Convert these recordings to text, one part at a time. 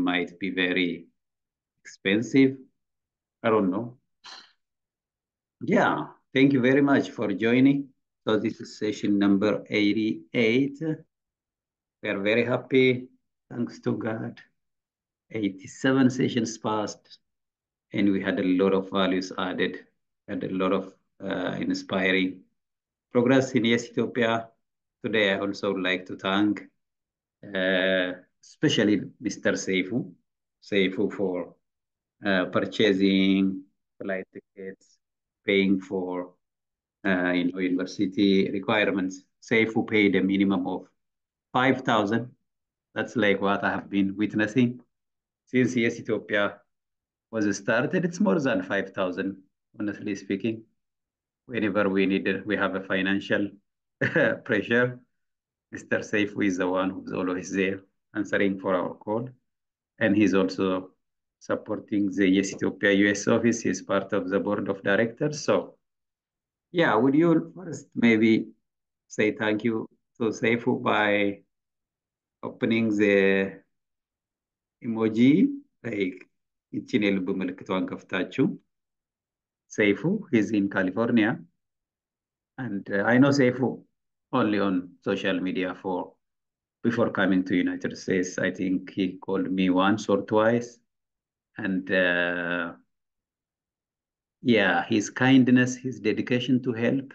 might be very expensive. I don't know. Yeah, thank you very much for joining. So this is session number 88. We are very happy, thanks to God. 87 sessions passed, and we had a lot of values added, had a lot of uh, inspiring progress in Yes Ethiopia. Today, I also would like to thank uh, especially Mr. Seifu, Seifu for uh, purchasing flight tickets, paying for uh, you know, university requirements. Seifu paid a minimum of 5,000. That's like what I have been witnessing since Yes Ethiopia was started. It's more than 5,000, honestly speaking. Whenever we needed, we have a financial pressure. Mr. Seifu is the one who's always there answering for our call. And he's also supporting the Yes Ethiopia US office. He's part of the board of directors. So yeah, would you first maybe say thank you to Seifu by opening the emoji like ይችን የልብ ምልክቷን ከፍታችሁ ሰይፉ he's in California and uh, I know Seifu only on social media for before coming to United States. I think he called me once or twice and uh, yeah, his kindness, his dedication to help.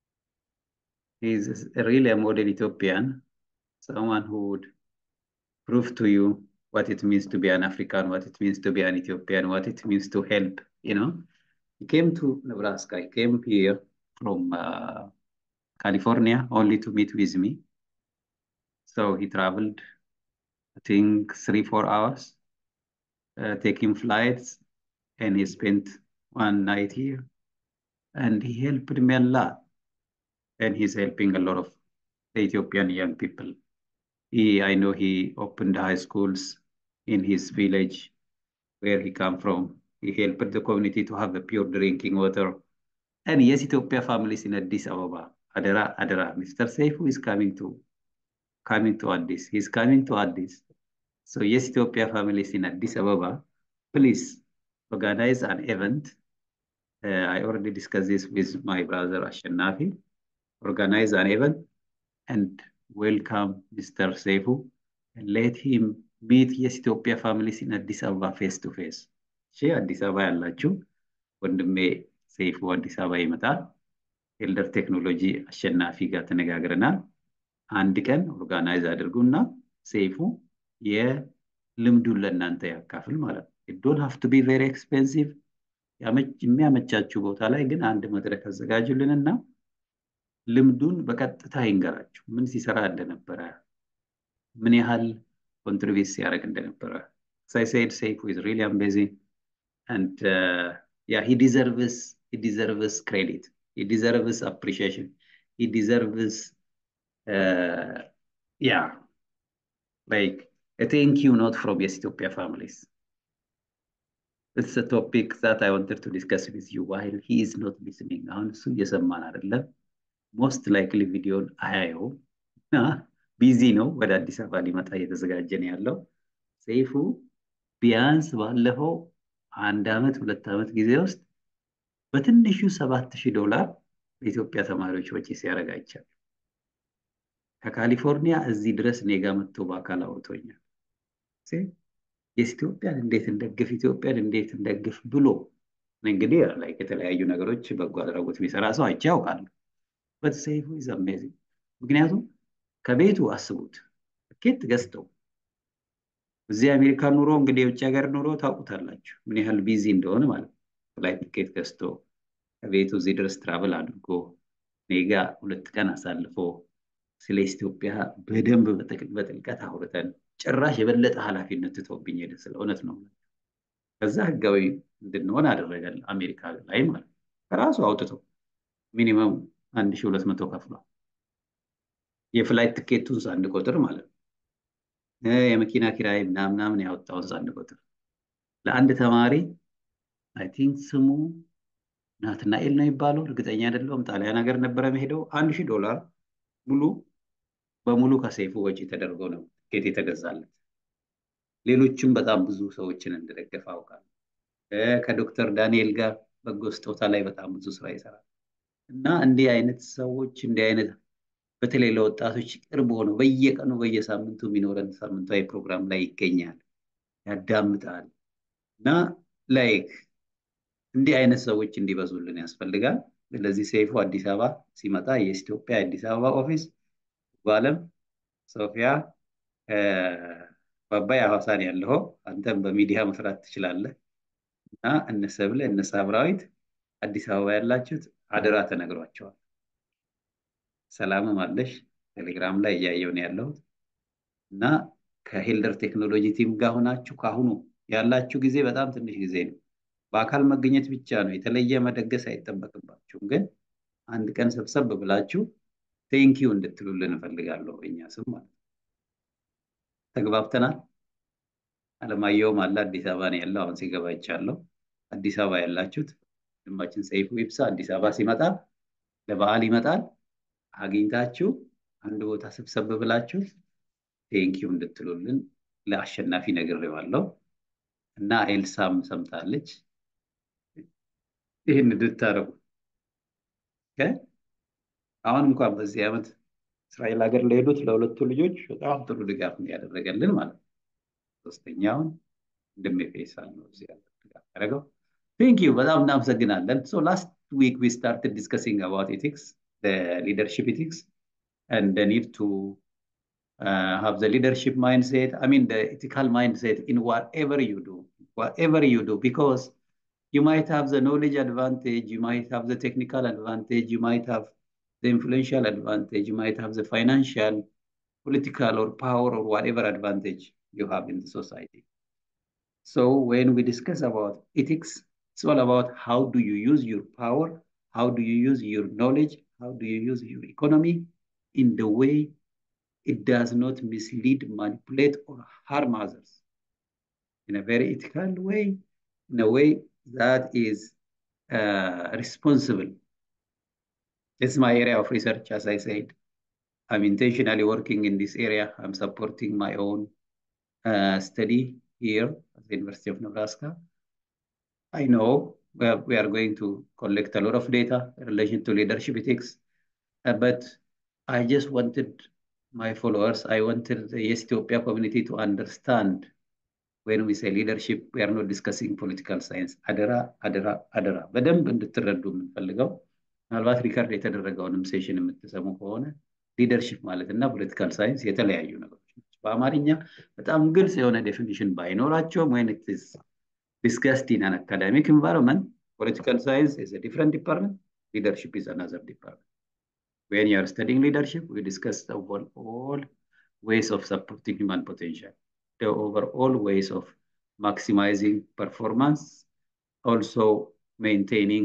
He's really a model Ethiopian, someone who would prove to you what it means to be an African, what it means to be an Ethiopian, what it means to help, you know. He came to Nebraska, he came here from uh, California only to meet with me. So he traveled, I think, three, four hours, uh, taking flights, and he spent one night here. And he helped me a lot. And he's helping a lot of Ethiopian young people. He, I know he opened high schools in his village where he come from. He helped the community to have a pure drinking water. And yes, Ethiopia families in Addis Ababa. Adara, Adara. Mr. Seifu is coming to coming to Addis. He's coming to Addis. So yes, Ethiopia families in Addis Ababa, please organize an event. Uh, I already discussed this with my brother Ashenafi. Organize an event and welcome Mr. Seifu and let him meet yes, Ethiopia families in Addis Ababa face to face. እሺ አዲስ አበባ ያላችሁ ወንድሜ ሰይፉ አዲስ አበባ ይመጣል። ኤልደር ቴክኖሎጂ አሸናፊ ጋር ተነጋግረናል። አንድ ቀን ኦርጋናይዝ አድርጉና ሰይፉ የልምዱን ለእናንተ ያካፍል ማለት ነው። ዶንት ሃቭ ቱ ቢ ቬሪ ኤክስፔንሲቭ የሚያመቻችሁ ቦታ ላይ ግን አንድ መድረክ አዘጋጁልንና ልምዱን በቀጥታ ይንገራችሁ። ምን ሲሰራ እንደነበረ፣ ምን ያህል ኮንትሪቢዩት ሲያደርግ እንደነበረ። ሳይ ሴድ ሰይፉ ኢዝ ሪሊ አሜዚንግ and uh, yeah, he deserves he deserves credit. He deserves appreciation. He deserves uh, yeah, like a thank you note from Yes Ethiopia families. It's a topic that I wanted to discuss with you while he is not listening. አሁን እሱ እየሰማን አይደለም። ሞስት ላይክሊ ቪዲዮን አያየውም። ቢዚ ነው። ወደ አዲስ አበባ ሊመጣ እየተዘጋጀ ነው ያለው። ሰይፉ ቢያንስ ባለፈው አንድ ዓመት ሁለት ዓመት ጊዜ ውስጥ በትንሹ ሰባት ሺህ ዶላር በኢትዮጵያ ተማሪዎች ወጪ ሲያደርግ አይቻልም። ከካሊፎርኒያ እዚህ ድረስ እኔ ጋ መጥቶ በአካል አውርቶኛል። የስ ኢትዮጵያን እንዴት እንደግፍ ኢትዮጵያን እንዴት እንደግፍ ብሎ እንግዲህ ላይ የተለያዩ ነገሮች በጎ አድራጎት የሚሰራ ሰው አይቼ ያውቃለሁ። በት ሰይፉ ኢዝ አሜዚንግ። ምክንያቱም ከቤቱ አስቡት ትኬት ገዝተው እዚህ አሜሪካ ኑሮ እንግዲህ የውጭ ሀገር ኑሮ ታውቁታላችሁ ምን ያህል ቢዚ እንደሆነ ማለት ነው። ፍላይት ትኬት ገዝቶ ከቤቱ እዚህ ድረስ ትራቭል አድርጎ ኔጋ ሁለት ቀን አሳልፎ ስለ ኢትዮጵያ በደንብ በጥልቀት አውርተን ጭራሽ የበለጠ ኃላፊነት ትቶብኝ ሄደ። ስለ እውነት ነው። ከዛ ህጋዊ እንድንሆን አደረገን አሜሪካ ላይ ማለት ነው። ከራሱ አውጥቶ ሚኒመም አንድ ሺህ ሁለት መቶ ከፍሏል። የፍላይት ትኬቱን ሳንድ ቁጥር ማለት ነው። የመኪና ኪራይ ምናምናምን ያወጣውን ሳንድ ቁጥር ለአንድ ተማሪ አይ ቲንክ ስሙ ናትናኤል ነው የሚባለው፣ እርግጠኛ አይደለሁም። ጣሊያን ሀገር ነበረ መሄደው አንድ ሺህ ዶላር ሙሉ በሙሉ ከሰይፉ ወጪ ተደርጎ ነው ትኬት የተገዛለት። ሌሎችም በጣም ብዙ ሰዎችን እንደደገፈ አውቃለሁ። ከዶክተር ዳንኤል ጋር በጎ ስጦታ ላይ በጣም ብዙ ስራ ይሰራል እና እንዲህ አይነት ሰዎች እንዲህ አይነት በተለይ ለወጣቶች ቅርብ ሆነው በየቀኑ በየሳምንቱ የሚኖረን ሳምንታዊ ፕሮግራም ላይ ይገኛል፣ ያዳምጣል እና ላይክ እንዲህ አይነት ሰዎች እንዲበዙልን ያስፈልጋል። ስለዚህ ሰይፉ አዲስ አበባ ሲመጣ የኢትዮጵያ አዲስ አበባ ኦፊስ በአለም ሶፊያ በአባይ ሐዋሳን ያለው አንተም በሚዲያ መስራት ትችላለህ እና እነ ሰብለ እነ ሳምራዊት አዲስ አበባ ያላችሁት አደራ ተነግሯቸዋል። ሰላምም አለሽ ቴሌግራም ላይ እያየው ነው ያለሁት እና ከሄልደር ቴክኖሎጂ ቲም ጋር ሆናችሁ ከአሁኑ ያላችሁ ጊዜ በጣም ትንሽ ጊዜ ነው። በአካል መገኘት ብቻ ነው፣ የተለየ መደገስ አይጠበቅባችሁም። ግን አንድ ቀን ሰብሰብ ብላችሁ ቴንኪዩ እንድትሉልን እፈልጋለሁ። እኛ ስም ማለት ተግባብተናል። አለማየሁም አለ አዲስ አበባ ነው ያለው። አሁን ሲገባ ይቻለው አዲስ አበባ ያላችሁት ወንድማችን ሰይፉ ይብሳ አዲስ አበባ ሲመጣ ለበዓል ይመጣል። አግኝታችሁ አንድ ቦታ ሰብሰብ ብላችሁ ቴንኪዩ እንድትሉልን ለአሸናፊ ነግሬዋለሁ እና ኤልሳም ሰምታለች። ይህን እንድታረጉ አሁን እንኳን በዚህ ዓመት እስራኤል ሀገር ለሄዱት ለሁለቱ ልጆች በጣም ጥሩ ድጋፍ ነው ያደረገልን ማለት ነው። ሶስተኛውን ወንድሜ ፌሳል ነው እዚህ ያለ ድጋፍ ያደረገው። ቴንክ ዩ በጣም እናመሰግናለን። ሶ ላስት ዊክ ዊ ስታርትድ ዲስከሲንግ አባውት ኤቲክስ ሊደርሽፕ ኤቲክስ and the need to uh, have the leadership mindset i mean the ethical mindset in whatever you do whatever you do because you might have the knowledge advantage you might have the technical advantage you might have the influential advantage you might have the financial political or power or whatever advantage you have in the society so when we discuss about ethics it's all about how do you use your power how do you use your knowledge how do you use your economy in the way it does not mislead, manipulate, or harm others in a very ethical way, in a way that is uh, responsible. This is my area of research, as I said. I'm intentionally working in this area. I'm supporting my own uh, study here at the University of Nebraska. I know we are, we are going to collect a lot of data in relation to leadership ethics, uh, but I just wanted my followers, I wanted the Ethiopia community to understand when we say leadership, we are not discussing political science. አደራ አደራ አደራ በደንብ እንድትረዱ የምንፈልገው ምናልባት ሪከርድ የተደረገውንም ሴሽን የምትሰሙ ከሆነ ሊደርሽፕ ማለት እና ፖለቲካል ሳይንስ የተለያዩ ነገሮች ናቸው። በአማርኛ በጣም ግልጽ የሆነ ዴፊኒሽን ባይኖራቸውም ወይን ኢትስ ዲስከስድ ኢን አን አካዳሚክ ኢንቫይሮንመንት ፖለቲካል ሳይንስ ኢዝ አ ዲፍረንት ዲፓርትመንት ሊደርሽፕ ኢዝ አናዘር ዲፓርትመንት when you are studying leadership, we discuss the overall ways of supporting human potential, the overall ways of maximizing performance, also maintaining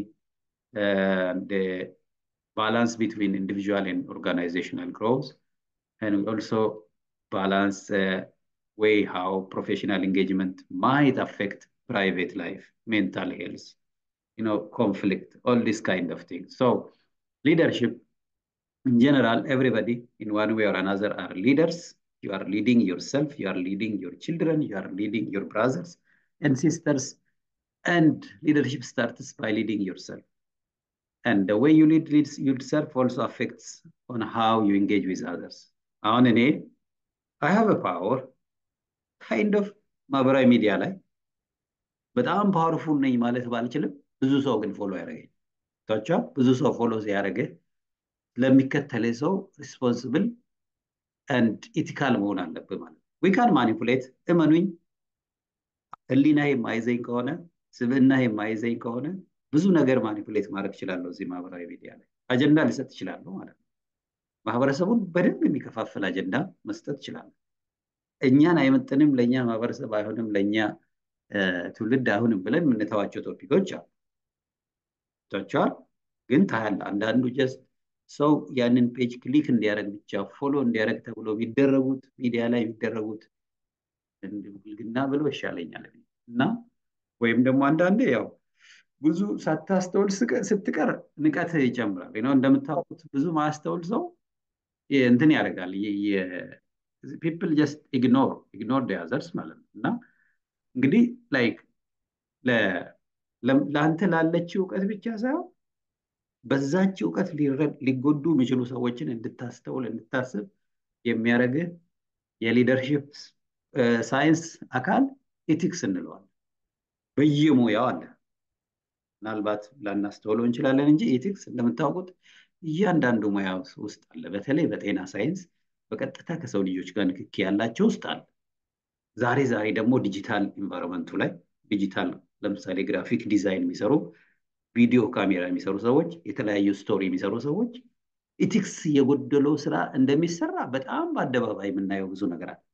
uh, the balance between individual and organizational growth, and we also balance uh, way how professional engagement might affect private life, mental health, you know, conflict, all this kind of things. So leadership in general, everybody in one way or another are leaders. You are leading yourself, you are leading your children, you are leading your brothers and sisters. And leadership starts by leading yourself. And the way you lead leads yourself also affects on how you engage with others. On an aid, I have a power, kind of ማህበራዊ ሚዲያ ላይ በጣም ፓወርፉል ነኝ ማለት ባልችልም ብዙ ሰው ግን ፎሎ ያደረገኝ ታቻ ብዙ ሰው ፎሎ ሲያደረገ ለሚከተለ ሰው ሪስፖንስብል አንድ ኢቲካል መሆን አለብህ ማለት ነው። ዊካን ማኒፑሌት እመኑኝ፣ ህሊና የማይዘኝ ከሆነ ስብዕና የማይዘኝ ከሆነ ብዙ ነገር ማኒፑሌት ማድረግ እችላለሁ። እዚህ ማህበራዊ ሚዲያ ላይ አጀንዳ ሊሰጥ እችላለሁ ማለት ነው። ማህበረሰቡን በደንብ የሚከፋፍል አጀንዳ መስጠት እችላለሁ። እኛን አይመጥንም፣ ለእኛ ማህበረሰብ አይሆንም፣ ለእኛ ትውልድ አይሆንም ብለን የምንተዋቸው ቶፒኮች አሉ። ቶቸዋል ግን ታያለ አንዳንዱ ጀስት ሰው ያንን ፔጅ ክሊክ እንዲያደርግ ብቻ ፎሎ እንዲያደርግ ተብሎ የሚደረጉት ሚዲያ ላይ የሚደረጉት ብልግና ብሎ ይሻለኛል እና ወይም ደግሞ አንዳንዴ ያው ብዙ ሳታስተውል ስትቀር ንቀት ይጨምራል ነው እንደምታውቁት ብዙ ማያስተውል ሰው እንትን ያደርጋል ፒፕል ጀስት ኢግኖር ኢግኖር አዘርስ ማለት ነው እና እንግዲህ ላይክ ለአንተ ላለች እውቀት ብቻ ሳይሆን በዛች እውቀት ሊጎዱ የሚችሉ ሰዎችን እንድታስተውል እንድታስብ የሚያደርግህ የሊደርሽፕ ሳይንስ አካል ኢቲክስ እንለዋለን። በየሙያው አለ። ምናልባት ላናስተውለው እንችላለን እንጂ ኢቲክስ እንደምታውቁት እያንዳንዱ ሙያ ውስጥ አለ። በተለይ በጤና ሳይንስ በቀጥታ ከሰው ልጆች ጋር ንክኪ ያላቸው ውስጥ አለ። ዛሬ ዛሬ ደግሞ ዲጂታል ኢንቫይሮንመንቱ ላይ ዲጂታል ለምሳሌ ግራፊክ ዲዛይን የሚሰሩ ቪዲዮ ካሜራ የሚሰሩ ሰዎች፣ የተለያዩ ስቶሪ የሚሰሩ ሰዎች ኢቲክስ የጎደለው ስራ እንደሚሰራ በጣም በአደባባይ የምናየው ብዙ ነገር አለ።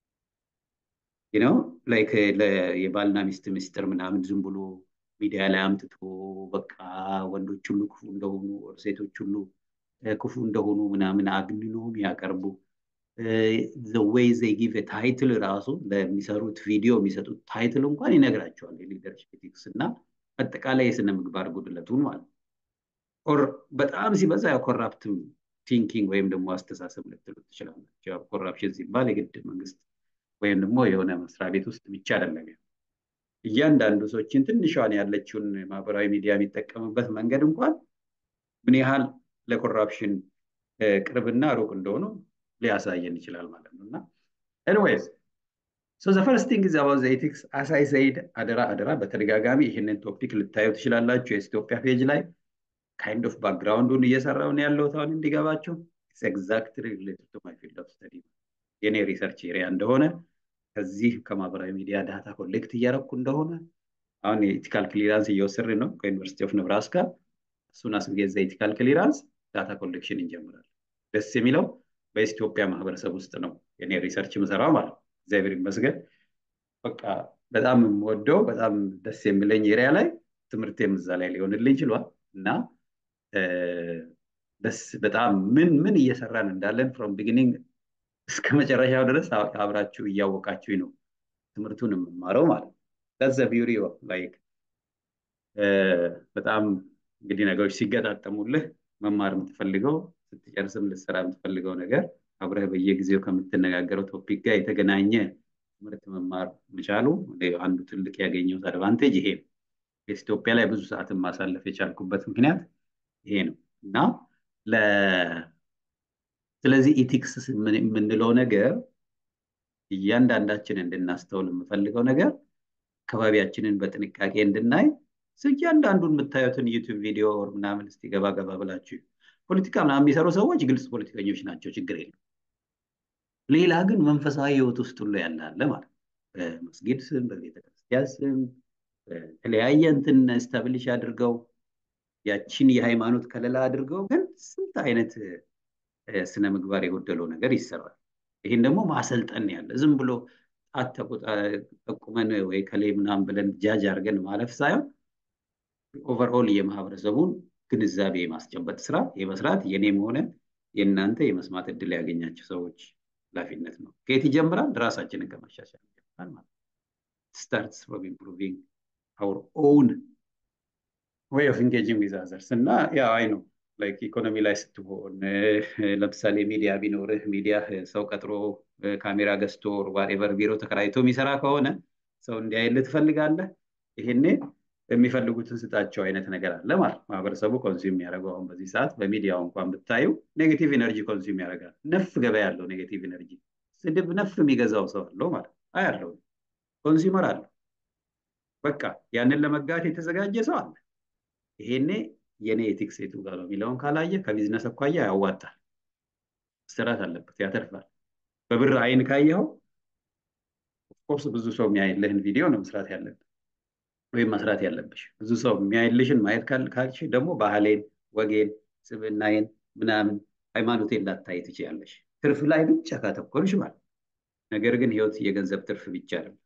ነው ላይክ የባልና ሚስት ምስጢር ምናምን ዝም ብሎ ሚዲያ ላይ አምጥቶ በቃ ወንዶች ሁሉ ክፉ እንደሆኑ ሴቶች ሁሉ ክፉ እንደሆኑ ምናምን አግንኖ የሚያቀርቡ ወይ ዘይ ጊቭ ታይትል ራሱ ለሚሰሩት ቪዲዮ የሚሰጡት ታይትል እንኳን ይነግራቸዋል የሊደርሽፕ ኢቲክስ እና አጠቃላይ የስነ ምግባር ጉድለቱን ማለት ኦር በጣም ሲበዛ ያው ኮራፕት ቲንኪንግ ወይም ደግሞ አስተሳሰብ ልትሉ ትችላላችሁ። ኮራፕሽን ሲባል የግድ መንግስት ወይም ደግሞ የሆነ መስሪያ ቤት ውስጥ ብቻ አይደለም። እያንዳንዱ ሰዎችን ትንሿን ያለችውን ማህበራዊ ሚዲያ የሚጠቀምበት መንገድ እንኳን ምን ያህል ለኮራፕሽን ቅርብና ሩቅ እንደሆኑ ሊያሳየን ይችላል ማለት ነው እና ኤኒዌይስ ሶ ዘ ፈርስት ቲንግ ኢዝ አባውት ዘ ኤቲክስ አስ አይ ሰይድ አደራ አደራ በተደጋጋሚ ይህንን ቶፒክ ልታዩ ትችላላችሁ የኢትዮጵያ ፔጅ ላይ ካይንድ ኦፍ ባክግራውንዱን እየሰራው ነው ያለሁት አሁን እንዲገባችሁ ኤግዛክትሊ ሪሌትድ ቱ ማይ ፊልድ ኦፍ ስተዲ የኔ ሪሰርች ኤሪያ እንደሆነ ከዚህ ከማህበራዊ ሚዲያ ዳታ ኮሌክት እያደረኩ እንደሆነ አሁን የኢቲካል ክሊራንስ እየወሰድን ነው ከዩኒቨርሲቲ ኦፍ ነብራስካ እሱን አስጌዘ ኢቲካል ክሊራንስ ዳታ ኮሌክሽን እንጀምራለን። ደስ የሚለው በኢትዮጵያ ማህበረሰብ ውስጥ ነው የኔ ሪሰርች ምሰራው ማለት ነው። እግዚአብሔር ይመስገን። በቃ በጣም የምወደው በጣም ደስ የሚለኝ ኤሪያ ላይ ትምህርቴም እዛ ላይ ሊሆንልኝ ችሏል እና ደስ በጣም ምን ምን እየሰራን እንዳለን ፍሮም ቢጊኒንግ እስከ መጨረሻው ድረስ አብራችሁ እያወቃችሁኝ ነው ትምህርቱን የምማረው ማለት ነው። that's the beauty of like በጣም እንግዲህ ነገሮች ሲገጣጠሙልህ መማር የምትፈልገው ስትጨርስም ልትሰራ የምትፈልገው ነገር አብረህ በየጊዜው ከምትነጋገረው ቶፒክ ጋር የተገናኘ ትምህርት መማር መቻሉ አንዱ ትልቅ ያገኘሁት አድቫንቴጅ ይሄ ነው። በኢትዮጵያ ላይ ብዙ ሰዓትን ማሳለፍ የቻልኩበት ምክንያት ይሄ ነው እና ስለዚህ ኢቲክስ የምንለው ነገር እያንዳንዳችን እንድናስተውል የምፈልገው ነገር አካባቢያችንን በጥንቃቄ እንድናይ እያንዳንዱን የምታዩትን ዩቲዩብ ቪዲዮ ምናምን እስቲ ገባ ገባ ብላችሁ ፖለቲካ ምናምን የሚሰሩ ሰዎች ግልጽ ፖለቲከኞች ናቸው፣ ችግር የለም። ሌላ ግን መንፈሳዊ ህይወት ውስጥ ሁሉ ያለ ማለት በመስጊድ ስም፣ በቤተክርስቲያን ስም በተለያየ እንትን ስታብሊሽ አድርገው ያችን የሃይማኖት ከለላ አድርገው ግን ስንት አይነት ስነ ምግባር የጎደለው ነገር ይሰራል። ይህን ደግሞ ማሰልጠን ያለ ዝም ብሎ ጣት ጠቁመን ወይ ከሌ ምናምን ብለን ጃጅ አድርገን ማለፍ ሳይሆን ኦቨርኦል የማህበረሰቡን ግንዛቤ የማስጨበጥ ስራ የመስራት የኔም ሆነ የእናንተ የመስማት እድል ያገኛቸው ሰዎች ኃላፊነት ነው። ከየት ይጀምራል? ራሳችንን ከማሻሻል ይጀምራል ማለት ስታርትስ ፍሮም ኢምፕሩቪንግ አውር ኦውን ዌይ ኦፍ ኢንጌጂንግ ዊዝ አዘርስ እና ያው አይ ነው ላይክ ኢኮኖሚ ላይ ስትሆን ለምሳሌ ሚዲያ ቢኖርህ ሚዲያ ሰው ቀጥሮ ካሜራ ገዝቶ ዋሬቨር ቢሮ ተከራይቶ የሚሰራ ከሆነ ሰው እንዲያይልህ ትፈልጋለህ። ይሄኔ የሚፈልጉትን ስጣቸው አይነት ነገር አለ ማለት ማህበረሰቡ ኮንሱም የሚያደርገው አሁን በዚህ ሰዓት በሚዲያው እንኳን ብታዩ ኔጌቲቭ ኤነርጂ ኮንሱም ያደርጋል። ነፍ ገበያ ያለው ኔጌቲቭ ኤነርጂ ስድብ ነፍ የሚገዛው ሰው አለው ማለት አያለው ኮንሱመር አለው። በቃ ያንን ለመጋት የተዘጋጀ ሰው አለ። ይሄኔ የኔ ኤቲክስ የቱ ጋር ነው የሚለውን ካላየ ከቢዝነስ አኳያ ያዋጣል፣ ስራት አለበት፣ ያተርፋል። በብር አይን ካየኸው ኦፍኮርስ ብዙ ሰው የሚያይልህን ቪዲዮ ነው መስራት ያለብህ ወይም መስራት ያለብሽ። ብዙ ሰው የሚያይልሽን ማየት ካልሽ ደግሞ ባህሌን፣ ወጌን፣ ስብዕናዬን ምናምን ሃይማኖቴን ላታይ ትችያለሽ። ትርፍ ላይ ብቻ ካተኮርሽ ማለት ነገር ግን ህይወት የገንዘብ ትርፍ ብቻ አይደለም።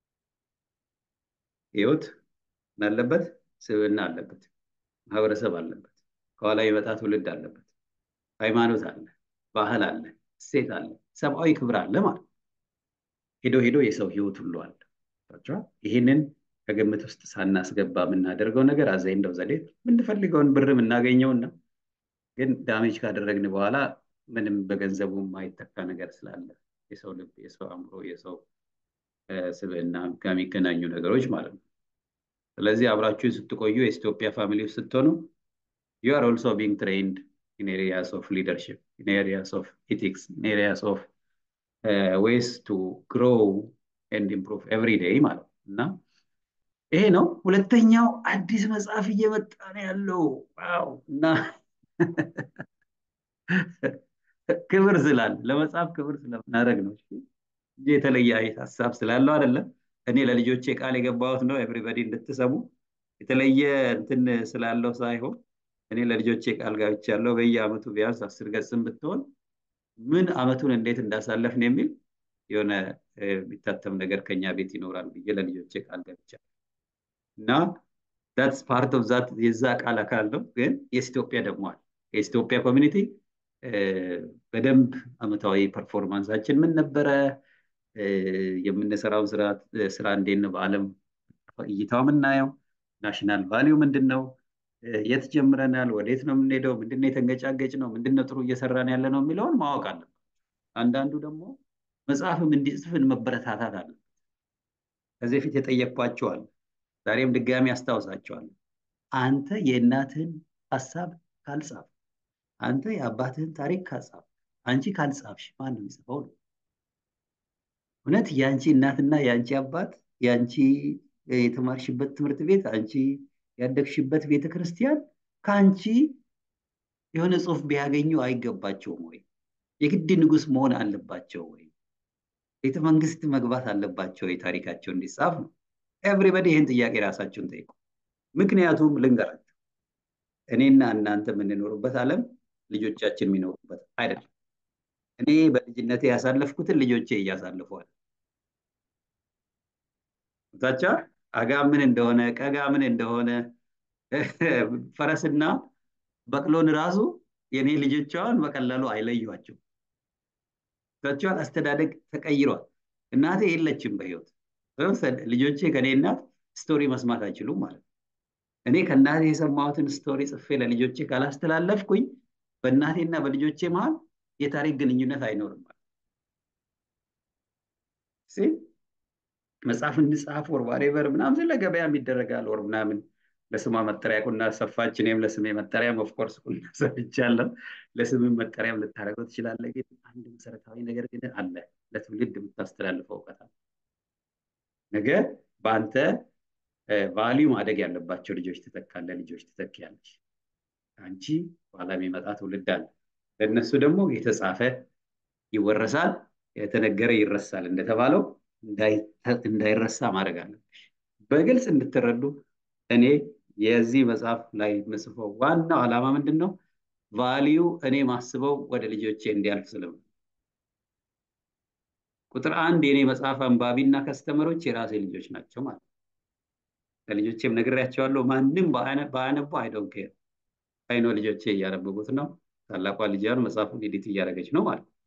ህይወት አለበት፣ ስብዕና አለበት፣ ማህበረሰብ አለበት፣ ከኋላ የመጣ ትውልድ አለበት፣ ሃይማኖት አለ፣ ባህል አለ፣ እሴት አለ፣ ሰብአዊ ክብር አለ ማለት ሄዶ ሄዶ የሰው ህይወት ሁሉ አለ። ይህንን ከግምት ውስጥ ሳናስገባ የምናደርገው ነገር አዘይ እንደው ዘዴ የምንፈልገውን ብር የምናገኘውና ግን ዳሜጅ ካደረግን በኋላ ምንም በገንዘቡ የማይተካ ነገር ስላለ የሰው ልብ፣ የሰው አእምሮ፣ የሰው ስብዕና ጋር የሚገናኙ ነገሮች ማለት ነው። ስለዚህ አብራችሁ ስትቆዩ የኢትዮጵያ ፋሚሊ ውስጥ ስትሆኑ ዩ አር ኦልሶ ቢንግ ትሬንድ ኢን ኤሪያስ ኦፍ ሊደርሽፕ ኢን ኤሪያስ ኦፍ ኢቲክስ ኢን ኤሪያስ ኦፍ ዌይስ ቱ ግሮው ኤንድ ኢምፕሩቭ ኤቭሪ ዴይ ማለት ነው እና ይሄ ነው። ሁለተኛው አዲስ መጽሐፍ እየመጣ ነው ያለው ዋው! እና ክብር ስላለ ለመጽሐፍ ክብር ስለምናደርግ ነው እንጂ የተለየ ሀሳብ ስላለው አይደለም። እኔ ለልጆቼ ቃል የገባሁት ነው ኤቭሪበዲ እንድትሰሙ የተለየ እንትን ስላለው ሳይሆን እኔ ለልጆቼ ቃል ገብቻለሁ። በየአመቱ ቢያንስ አስር ገጽም ብትሆን ምን አመቱን እንዴት እንዳሳለፍን የሚል የሆነ የሚታተም ነገር ከኛ ቤት ይኖራል ብዬ ለልጆቼ ቃል ገብቻለሁ እና ዳትስ ፓርት ኦፍ ዛት የዛ ቃል አካል ነው። ግን የኢትዮጵያ ደግሞ አለ የኢትዮጵያ ኮሚኒቲ በደንብ አመታዊ ፐርፎርማንሳችን ምን ነበረ? የምንሰራው ስራ እንዴት ነው በአለም እይታው የምናየው? ናሽናል ቫሊዩ ምንድን ነው? የት ጀምረናል? ወዴት ነው የምንሄደው? ምንድነው የተንገጫገጭ ነው? ምንድነው ጥሩ እየሰራን ያለ ነው የሚለውን ማወቅ አለበት። አንዳንዱ ደግሞ መጽሐፍም እንዲጽፍን መበረታታት አለ። ከዚህ በፊት የጠየቅኳቸዋል። ዛሬም ድጋሚ አስታውሳቸዋለሁ። አንተ የእናትህን ሀሳብ ካልጻፍ፣ አንተ የአባትህን ታሪክ ካልጻፍ፣ አንቺ ካልጻፍሽ ማን ነው የሚጽፈው ነው? እውነት የአንቺ እናትና የአንቺ አባት የአንቺ የተማርሽበት ትምህርት ቤት አንቺ ያደግሽበት ቤተ ክርስቲያን ከአንቺ የሆነ ጽሁፍ ቢያገኙ አይገባቸውም ወይ? የግድ ንጉስ መሆን አለባቸው ወይ? ቤተ መንግስት መግባት አለባቸው ወይ? ታሪካቸው እንዲጻፍ ነው። ኤቭሪበዲ ይህን ጥያቄ ራሳችሁን ጠይቁ። ምክንያቱም ልንገራችሁ፣ እኔና እናንተ የምንኖርበት ዓለም ልጆቻችን የሚኖሩበት አይደለም። እኔ በልጅነቴ ያሳለፍኩትን ልጆቼ እያሳልፈዋል። ታቻ አጋ ምን እንደሆነ ቀጋ ምን እንደሆነ ፈረስና በቅሎን ራሱ የኔ ልጆቿን በቀላሉ አይለዩቸው። ታቸዋል አስተዳደግ ተቀይሯል። እናቴ የለችም በህይወት ልጆቼ ከኔ እናት ስቶሪ መስማት አይችሉም ማለት ነው። እኔ ከእናቴ የሰማሁትን ስቶሪ ጽፌ ለልጆቼ ካላስተላለፍኩኝ በእናቴና በልጆቼ መሀል የታሪክ ግንኙነት አይኖርም ማለት መጽሐፍ እንጻፍ ወር ዋሬቨር ምናምን ስለ ገበያ ይደረጋል ወር ምናምን ለስሟ መጠሪያ ቁና ሰፋች። እኔም ለስሜ መጠሪያም ኦፍኮርስ ቁና ሰፍቻለሁ። ለስምም መጠሪያም ልታደርገው ትችላለህ። ግን አንድ መሰረታዊ ነገር ግን አለ፣ ለትውልድ የምታስተላልፈው እውቀት አለ። ነገ በአንተ ቫሊዩ ማደግ ያለባቸው ልጆች ትተካለህ፣ ልጆች ትተኪያለች። አንቺ በኋላ የሚመጣ ትውልድ አለ። ለእነሱ ደግሞ የተጻፈ ይወረሳል፣ የተነገረ ይረሳል እንደተባለው እንዳይረሳ ማድረግ አለብሽ። በግልጽ እንድትረዱ እኔ የዚህ መጽሐፍ ላይ የምጽፈው ዋናው ዓላማ ምንድን ነው? ቫሊዩ እኔ ማስበው ወደ ልጆቼ እንዲያልፍ ስለሆነ ቁጥር አንድ የኔ መጽሐፍ አንባቢና ከስተመሮች የራሴ ልጆች ናቸው ማለት ነው። ለልጆቼም ነግሬያቸዋለሁ። ማንም በአያነቡ አይዶን ኬር አይኖ ልጆቼ እያነበቡት ነው። ታላቋ ልጅ መጽሐፉን ኤዲት እያደረገች ነው ማለት ነው።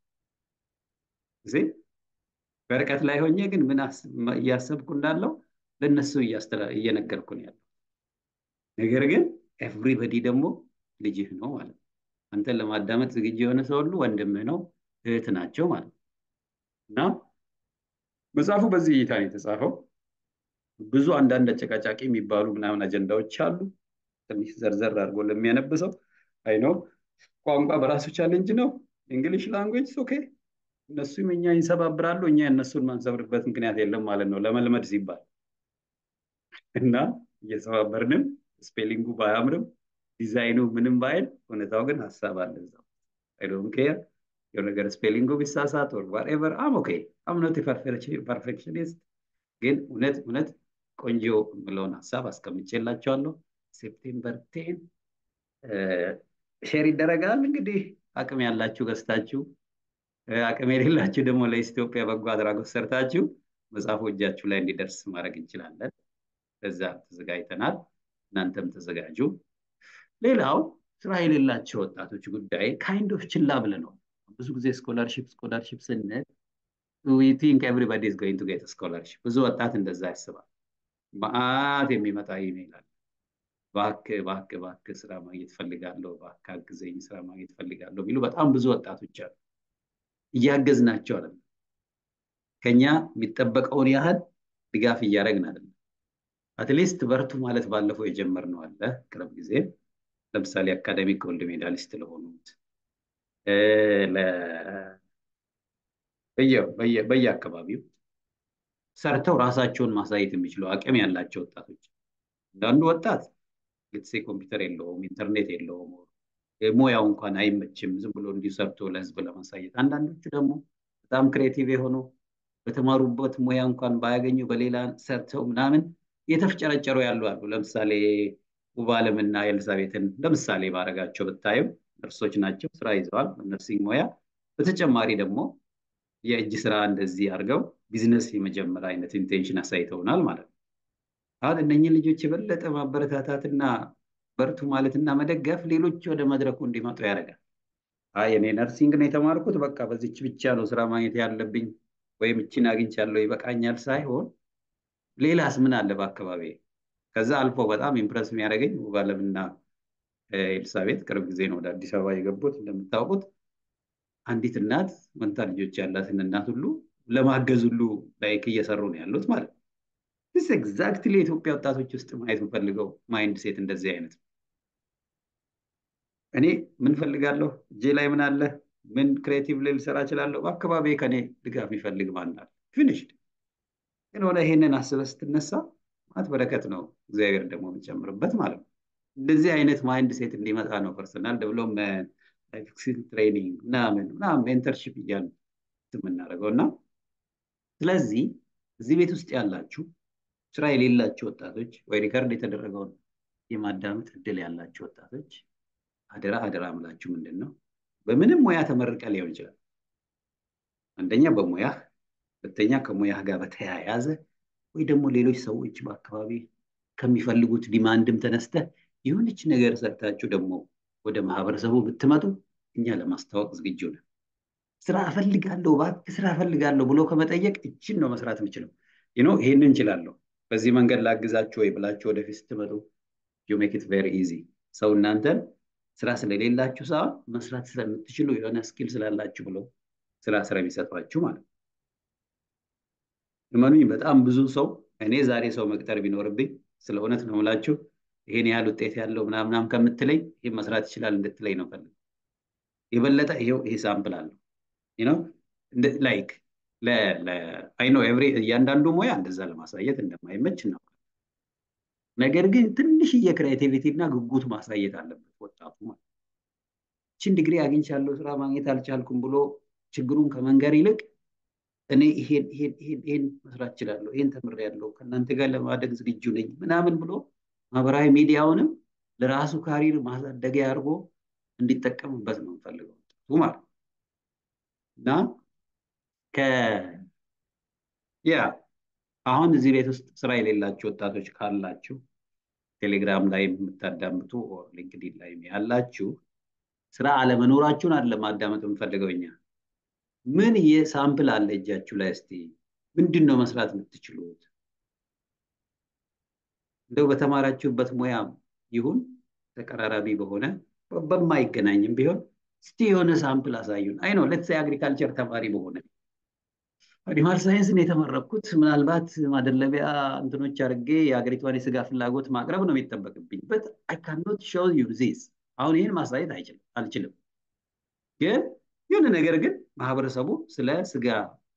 በርቀት ላይ ሆኜ ግን ምን እያሰብኩ እንዳለው ለእነሱ እየነገርኩ ነው ያለው። ነገር ግን ኤቭሪበዲ ደግሞ ልጅህ ነው ማለት ነው። አንተን ለማዳመጥ ዝግጁ የሆነ ሰው ሁሉ ወንድምህ ነው፣ እህት ናቸው ማለት ነው። እና መጽሐፉ በዚህ እይታ ነው የተጻፈው። ብዙ አንዳንድ አጨቃጫቂ የሚባሉ ምናምን አጀንዳዎች አሉ። ትንሽ ዘርዘር አድርጎ ለሚያነብሰው አይ ነው ቋንቋ በራሱ ቻሌንጅ ነው። እንግሊሽ ላንጉዌጅ ኦኬ። እነሱም እኛ ይንሰባብራሉ፣ እኛ እነሱን ማንሰብርበት ምክንያት የለም ማለት ነው ለመልመድ ሲባል እና እየሰባበርንም ስፔሊንጉ ባያምርም ዲዛይኑ ምንም ባይል እውነታው ግን ሀሳብ አለ እዛው። አይ ዶንት ኬር የሆነ ነገር ስፔሊንጉ ቢሳሳት ኦር ዋትኤቨር አም ኦኬ አም ኖት ፐርፌክሽኒስት። ግን እውነት እውነት ቆንጆ የምለውን ሀሳብ አስቀምጬላቸዋለሁ። ሴፕቴምበር ቴን ሼር ይደረጋል። እንግዲህ አቅም ያላችሁ ገዝታችሁ፣ አቅም የሌላችሁ ደግሞ ለኢትዮጵያ በጎ አድራጎት ሰርታችሁ መጽሐፉ እጃችሁ ላይ እንዲደርስ ማድረግ እንችላለን። በዛ ተዘጋጅተናል። እናንተም ተዘጋጁ። ሌላው ስራ የሌላቸው ወጣቶች ጉዳይ ካይንድ ኦፍ ችላ ብለነዋል። ብዙ ጊዜ ስኮላርሽፕ ስኮላርሽፕ ስንል ዊ ቲንክ ኤቭሪባዲ ኢዝ ጎይንግ ቱ ጌት ስኮላርሽፕ። ብዙ ወጣት እንደዛ ያስባል። መዓት የሚመጣ ኢሜይል አለ። እባክህ እባክህ እባክህ ስራ ማግኘት ፈልጋለሁ፣ እባክህ አግዘኝ፣ ስራ ማግኘት ፈልጋለሁ የሚሉ በጣም ብዙ ወጣቶች አሉ። እያገዝናቸው አይደለም። ከኛ የሚጠበቀውን ያህል ድጋፍ እያደረግን አይደለም። አትሊስት በርቱ ማለት ባለፈው የጀመርነው አለ ቅርብ ጊዜ ለምሳሌ አካዳሚክ ጎልድ ሜዳሊስት ለሆኑት በየአካባቢው ሰርተው ራሳቸውን ማሳየት የሚችሉ አቅም ያላቸው ወጣቶች አንዳንዱ ወጣት ግትሴ ኮምፒውተር የለውም፣ ኢንተርኔት የለውም፣ ሙያው እንኳን አይመችም ዝም ብሎ እንዲሁ ሰርቶ ለህዝብ ለማሳየት። አንዳንዶቹ ደግሞ በጣም ክሬቲቭ የሆኑ በተማሩበት ሙያ እንኳን ባያገኙ በሌላ ሰርተው ምናምን የተፍጨረጨሩ ያሉ አሉ። ለምሳሌ ውባለምና ኤልሳቤትን ለምሳሌ ባረጋቸው ብታዩ ነርሶች ናቸው፣ ስራ ይዘዋል በነርሲንግ ሙያ። በተጨማሪ ደግሞ የእጅ ስራ እንደዚህ አድርገው ቢዝነስ የመጀመር አይነት ኢንቴንሽን አሳይተውናል ማለት ነው። አሁን እነኝህ ልጆች የበለጠ ማበረታታትና በርቱ ማለትና መደገፍ ሌሎች ወደ መድረኩ እንዲመጡ ያደርጋል። አይ እኔ ነርሲንግ ነው የተማርኩት፣ በቃ በዚች ብቻ ነው ስራ ማግኘት ያለብኝ ወይም እችን አግኝቻለሁ ይበቃኛል ሳይሆን ሌላስ ምን አለ በአካባቢ ከዛ አልፎ በጣም ኢምፕረስ የሚያደርገኝ ውባለምና ኤልሳቤት ቅርብ ጊዜ ነው ወደ አዲስ አበባ የገቡት። እንደምታውቁት አንዲት እናት መንታ ልጆች ያላትን እናት ሁሉ ለማገዝ ሁሉ ላይክ እየሰሩ ነው ያሉት ማለት ነው። ስ ኤግዛክትሊ የኢትዮጵያ ወጣቶች ውስጥ ማየት የምፈልገው ማይንድ ሴት እንደዚህ አይነት ነው። እኔ ምን ፈልጋለሁ? እጄ ላይ ምን አለ? ምን ክሬቲቭ ላይ ልሰራ እችላለሁ? በአካባቢ ከኔ ድጋፍ የሚፈልግ ማን አለ? ፊኒሽድ ግን ሆነ ይሄንን አስበህ ስትነሳ ማለት በረከት ነው እግዚአብሔር ደግሞ የሚጨምርበት ማለት ነው። እንደዚህ አይነት ማይንድ ሴት እንዲመጣ ነው ፐርሰናል ዴቨሎፕመንት ላይፍ ስኪል ትሬኒንግ ምናምን ምናምን ሜንተርሺፕ እያልን የምናደርገው እና ስለዚህ እዚህ ቤት ውስጥ ያላችሁ ስራ የሌላቸው ወጣቶች ወይ ሪከርድ የተደረገውን የማዳመጥ እድል ያላቸው ወጣቶች አደራ አደራ ምላችሁ ምንድን ነው በምንም ሙያ ተመርቀ ሊሆን ይችላል። አንደኛ በሙያህ፣ ሁለተኛ ከሙያህ ጋር በተያያዘ ወይ ደግሞ ሌሎች ሰዎች በአካባቢ ከሚፈልጉት ዲማንድም ተነስተ የሆነች ነገር ሰርታችሁ ደግሞ ወደ ማህበረሰቡ ብትመጡ እኛ ለማስታወቅ ዝግጁ ነን። ስራ እፈልጋለሁ እባክህ ስራ እፈልጋለሁ ብሎ ከመጠየቅ እችን ነው መስራት የምችለው ኖ ይሄንን እንችላለሁ በዚህ መንገድ ላግዛችሁ ወይ ብላችሁ ወደፊት ስትመጡ ዩ ሜክ ኢት ቬሪ ኢዚ ሰው እናንተን ስራ ስለሌላችሁ ሳይሆን መስራት ስለምትችሉ የሆነ ስኪል ስላላችሁ ብለው ስራ ስራ የሚሰጧችሁ ማለት ነው። እመኑኝ በጣም ብዙ ሰው እኔ ዛሬ ሰው መቅጠር ቢኖርብኝ ስለ እውነት ነው የምላችሁ ይሄን ያህል ውጤት ያለው ምናምናም ከምትለኝ ይህ መስራት ይችላል እንድትለኝ ነው ፈልግ የበለጠ ይሄው ይሄ ሳምፕል አለው ነው ላይክ አይ ኖ ኤቭሪ እያንዳንዱ ሙያ እንደዛ ለማሳየት እንደማይመች ነው። ነገር ግን ትንሽዬ ክሬቲቪቲ እና ጉጉት ማሳየት አለበት ወጣቱ ማለት ችን ዲግሪ አግኝቻለሁ ስራ ማግኘት አልቻልኩም ብሎ ችግሩን ከመንገር ይልቅ እኔ ይሄን ይሄን ይሄን ይሄን መስራት እችላለሁ፣ ይሄን ተምሬያለሁ፣ ከእናንተ ጋር ለማደግ ዝግጁ ነኝ ምናምን ብሎ ማህበራዊ ሚዲያውንም ለራሱ ካሪር ማሳደጊያ አድርጎ እንዲጠቀምበት ነው የምፈልገው ማለት እና ያ አሁን እዚህ ቤት ውስጥ ስራ የሌላችሁ ወጣቶች ካላችሁ ቴሌግራም ላይ የምታዳምጡ ሊንክዲን ላይ ያላችሁ ስራ አለመኖራችሁን አለ ማዳመጥ የምፈልገው እኛ ምን የሳምፕል አለ እጃችሁ ላይ እስቲ ምንድን ነው መስራት የምትችሉት እንደው በተማራችሁበት ሙያ ይሁን ተቀራራቢ በሆነ በማይገናኝም ቢሆን እስቲ የሆነ ሳምፕል አሳዩን አይ ነው ለትስ አግሪካልቸር ተማሪ በሆነ አኒማል ሳይንስን የተመረኩት ምናልባት ማደለቢያ እንትኖች አድርጌ የሀገሪቷን የስጋ ፍላጎት ማቅረብ ነው የሚጠበቅብኝ በት አይ ካኖት ሾው ዩ ዚስ አሁን ይህን ማሳየት አልችልም ግን የሆነ ነገር ግን ማህበረሰቡ ስለ ስጋ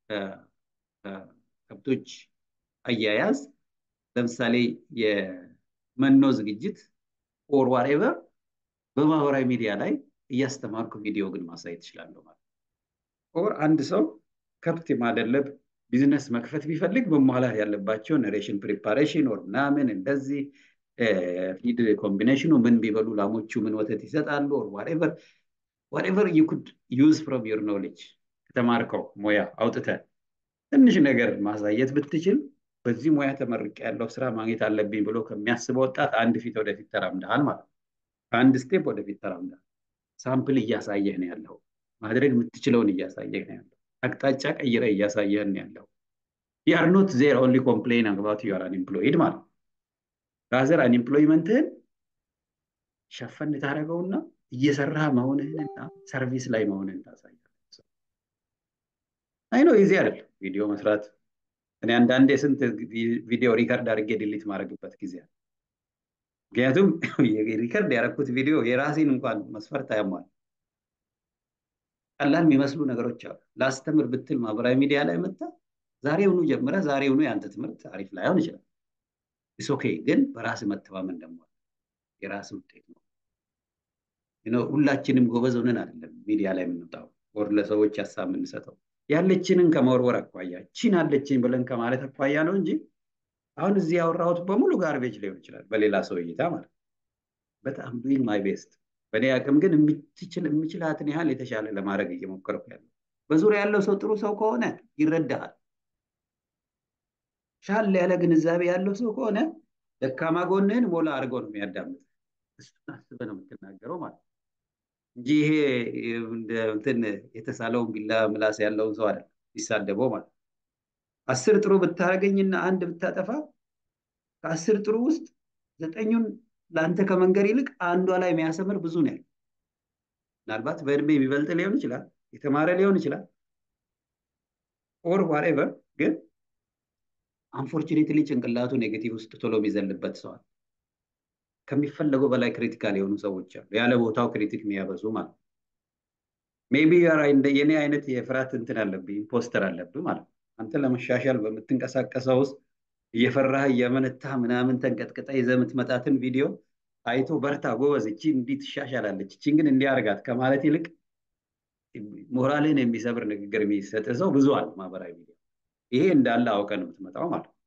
ከብቶች አያያዝ ለምሳሌ የመኖ ዝግጅት ኦር ዋሬቨር በማህበራዊ ሚዲያ ላይ እያስተማርኩ ቪዲዮ ግን ማሳየት እችላለሁ ማለት ኦር አንድ ሰው ከብት የማደለብ ቢዝነስ መክፈት ቢፈልግ መሟላት ያለባቸው ነሬሽን ፕሪፓሬሽን ኦር ምናምን እንደዚህ ፊድ ኮምቢኔሽኑ ምን ቢበሉ ላሞቹ ምን ወተት ይሰጣሉ ኦር ዋሬቨር ዋሬቨር ዩ ኩድ ዩዝ ፍሮም ዩር ኖሌጅ ከተማርከው ሙያ አውጥተ ትንሽ ነገር ማሳየት ብትችል በዚህ ሙያ ተመርቅ ያለው ስራ ማግኘት አለብኝ ብሎ ከሚያስበው ወጣት አንድ ፊት ወደፊት ተራምደሃል ማለት ነው። አንድ ስቴፕ ወደፊት ተራምደሃል። ሳምፕል እያሳየህ ነው ያለው። ማድረግ የምትችለውን እያሳየህ ነው ያለው። አቅጣጫ ቀይረ እያሳየህን ያለው ዩአር ኖት ዜር ኦንሊ ኮምፕሌን አባውት ዩአር አንኤምፕሎይድ ማለት ራዘር አንኤምፕሎይመንትህን ሸፈን ታደረገውና እየሰራ መሆንህንና ሰርቪስ ላይ መሆንህን ታሳያለህ። አይ ነው ይዚ አይደለም ቪዲዮ መስራት እኔ አንዳንዴ ስንት ቪዲዮ ሪከርድ አድርጌ ዲሊት ማድረግበት ጊዜ አለ። ምክንያቱም ሪከርድ ያደረኩት ቪዲዮ የራሴን እንኳን መስፈርት አያሟል። ቀላል የሚመስሉ ነገሮች አሉ። ላስተምር ብትል ማህበራዊ ሚዲያ ላይ መጣ ዛሬውኑ ጀምረ ዛሬውኑ የአንተ ትምህርት አሪፍ ላይሆን ይችላል። ኢስ ኦኬ ግን በራስ መተማመን ደግሞ የራስ ውጤት ነው። ሁላችንም ጎበዝ ሆነን አይደለም ሚዲያ ላይ የምንወጣው ወር ለሰዎች ሀሳብ የምንሰጠው ያለችንን ከመወርወር አኳያ ቺን አለችኝ ብለን ከማለት አኳያ ነው እንጂ አሁን እዚህ ያወራሁት በሙሉ ጋርቤጅ ሊሆን ይችላል በሌላ ሰው እይታ ማለት በጣም ዱይንግ ማይ ቤስት በእኔ አቅም ግን የምችላትን ያህል የተሻለ ለማድረግ እየሞከርኩ ያለው በዙሪያ ያለው ሰው ጥሩ ሰው ከሆነ ይረዳሃል። ሻል ያለ ግንዛቤ ያለው ሰው ከሆነ ደካማ ጎንህን ሞላ አድርጎ ነው የሚያዳምጥ። እሱን አስበህ ነው የምትናገረው ማለት እንጂ ይሄ እንትን የተሳለውን ቢላ ምላስ ያለውን ሰው አይደለም ይሳደበው ማለት አስር ጥሩ ብታገኝና አንድ ብታጠፋ ከአስር ጥሩ ውስጥ ዘጠኙን ለአንተ ከመንገር ይልቅ አንዷ ላይ የሚያሰምር ብዙ ነው ያለው። ምናልባት በእድሜ የሚበልጥ ሊሆን ይችላል፣ የተማረ ሊሆን ይችላል፣ ኦር ዋሬቨር ግን አንፎርቹኔትሊ ጭንቅላቱ ኔጌቲቭ ውስጥ ቶሎ የሚዘልበት ሰዋል። ከሚፈለገው በላይ ክሪቲካል የሆኑ ሰዎች አሉ፣ ያለ ቦታው ክሪቲክ የሚያበዙ ማለት ነው። ሜቢ የኔ አይነት የፍርሃት እንትን አለብህ፣ ኢምፖስተር አለብህ ማለት ነው። አንተ ለመሻሻል በምትንቀሳቀሰው ውስጥ እየፈራህ እየመነታህ ምናምን ተንቀጥቅጠ ይዘህ የምትመጣትን ቪዲዮ አይቶ በርታ ጎበዝ፣ እቺ እንዲህ ትሻሻላለች፣ እቺን ግን እንዲያርጋት ከማለት ይልቅ ሞራልን የሚሰብር ንግግር የሚሰጥ ሰው ብዙ አለ ማህበራዊ ሚዲያ። ይሄ እንዳለ አውቀ ነው የምትመጣው ማለት ነው።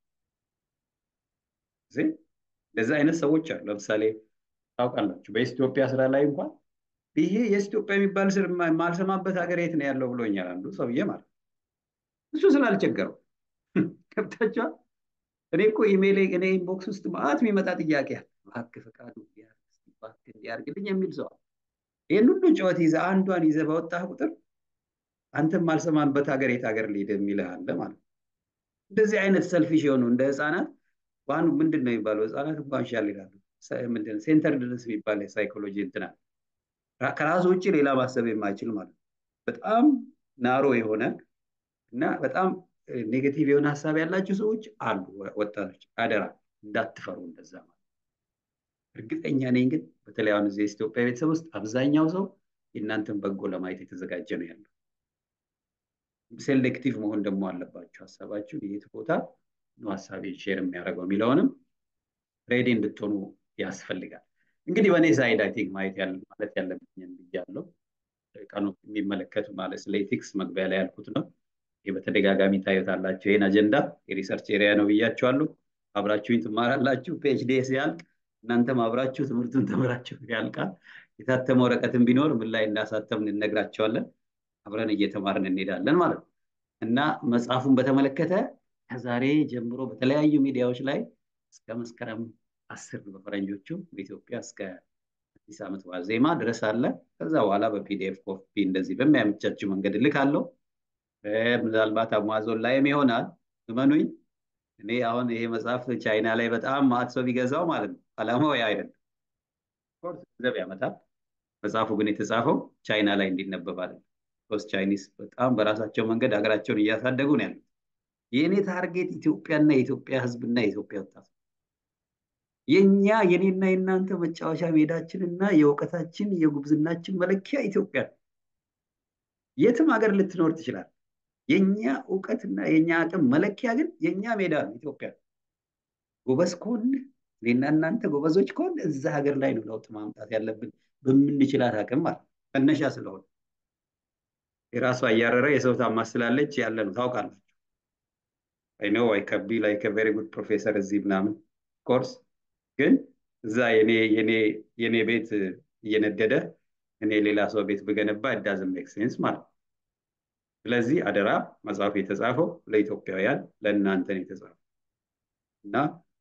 እንደዚህ አይነት ሰዎች አሉ። ለምሳሌ ታውቃላችሁ፣ በኢትዮጵያ ስራ ላይ እንኳን ይሄ የኢትዮጵያ የሚባል ስር የማልሰማበት ሀገር የት ነው ያለው ብሎኛል አንዱ ሰውዬ ማለት እሱ ስላልቸገረው ገብታችኋል። እኔ እኮ ኢሜይል እኔ ኢንቦክስ ውስጥ ማአት የሚመጣ ጥያቄ አለ። እባክህ ፈቃዱ እባክህ እንዲያርግልኝ የሚል ሰው ይህን ሁሉ ጨዋታ ይዘህ አንዷን ይዘህ በወጣህ ቁጥር አንተም ማልሰማንበት ሀገር የት ሀገር ሊሄድ የሚልህ አለ ማለት ነው። እንደዚህ አይነት ሰልፊሽ የሆኑ እንደ ህፃናት በአንዱ ምንድን ነው የሚባለው ህፃናት እንኳን ሻል ይላሉ። ምንድን ሴንተርድነስ የሚባል የሳይኮሎጂ እንትን አለ። ከራሱ ውጭ ሌላ ማሰብ የማይችል ማለት ነው። በጣም ናሮ የሆነ እና በጣም ኔጌቲቭ የሆነ ሀሳብ ያላቸው ሰዎች አሉ። ወጣቶች አደራ እንዳትፈሩ እንደዛ ማለት እርግጠኛ ነኝ ግን በተለይ አሁን እዚህ ኢትዮጵያ ቤተሰብ ውስጥ አብዛኛው ሰው የእናንተን በጎ ለማየት የተዘጋጀ ነው ያለው። ሴሌክቲቭ መሆን ደግሞ አለባቸው። ሀሳባችሁ የት ቦታ ነው ሀሳቤ ሼር የሚያደርገው የሚለውንም ሬዲ እንድትሆኑ ያስፈልጋል። እንግዲህ በእኔ ሳይድ አይ ቲንክ ማየት ማለት ያለብኝን ብያለሁ። ቀኑ የሚመለከቱ ማለት ስለ ኤቲክስ መግቢያ ላይ ያልኩት ነው። ይህ በተደጋጋሚ ታዩታላችሁ። ይህን አጀንዳ የሪሰርች ኤሪያ ነው ብያችኋለሁ። አብራችሁኝ ትማራላችሁ። ፒኤችዲ ሲያልቅ እናንተም አብራችሁ ትምህርቱን ተምራችሁ ያልቃል። የታተመ ወረቀትን ቢኖር ምን ላይ እንዳሳተምን እንነግራቸዋለን። አብረን እየተማርን እንሄዳለን ማለት ነው እና መጽሐፉን በተመለከተ ከዛሬ ጀምሮ በተለያዩ ሚዲያዎች ላይ እስከ መስከረም አስር በፈረንጆቹ በኢትዮጵያ እስከ አዲስ ዓመት ዋዜማ ድረስ አለ። ከዛ በኋላ በፒዲኤፍ ኮፒ እንደዚህ በሚያመቻችው መንገድ እልካለሁ። ምናልባት አማዞን ላይም ይሆናል። እመኑኝ እኔ አሁን ይሄ መጽሐፍ ቻይና ላይ በጣም ማት ሰው ቢገዛው ማለት ነው። አላማው ያ አይደለም። ኮርስ ገንዘብ ያመጣል። መጽሐፉ ግን የተጻፈው ቻይና ላይ እንዲነበብ አይደለም። ሶስት ቻይኒስ በጣም በራሳቸው መንገድ ሀገራቸውን እያሳደጉ ነው ያሉት። የእኔ ታርጌት ኢትዮጵያና የኢትዮጵያ ሕዝብና የኢትዮጵያ ወጣት የኛ የኔና የእናንተ መጫወቻ ሜዳችንና የእውቀታችን የጉብዝናችን መለኪያ ኢትዮጵያ የትም ሀገር ልትኖር ትችላል። የኛ እውቀትና የኛ አቅም መለኪያ ግን የኛ ሜዳ ነው ኢትዮጵያ። ጎበዝ ከሆን እኔና እናንተ ጎበዞች ከሆን እዛ ሀገር ላይ ነው ለውጥ ማምጣት ያለብን በምንችላት አቅም ማለት መነሻ ስለሆነ የራሷ እያረረ የሰው ታማስላለች ያለ ነው ታውቃላችሁ። አይ ኖ አይ ከቢ ላይክ ቬሪ ጉድ ፕሮፌሰር እዚህ ምናምን ኮርስ ግን እዛ የኔ ቤት እየነደደ እኔ ሌላ ሰው ቤት ብገነባ ዳዝን ሜክ ሴንስ ማለት ነው። ስለዚህ አደራ መጽሐፉ የተጻፈው ለኢትዮጵያውያን ለእናንተ ነው የተጻፈው እና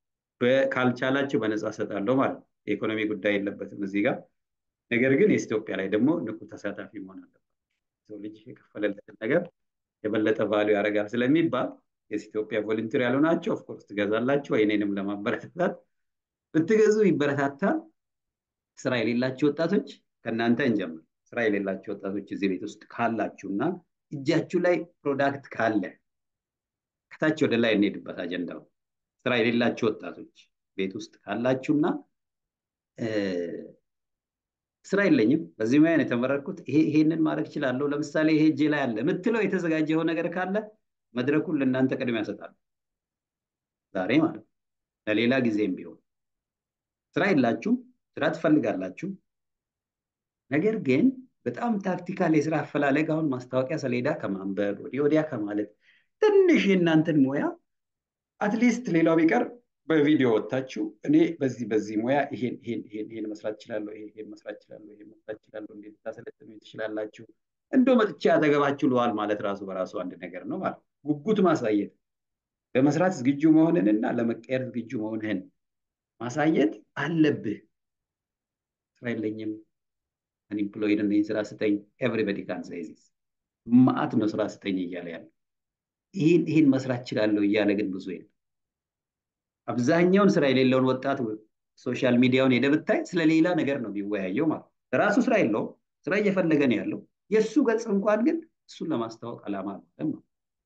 ካልቻላችሁ በነፃ ሰጣለሁ ማለት ነው። የኢኮኖሚ ጉዳይ የለበትም እዚህ ጋር። ነገር ግን የኢትዮጵያ ላይ ደግሞ ንቁ ተሳታፊ መሆን አለበት። ሰው ልጅ የከፈለለትን ነገር የበለጠ ቫሉ ያደርጋል ስለሚባል የኢትዮጵያ ቮለንቲር ያልሆናቸው ኦፍኮርስ ትገዛላችሁ። እኔንም ለማበረታታት ብትገዙ ይበረታታል። ስራ የሌላቸው ወጣቶች ከእናንተ እንጀምር። ስራ የሌላቸው ወጣቶች እዚህ ቤት ውስጥ ካላችሁ እና እጃችሁ ላይ ፕሮዳክት ካለ ከታች ወደ ላይ እንሄድበት አጀንዳው ስራ የሌላችሁ ወጣቶች ቤት ውስጥ ካላችሁና ስራ የለኝም በዚህ ሙያ ነው የተመረጥኩት ይሄንን ማድረግ እችላለሁ ለምሳሌ ይሄ እጄ ላይ አለ የምትለው የተዘጋጀው ነገር ካለ መድረኩን ለእናንተ ቅድሚያ ያሰጣሉ ዛሬ ማለት ለሌላ ጊዜም ቢሆን ስራ የላችሁ ስራ ትፈልጋላችሁ ነገር ግን በጣም ታክቲካል የስራ አፈላለግ አሁን ማስታወቂያ ሰሌዳ ከማንበብ ወዲህ ወዲያ ከማለት ትንሽ የእናንተን ሙያ አትሊስት ሌላው ቢቀር በቪዲዮ ወጥታችሁ እኔ በዚህ በዚህ ሙያ ይሄን ይሄን ይሄን ይሄን መስራት እችላለሁ ይሄን መስራት እችላለሁ ይሄን መስራት እችላለሁ እንዴት ታሰለጥኑ ትችላላችሁ እንዶ መጥቼ አጠገባችሁ ልዋል ማለት ራሱ በራሱ አንድ ነገር ነው ማለት ጉጉት ማሳየት ለመስራት ዝግጁ መሆንንና ለመቀየር ዝግጁ መሆንህን ማሳየት አለብህ ስራ የለኝም አንኢምፕሎይድ ነኝ ስራ ስጠኝ ኤቭሪበዲ ካን ሴይ ዚስ ማአት ነው ስራ ስጠኝ እያለ ያለ ይህን ይህን መስራት እችላለሁ እያለ ግን ብዙ የለም አብዛኛውን ስራ የሌለውን ወጣት ሶሻል ሚዲያውን ሄደ ብታይ ስለሌላ ነገር ነው የሚወያየው ማለት ራሱ ስራ የለውም ስራ እየፈለገ ነው ያለው የእሱ ገጽ እንኳን ግን እሱን ለማስታወቅ አላማ አለም ነው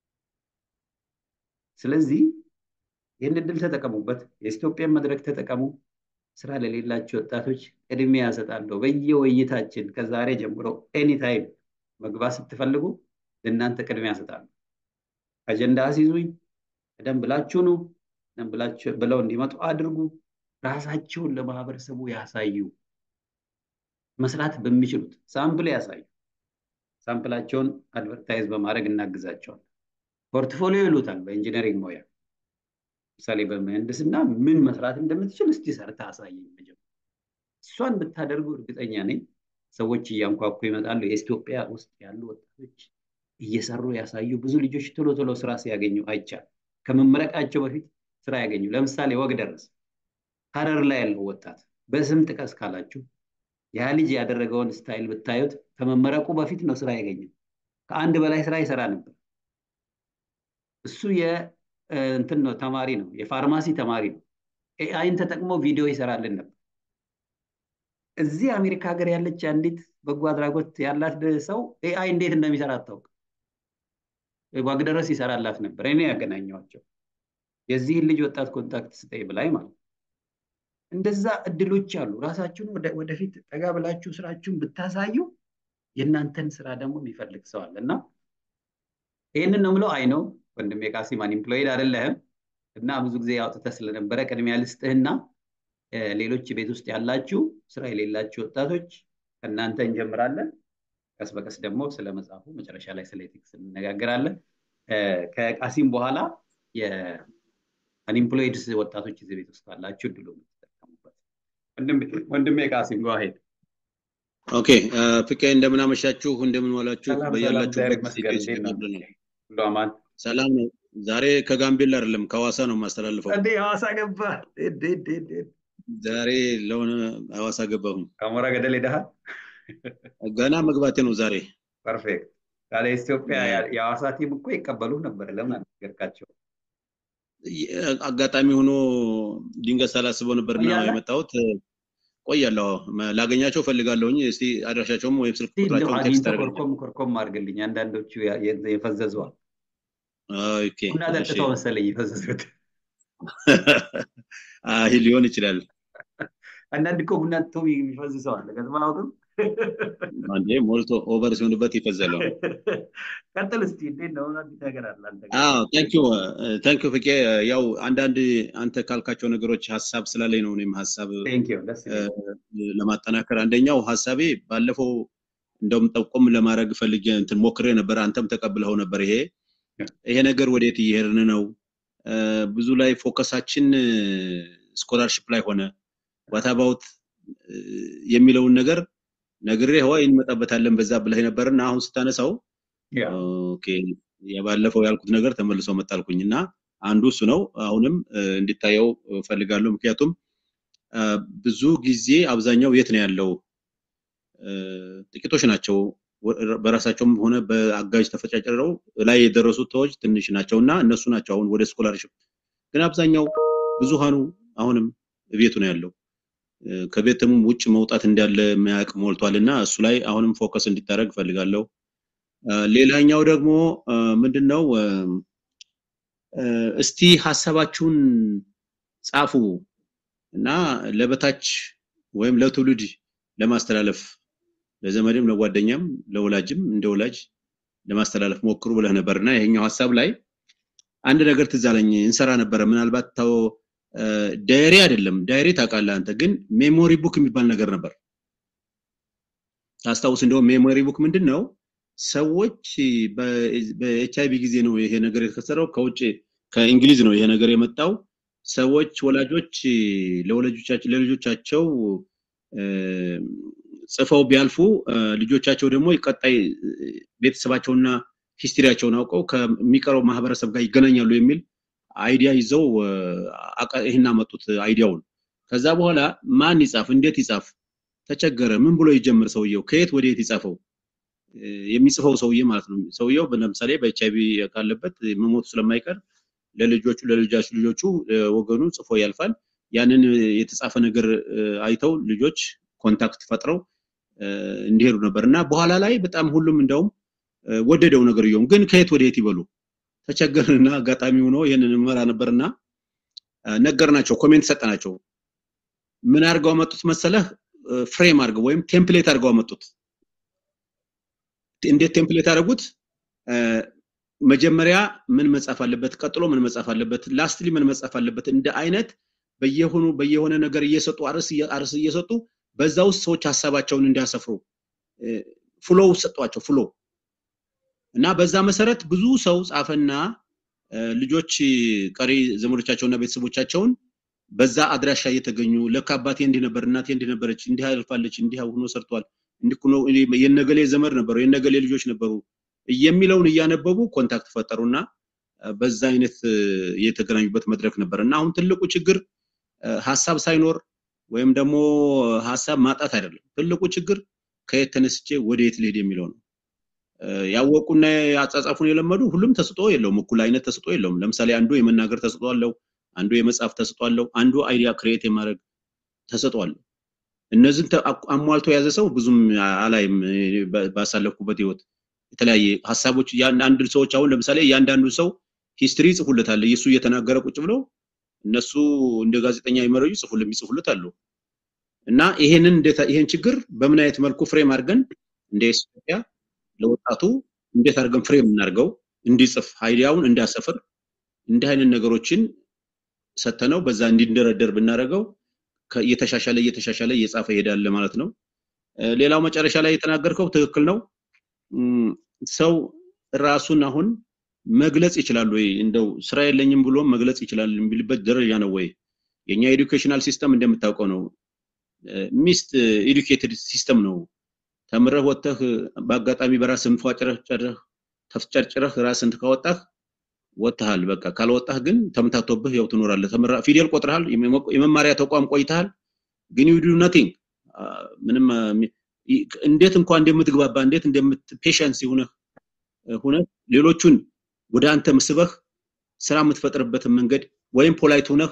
ስለዚህ ይህን እድል ተጠቀሙበት የኢትዮጵያን መድረክ ተጠቀሙ ስራ ለሌላቸው ወጣቶች ቅድሚያ ያሰጣለሁ በየውይይታችን ከዛሬ ጀምሮ ኤኒታይም መግባት ስትፈልጉ ለእናንተ ቅድሚያ ያሰጣለሁ አጀንዳ አስይዙኝ ቀደም ብላችሁ ነው ቀደም ብላችሁ ብለው እንዲመጡ አድርጉ ራሳቸውን ለማህበረሰቡ ያሳዩ መስራት በሚችሉት ሳምፕል ያሳዩ ሳምፕላቸውን አድቨርታይዝ በማድረግ እናግዛቸዋል ፖርትፎሊዮ ይሉታል በኢንጂነሪንግ ሙያ ምሳሌ በምህንድስና ምን መስራት እንደምትችል እስቲ ሰርታ አሳየኝ መጀመር እሷን ብታደርጉ እርግጠኛ ነኝ ሰዎች እያንኳኩ ይመጣሉ የኢትዮጵያ ውስጥ ያሉ ወጣቶች እየሰሩ ያሳዩ ብዙ ልጆች ቶሎ ቶሎ ስራ ሲያገኙ አይቻል ከመመረቃቸው በፊት ስራ ያገኙ ለምሳሌ ወግ ደረስ ሀረር ላይ ያለው ወጣት በስም ጥቀስ ካላችሁ ያ ልጅ ያደረገውን ስታይል ብታዩት ከመመረቁ በፊት ነው ስራ ያገኘው ከአንድ በላይ ስራ ይሰራ ነበር እሱ እንትን ነው ተማሪ ነው የፋርማሲ ተማሪ ነው ኤአይን ተጠቅሞ ቪዲዮ ይሰራልን ነበር እዚህ አሜሪካ ሀገር ያለች አንዲት በጎ አድራጎት ያላት ሰው ኤአይ እንዴት እንደሚሰራ አታውቅ ዋግደረስ ይሰራላት ነበር እኔ ያገናኘዋቸው የዚህን ልጅ ወጣት ኮንታክት ስጠይ ብላይ ማለት እንደዛ እድሎች አሉ ራሳችሁን ወደፊት ጠጋ ብላችሁ ስራችሁን ብታሳዩ የእናንተን ስራ ደግሞ የሚፈልግ ሰው አለ እና ይህንን ነው ምለው አይ ነው ወንድሜ ቃሲም አንኢምፕሎይድ አይደለህም እና ብዙ ጊዜ አውጥተህ ስለነበረ ቅድሚያ ልስጥህና ሌሎች ቤት ውስጥ ያላችሁ ስራ የሌላችሁ ወጣቶች ከእናንተ እንጀምራለን ቀስ በቀስ ደግሞ ስለ መጽሐፉ መጨረሻ ላይ ስለ ኤቲክስ እንነጋገራለን ከቃሲም በኋላ የአንኢምፕሎይድ ወጣቶች እዚህ ቤት ውስጥ ካላችሁ እድሉ የምትጠቀሙበት ወንድሜ ቃሲም ጓሄድ ኦኬ ፍቄ እንደምን አመሻችሁ እንደምን ዋላችሁ በያላችሁበት ሁሉ አማን ሰላም ነው ዛሬ ከጋምቤላ አይደለም ከሐዋሳ ነው የማስተላልፈው እንዴ ሐዋሳ ገባ ዛሬ ለሆነ ሐዋሳ ገባሁኝ ከሞራ ገደል ሄደሃል ገና መግባቴ ነው ዛሬ ፐርፌክት ካለ ኢትዮጵያ የሐዋሳ ቲም እኮ ይቀበሉ ነበር ለምን አልነገርካቸው አጋጣሚ ሆኖ ድንገት ሳላስበው ነበርና የመጣሁት ቆያለሁ ላገኛቸው ፈልጋለሁኝ እስቲ አድራሻቸውም ወይም ስልክ ቁጥራቸውን ቴክስት ኮርኮም ኮርኮም አድርግልኝ አንዳንዶቹ የፈዘዘዋል ኦኬ ቡና ጠጥተው መሰለኝ የፈዘዙት አይ ሊሆን ይችላል አንዳንድ እኮ ቡና ጠጥቶ የሚፈዝ ሰው አለ ከዝማ አውቅም አንዴ ሞልቶ ኦቨር ሲሆንበት ይፈዘለው ቀጥል እስቲ እንዴት ነው አዲስ ነገር አለ አንተ አዎ ታንኪዩ ታንኪዩ ፍቄ ያው አንዳንድ አንተ ካልካቸው ነገሮች ሀሳብ ስላለኝ ነው እኔም ሀሳብ ለማጠናከር አንደኛው ሀሳቤ ባለፈው እንደውም ጠቆም ለማድረግ ፈልጌ እንትን ሞክሬ ነበር አንተም ተቀብለው ነበር ይሄ ይሄ ነገር ወዴት እየሄድን ነው ብዙ ላይ ፎከሳችን ስኮላርሽፕ ላይ ሆነ ዋታባውት የሚለውን ነገር ነግሬ ሆይ እንመጣበታለን በዛ ብለህ ነበርና አሁን ስታነሳው ኦኬ የባለፈው ያልኩት ነገር ተመልሶ መጣልኩኝ እና አንዱ እሱ ነው አሁንም እንዲታየው ፈልጋለሁ ምክንያቱም ብዙ ጊዜ አብዛኛው የት ነው ያለው ጥቂቶች ናቸው በራሳቸውም ሆነ በአጋዥ ተፈጫጭረው ላይ የደረሱት ሰዎች ትንሽ ናቸው እና እነሱ ናቸው አሁን ወደ ስኮላርሽፕ ግን አብዛኛው ብዙሃኑ አሁንም ቤቱ ነው ያለው ከቤትም ውጭ መውጣት እንዳለ የሚያውቅ ሞልቷል እና እሱ ላይ አሁንም ፎከስ እንዲታደረግ ፈልጋለሁ ሌላኛው ደግሞ ምንድነው እስቲ ሀሳባችሁን ጻፉ እና ለበታች ወይም ለትውልድ ለማስተላለፍ ለዘመድም ለጓደኛም ለወላጅም እንደ ወላጅ ለማስተላለፍ ሞክሩ ብለህ ነበር እና ይሄኛው ሀሳብ ላይ አንድ ነገር ትዝ አለኝ እንሰራ ነበረ ምናልባት ተው ዳይሪ አይደለም ዳይሪ ታውቃለህ አንተ ግን ሜሞሪ ቡክ የሚባል ነገር ነበር ታስታውስ እንደውም ሜሞሪ ቡክ ምንድን ነው ሰዎች በኤች አይቪ ጊዜ ነው ይሄ ነገር የተከሰረው ከውጭ ከእንግሊዝ ነው ይሄ ነገር የመጣው ሰዎች ወላጆች ለወላጆቻቸው ለልጆቻቸው ጽፈው ቢያልፉ ልጆቻቸው ደግሞ ቀጣይ ቤተሰባቸውና ሂስትሪያቸውን አውቀው ከሚቀረው ማህበረሰብ ጋር ይገናኛሉ የሚል አይዲያ ይዘው ይህን አመጡት አይዲያውን። ከዛ በኋላ ማን ይጻፍ፣ እንዴት ይጻፍ ተቸገረ። ምን ብሎ ይጀምር ሰውየው፣ ከየት ወደ የት ይጻፈው? የሚጽፈው ሰውዬ ማለት ነው። ሰውየው ለምሳሌ በኤች አይቪ ካለበት መሞቱ ስለማይቀር ለልጆቹ ለልጃች ልጆቹ ወገኑ ጽፎ ያልፋል። ያንን የተጻፈ ነገር አይተው ልጆች ኮንታክት ፈጥረው እንዲሄዱ ነበር እና በኋላ ላይ በጣም ሁሉም እንደውም ወደደው ነገርየውም። ግን ከየት ወደ የት ይበሉ ተቸገርንና አጋጣሚ ሆኖ ይህንን መራ ነበርና ነገርናቸው፣ ኮሜንት ሰጠናቸው። ምን አድርገው አመጡት መሰለህ? ፍሬም አድርገው ወይም ቴምፕሌት አድርገው አመጡት። እንዴት ቴምፕሌት አደረጉት? መጀመሪያ ምን መጻፍ አለበት፣ ቀጥሎ ምን መጻፍ አለበት፣ ላስትሊ ምን መጻፍ አለበት፣ እንደ አይነት በየሆኑ በየሆነ ነገር እየሰጡ አርስ አርስ እየሰጡ በዛ ውስጥ ሰዎች ሀሳባቸውን እንዲያሰፍሩ ፍሎው ሰጧቸው ፍሎ እና በዛ መሰረት ብዙ ሰው ጻፈና ልጆች ቀሪ ዘመዶቻቸውና ቤተሰቦቻቸውን በዛ አድራሻ እየተገኙ ለካ አባቴ እንዲህ ነበር፣ እናቴ እንዲህ ነበረች፣ እንዲህ አልፋለች፣ እንዲህ ሆኖ ሰርቷል፣ እንዲህ ሆኖ የነገሌ ዘመድ ነበሩ፣ የነገሌ ልጆች ነበሩ የሚለውን እያነበቡ ኮንታክት ፈጠሩና በዛ አይነት የተገናኙበት መድረክ ነበር እና አሁን ትልቁ ችግር ሀሳብ ሳይኖር ወይም ደግሞ ሀሳብ ማጣት አይደለም። ትልቁ ችግር ከየት ተነስቼ ወደ የት ልሄድ የሚለው ነው። ያወቁና አጻጻፉን የለመዱ ሁሉም ተስጦ የለውም፣ እኩል አይነት ተስጦ የለውም። ለምሳሌ አንዱ የመናገር ተስጦ አለው፣ አንዱ የመጻፍ ተስጦ አለው፣ አንዱ አይዲያ ክሬት የማድረግ ተሰጦ አለው። እነዚህን አሟልቶ የያዘ ሰው ብዙም አላይም ባሳለፍኩበት ህይወት የተለያየ ሀሳቦች አንድ ሰዎች አሁን ለምሳሌ እያንዳንዱ ሰው ሂስትሪ ይጽፉለታል እሱ እየተናገረ ቁጭ ብለው እነሱ እንደ ጋዜጠኛ ይመረዩ ይጽፉልም ይጽፉለት አሉ እና ይሄንን ይሄን ችግር በምን አይነት መልኩ ፍሬም አድርገን እንደ ኢትዮጵያ ለወጣቱ እንዴት አድርገን ፍሬም እናድርገው እንዲጽፍ አይዲያውን እንዲያሰፍር እንዲህ አይነት ነገሮችን ሰተነው በዛ እንዲንደረደር ብናደርገው እየተሻሻለ እየተሻሻለ እየጻፈ ይሄዳል ማለት ነው። ሌላው መጨረሻ ላይ የተናገርከው ትክክል ነው። ሰው ራሱን አሁን መግለጽ ይችላል ወይ? እንደው ስራ የለኝም ብሎ መግለጽ ይችላል የሚልበት ደረጃ ነው ወይ? የኛ ኤዱኬሽናል ሲስተም እንደምታውቀው ነው። ሚስት ኤዱኬትድ ሲስተም ነው። ተምረህ ወጥተህ በአጋጣሚ በራስህ እንፏጭረህ ጨረህ ተፍጨርጭረህ ራስህን ካወጣህ ወጥተሃል። በቃ ካልወጣህ ግን ተምታቶብህ ያው ትኖራለህ። ፊደል ቆጥረሃል፣ የመማሪያ ተቋም ቆይተሃል፣ ግን ዩ ዱ ነቲንግ ምንም እንዴት እንኳን እንደምትግባባ እንዴት እንደምት ፔሸንስ ሆነህ ሆነህ ሌሎቹን ወደ አንተ ምስበህ ስራ የምትፈጥርበትን መንገድ ወይም ፖላይት ሆነህ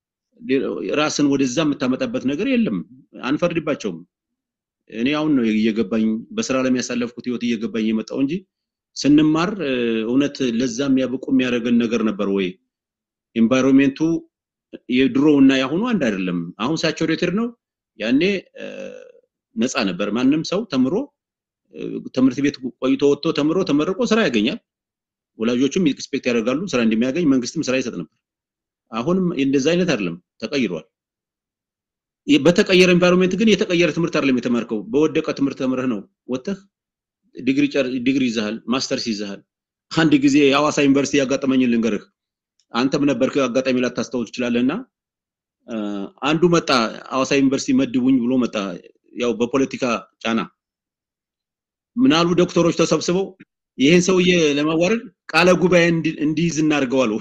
ራስን ወደዛ የምታመጣበት ነገር የለም። አንፈርድባቸውም። እኔ አሁን ነው እየገባኝ በስራ ላይ የሚያሳለፍኩት ህይወት እየገባኝ የመጣው እንጂ ስንማር እውነት ለዛ የሚያብቁ የሚያደርገን ነገር ነበር ወይ? ኤንቫይሮንሜንቱ የድሮ እና ያሁኑ አንድ አይደለም። አሁን ሳቹሬትድ ነው። ያኔ ነፃ ነበር። ማንም ሰው ተምሮ ትምህርት ቤት ቆይቶ ወጥቶ ተምሮ ተመርቆ ስራ ያገኛል። ወላጆችም ኤክስፔክት ያደርጋሉ ስራ እንደሚያገኝ፣ መንግስትም ስራ ይሰጥ ነበር። አሁንም እንደዛ አይነት አይደለም፣ ተቀይሯል። በተቀየረ ኤንቫይሮንሜንት ግን የተቀየረ ትምህርት አይደለም የተማርከው። በወደቀ ትምህርት ተምረህ ነው ወጥተህ ዲግሪ ዲግሪ ይዘሃል፣ ማስተርስ ይዘሃል። አንድ ጊዜ የሐዋሳ ዩኒቨርሲቲ ያጋጠመኝን ልንገርህ። አንተም ነበርክ አጋጣሚ ላታስታውስ ትችላለህና አንዱ መጣ ሐዋሳ ዩኒቨርሲቲ መድቡኝ ብሎ መጣ። ያው በፖለቲካ ጫና ምናሉ ዶክተሮች ተሰብስበው ይህን ሰውዬ ለማዋረድ ቃለ ጉባኤ እንዲይዝ እናድርገው አሉ።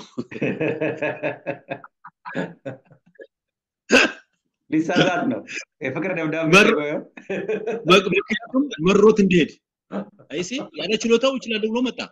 ሊሳሳት ነው የፍቅር ደብዳቤ ምክንያቱም መሮት እንዲሄድ አይሲ ያለ ችሎታው ይችላል ብሎ መጣ።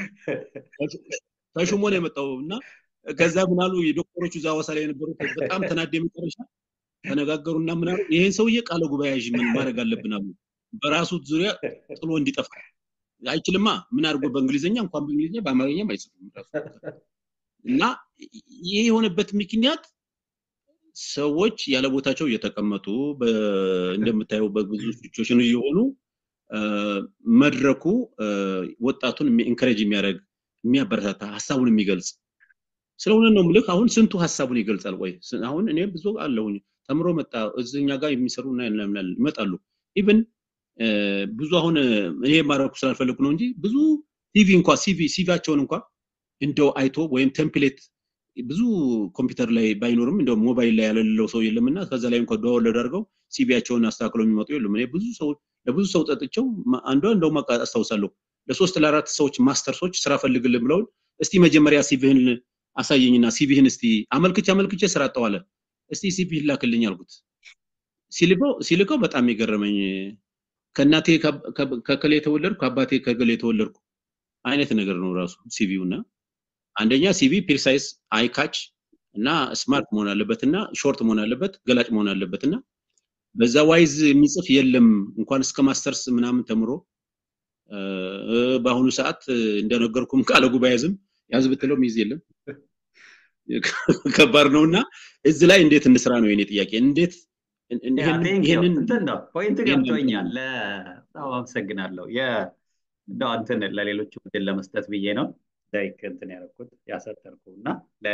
ተሹሞ ነው የመጣው እና ከዛ ምናሉ የዶክተሮቹ እዛ ሐዋሳ ላይ የነበሩት በጣም ተናደ መጨረሻ ተነጋገሩና ምናሉ ይሄን ሰውዬ ቃለ ጉባኤ ያዥ ምን ማድረግ አለብን አሉ። በራሱ ዙሪያ ጥሎ እንዲጠፋ አይችልማ። ምን አድርጎ በእንግሊዝኛ እንኳን በእንግሊዝኛ በአማርኛም አይጽፍም ራሱ እና ይህ የሆነበት ምክንያት ሰዎች ያለ ቦታቸው እየተቀመጡ እንደምታየው በብዙ ሲቹዌሽን እየሆኑ መድረኩ ወጣቱን ኢንከሬጅ የሚያደርግ የሚያበረታታ ሀሳቡን የሚገልጽ ስለሆነ ነው ምልክ አሁን ስንቱ ሀሳቡን ይገልጻል ወይ አሁን እኔ ብዙ አለሁኝ ተምሮ መጣ እዚኛ ጋር የሚሰሩ ይመጣሉ ኢቭን ብዙ አሁን እኔ ማድረጉ ስላልፈለጉ ነው እንጂ ብዙ ሲቪ እንኳ ሲቪ ሲቪያቸውን እንኳ እንደው አይቶ ወይም ቴምፕሌት ብዙ ኮምፒውተር ላይ ባይኖርም እንደው ሞባይል ላይ ያለለው ሰው የለም እና ከዛ ላይ እንኳ ዳውንሎድ አድርገው ሲቪያቸውን አስተካክለው የሚመጡ የሉም። እኔ ብዙ ሰው ለብዙ ሰው ጠጥቸው አንዷ እንደውም አስታውሳለሁ ለሶስት ለአራት ሰዎች ማስተርሶች ስራ ፈልግልን ብለውን እስቲ መጀመሪያ ሲቪህን አሳየኝና ሲቪህን እስቲ አመልክቼ አመልክቼ ስራ አጠዋለ እስቲ ሲቪህን ላክልኝ አልኩት። ሲልከው ሲልከው በጣም የገረመኝ ከእናቴ ከከሌ የተወለድኩ ከአባቴ ከገሌ የተወለድኩ አይነት ነገር ነው ራሱ ሲቪው እና አንደኛ ሲቪ ፕሪሳይስ አይካች እና ስማርት መሆን አለበት እና ሾርት መሆን አለበት ገላጭ መሆን አለበት እና በዛ ዋይዝ የሚጽፍ የለም እንኳን እስከ ማስተርስ ምናምን ተምሮ በአሁኑ ሰዓት እንደነገርኩም ቃለ ጉባኤ ዝም ያዝ ብትለው ሚይዝ የለም ከባድ ነው እና እዚህ ላይ እንዴት እንስራ ነው የኔ ጥያቄ እንዴት ይህንን ፖይንት ገብቶኛል በጣም አመሰግናለሁ እንደው አንተን ለሌሎች ምድል ለመስጠት ብዬ ነው ላይክ እንትን ያደረኩት ያሰጠርኩ እና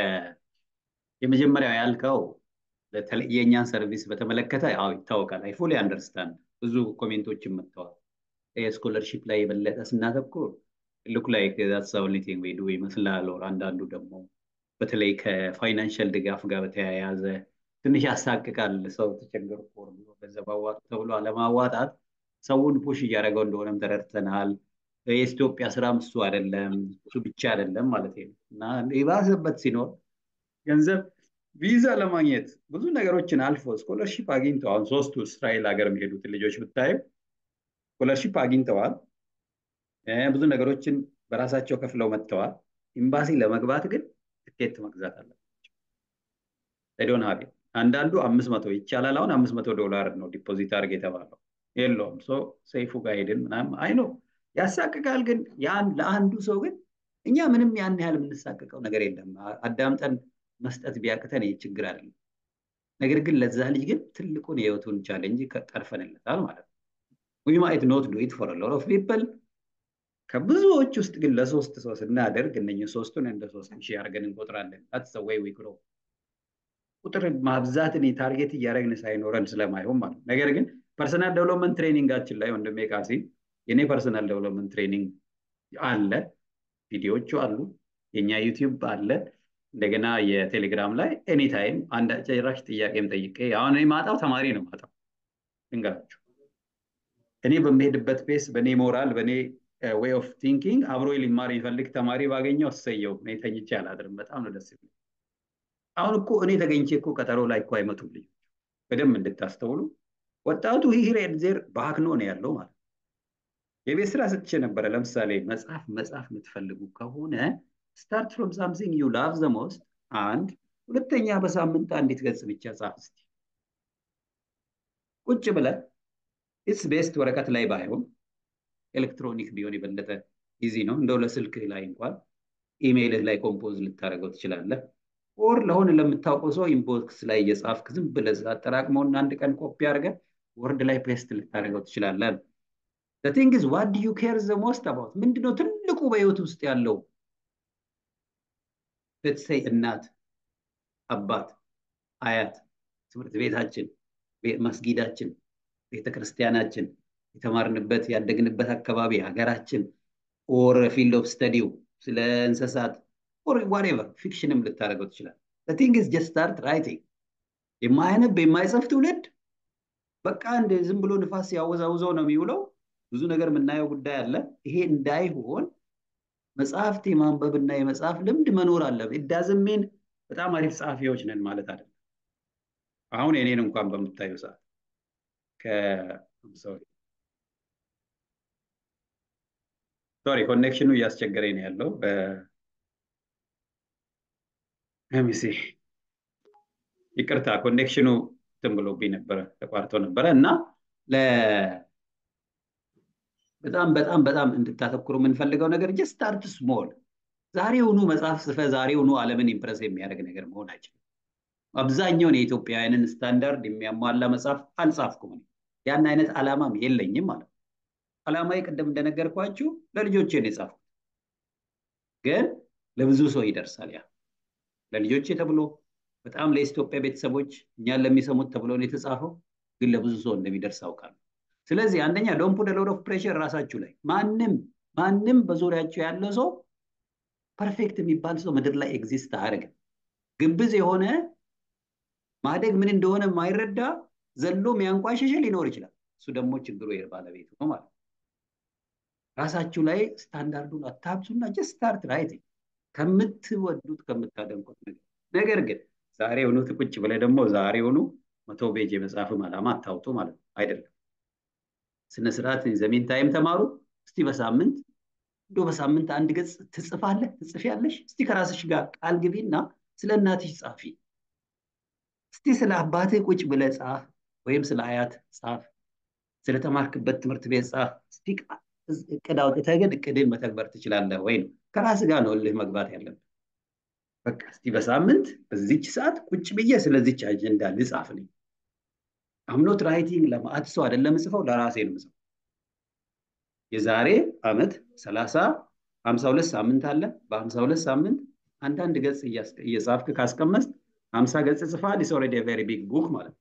የመጀመሪያው ያልከው የእኛን ሰርቪስ በተመለከተ ያው ይታወቃል አይ ፉሊ አንደርስታንድ ብዙ ኮሜንቶችን መጥተዋል ስኮለርሺፕ ላይ የበለጠ ስናተኩር ሉክ ላይክ ዛትስ ኦንሊ ቲንግ ዊ ዱ ይመስላል ኦር አንዳንዱ ደግሞ በተለይ ከፋይናንሻል ድጋፍ ጋር በተያያዘ ትንሽ ያሳቅቃል ሰው ተቸገርኩ ብሎ ገንዘብ አዋጡ ተብሎ አለማዋጣት ሰውን ፑሽ እያደረገው እንደሆነም ተረድተናል የኢትዮጵያ ስራም እሱ አይደለም እሱ ብቻ አይደለም ማለት ነው እና የባሰበት ሲኖር ገንዘብ ቪዛ ለማግኘት ብዙ ነገሮችን አልፎ ስኮለርሺፕ አግኝተው አሁን ሶስቱ እስራኤል ሀገር የሚሄዱትን ልጆች ብታይም ስኮለርሺፕ አግኝተዋል ብዙ ነገሮችን በራሳቸው ከፍለው መጥተዋል ኤምባሲ ለመግባት ግን ትኬት መግዛት አለባቸው ዶን ሀቢ አንዳንዱ አምስት መቶ ይቻላል አሁን አምስት መቶ ዶላር ነው ዲፖዚት አድርግ የተባለው የለውም ሶ ሰይፉ ጋር ሄድን ምናምን አይ ነው ያሳቅቃል ግን ለአንዱ ሰው ግን እኛ ምንም ያን ያህል የምንሳቅቀው ነገር የለም አዳምጠን መስጠት ቢያቅተን ይህ ችግር አይደለም ነገር ግን ለዛ ልጅ ግን ትልቁን የህይወቱን ቻሌንጅ ቀርፈንለታል ማለት ነው ዊ ማይት ኖት ዱ ኢት ፎር ሎት ኦፍ ፒፕል ከብዙዎች ውስጥ ግን ለሶስት ሰው ስናደርግ እነኝህ ሶስቱን እንደ ሶስት ሺህ አድርገን እንቆጥራለን ታትስ ወይ ዊ ግሮ ቁጥር ማብዛትን ታርጌት እያደረግን ሳይኖረን ስለማይሆን ማለት ነገር ግን ፐርሰናል ዴቨሎፕመንት ትሬኒንጋችን ላይ ወንድሜ ቃሲ የኔ ፐርሰናል ዴቨሎፕመንት ትሬኒንግ አለ ቪዲዮዎቹ አሉ የኛ ዩቲዩብ አለ እንደገና የቴሌግራም ላይ ኤኒታይም አንድ ጭራሽ ጥያቄም ጠይቄ አሁን እኔ ማጣው ተማሪ ነው ማጣው ልንገራችሁ እኔ በሚሄድበት ፔስ በእኔ ሞራል በእኔ ዌይ ኦፍ ቲንኪንግ አብሮ ሊማር የሚፈልግ ተማሪ ባገኘው እሰየው እኔ ተኝቼ አላድርም በጣም ነው ደስ የሚል አሁን እኮ እኔ ተገኝቼ እኮ ቀጠሮ ላይ እኮ አይመጡም ልጆች በደንብ እንድታስተውሉ ወጣቱ ሂሬድ ዜር በአክኖ ነው ያለው ማለት የቤት ስራ ሰጥቼ ነበረ ለምሳሌ መጽሐፍ መጽሐፍ የምትፈልጉ ከሆነ ስታርት ፍሮም ሳምሲንግ ዩ ላቭ ዘ ሞስት አንድ ሁለተኛ በሳምንት አንዲት ገጽ ብቻ ጻፍ እስቲ ቁጭ ብለ ኢትስ ቤስት ወረቀት ላይ ባይሆን ኤሌክትሮኒክ ቢሆን የበለጠ ኢዚ ነው እንደው ለስልክ ላይ እንኳን ኢሜይልህ ላይ ኮምፖዝ ልታደርገው ትችላለህ ኦር ለሆነ ለምታውቀው ሰው ኢንቦክስ ላይ እየጻፍክ ዝም ብለህ አጠራቅመውና አንድ ቀን ኮፒ አድርገህ ወርድ ላይ ፔስት ልታደርገው ትችላለህ ቲንግ ዝ ዋት ዩ ኬር ዘ ሞስት አባውት ምንድነው ትልቁ በህይወት ውስጥ ያለው ለትሰይ እናት አባት አያት ትምህርት ቤታችን መስጊዳችን ቤተክርስቲያናችን የተማርንበት ያደግንበት አካባቢ ሀገራችን ኦር ፊልድ ኦፍ ስተዲው ስለ እንስሳት ኦር ዋሬቨር ፊክሽንም ልታደርገው ትችላል ቲንግ ስ ጀስት ስታርት ራይቲንግ የማያነብ የማይጽፍ ትውልድ በቃ እንደ ዝም ብሎ ንፋስ ያወዛውዘው ነው የሚውለው ብዙ ነገር የምናየው ጉዳይ አለ ይሄ እንዳይሆን መጽሐፍት የማንበብና የመጽሐፍ ልምድ መኖር አለ ኢዳዝሜን በጣም አሪፍ ጸሐፊዎች ነን ማለት አይደለም አሁን የኔን እንኳን በምታዩ ሰዓት ሶሪ ኮኔክሽኑ እያስቸገረኝ ነው ያለው ሚሲ ይቅርታ ኮኔክሽኑ እንትን ብሎብኝ ነበረ ተቋርጦ ነበረ እና በጣም በጣም በጣም እንድታተኩሩ የምንፈልገው ነገር ጀስት ስታርት ስሞል ዛሬውኑ መጽሐፍ ጽፈ ዛሬውኑ ዓለምን ኢምፕረስ የሚያደርግ ነገር መሆን አይችልም። አብዛኛውን የኢትዮጵያውያንን ስታንዳርድ የሚያሟላ መጽሐፍ አልጻፍኩም። ያን አይነት ዓላማም የለኝም ማለት ነው። ዓላማዬ ቅድም እንደነገርኳችሁ ለልጆቼ ነው የጻፍኩት፣ ግን ለብዙ ሰው ይደርሳል። ያ ለልጆቼ ተብሎ በጣም ለኢትዮጵያ ቤተሰቦች እኛን ለሚሰሙት ተብሎ ነው የተጻፈው፣ ግን ለብዙ ሰው እንደሚደርስ አውቃለሁ። ስለዚህ አንደኛ ዶንት ፑት ሎድ ኦፍ ፕሬሽር ራሳችሁ ላይ ማንም ማንም በዙሪያችሁ ያለ ሰው ፐርፌክት የሚባል ሰው ምድር ላይ ኤግዚስት አያደርግም። ግብዝ የሆነ ማደግ ምን እንደሆነ የማይረዳ ዘሎ የሚያንቋሸሸ ሊኖር ይችላል። እሱ ደግሞ ችግሩ ባለቤቱ ነው ማለት ነው። ራሳችሁ ላይ ስታንዳርዱን አታብሱና ጀስት ስታርት ራይቲንግ ከምትወዱት ከምታደንቁት ነገር ነገር ግን ዛሬውኑ ቁጭ ብለህ ደግሞ ዛሬውኑ መቶ ፔጅ የመጽሐፍም ዓላማ አታውጡ ማለት ነው አይደለም። ስነስርዓት ዘሚን ታይም ተማሩ። እስቲ በሳምንት እንዶ በሳምንት አንድ ገጽ ትጽፋለህ ትጽፊያለሽ። እስቲ ከራስሽ ጋር ቃል ግቢና ስለ እናትሽ ጻፊ። እስቲ ስለ አባትህ ቁጭ ብለህ ጻፍ፣ ወይም ስለ አያት ጻፍ፣ ስለተማርክበት ትምህርት ቤት ጻፍ። እስቲ እቅድ አውጥተህ ግን እቅድን መተግበር ትችላለህ ወይ ነው። ከራስህ ጋር ነው እልህ መግባት ያለብን። በቃ እስቲ በሳምንት በዚች ሰዓት ቁጭ ብዬ ስለዚች አጀንዳ ልጻፍ ነኝ። አምኖት ራይቲንግ ለማአት ሰው አይደለም ጽፈው ለራሴ ነው ጽፈው። የዛሬ አመት ሰላሳ ሀምሳ ሁለት ሳምንት አለ። በሀምሳ ሁለት ሳምንት አንዳንድ ገጽ እየጻፍክ ካስቀመጥ ሀምሳ ገጽ ጽፋል። ኢስ ኦልሬዲ ቬሪ ቢግ ቡክ ማለት ነው።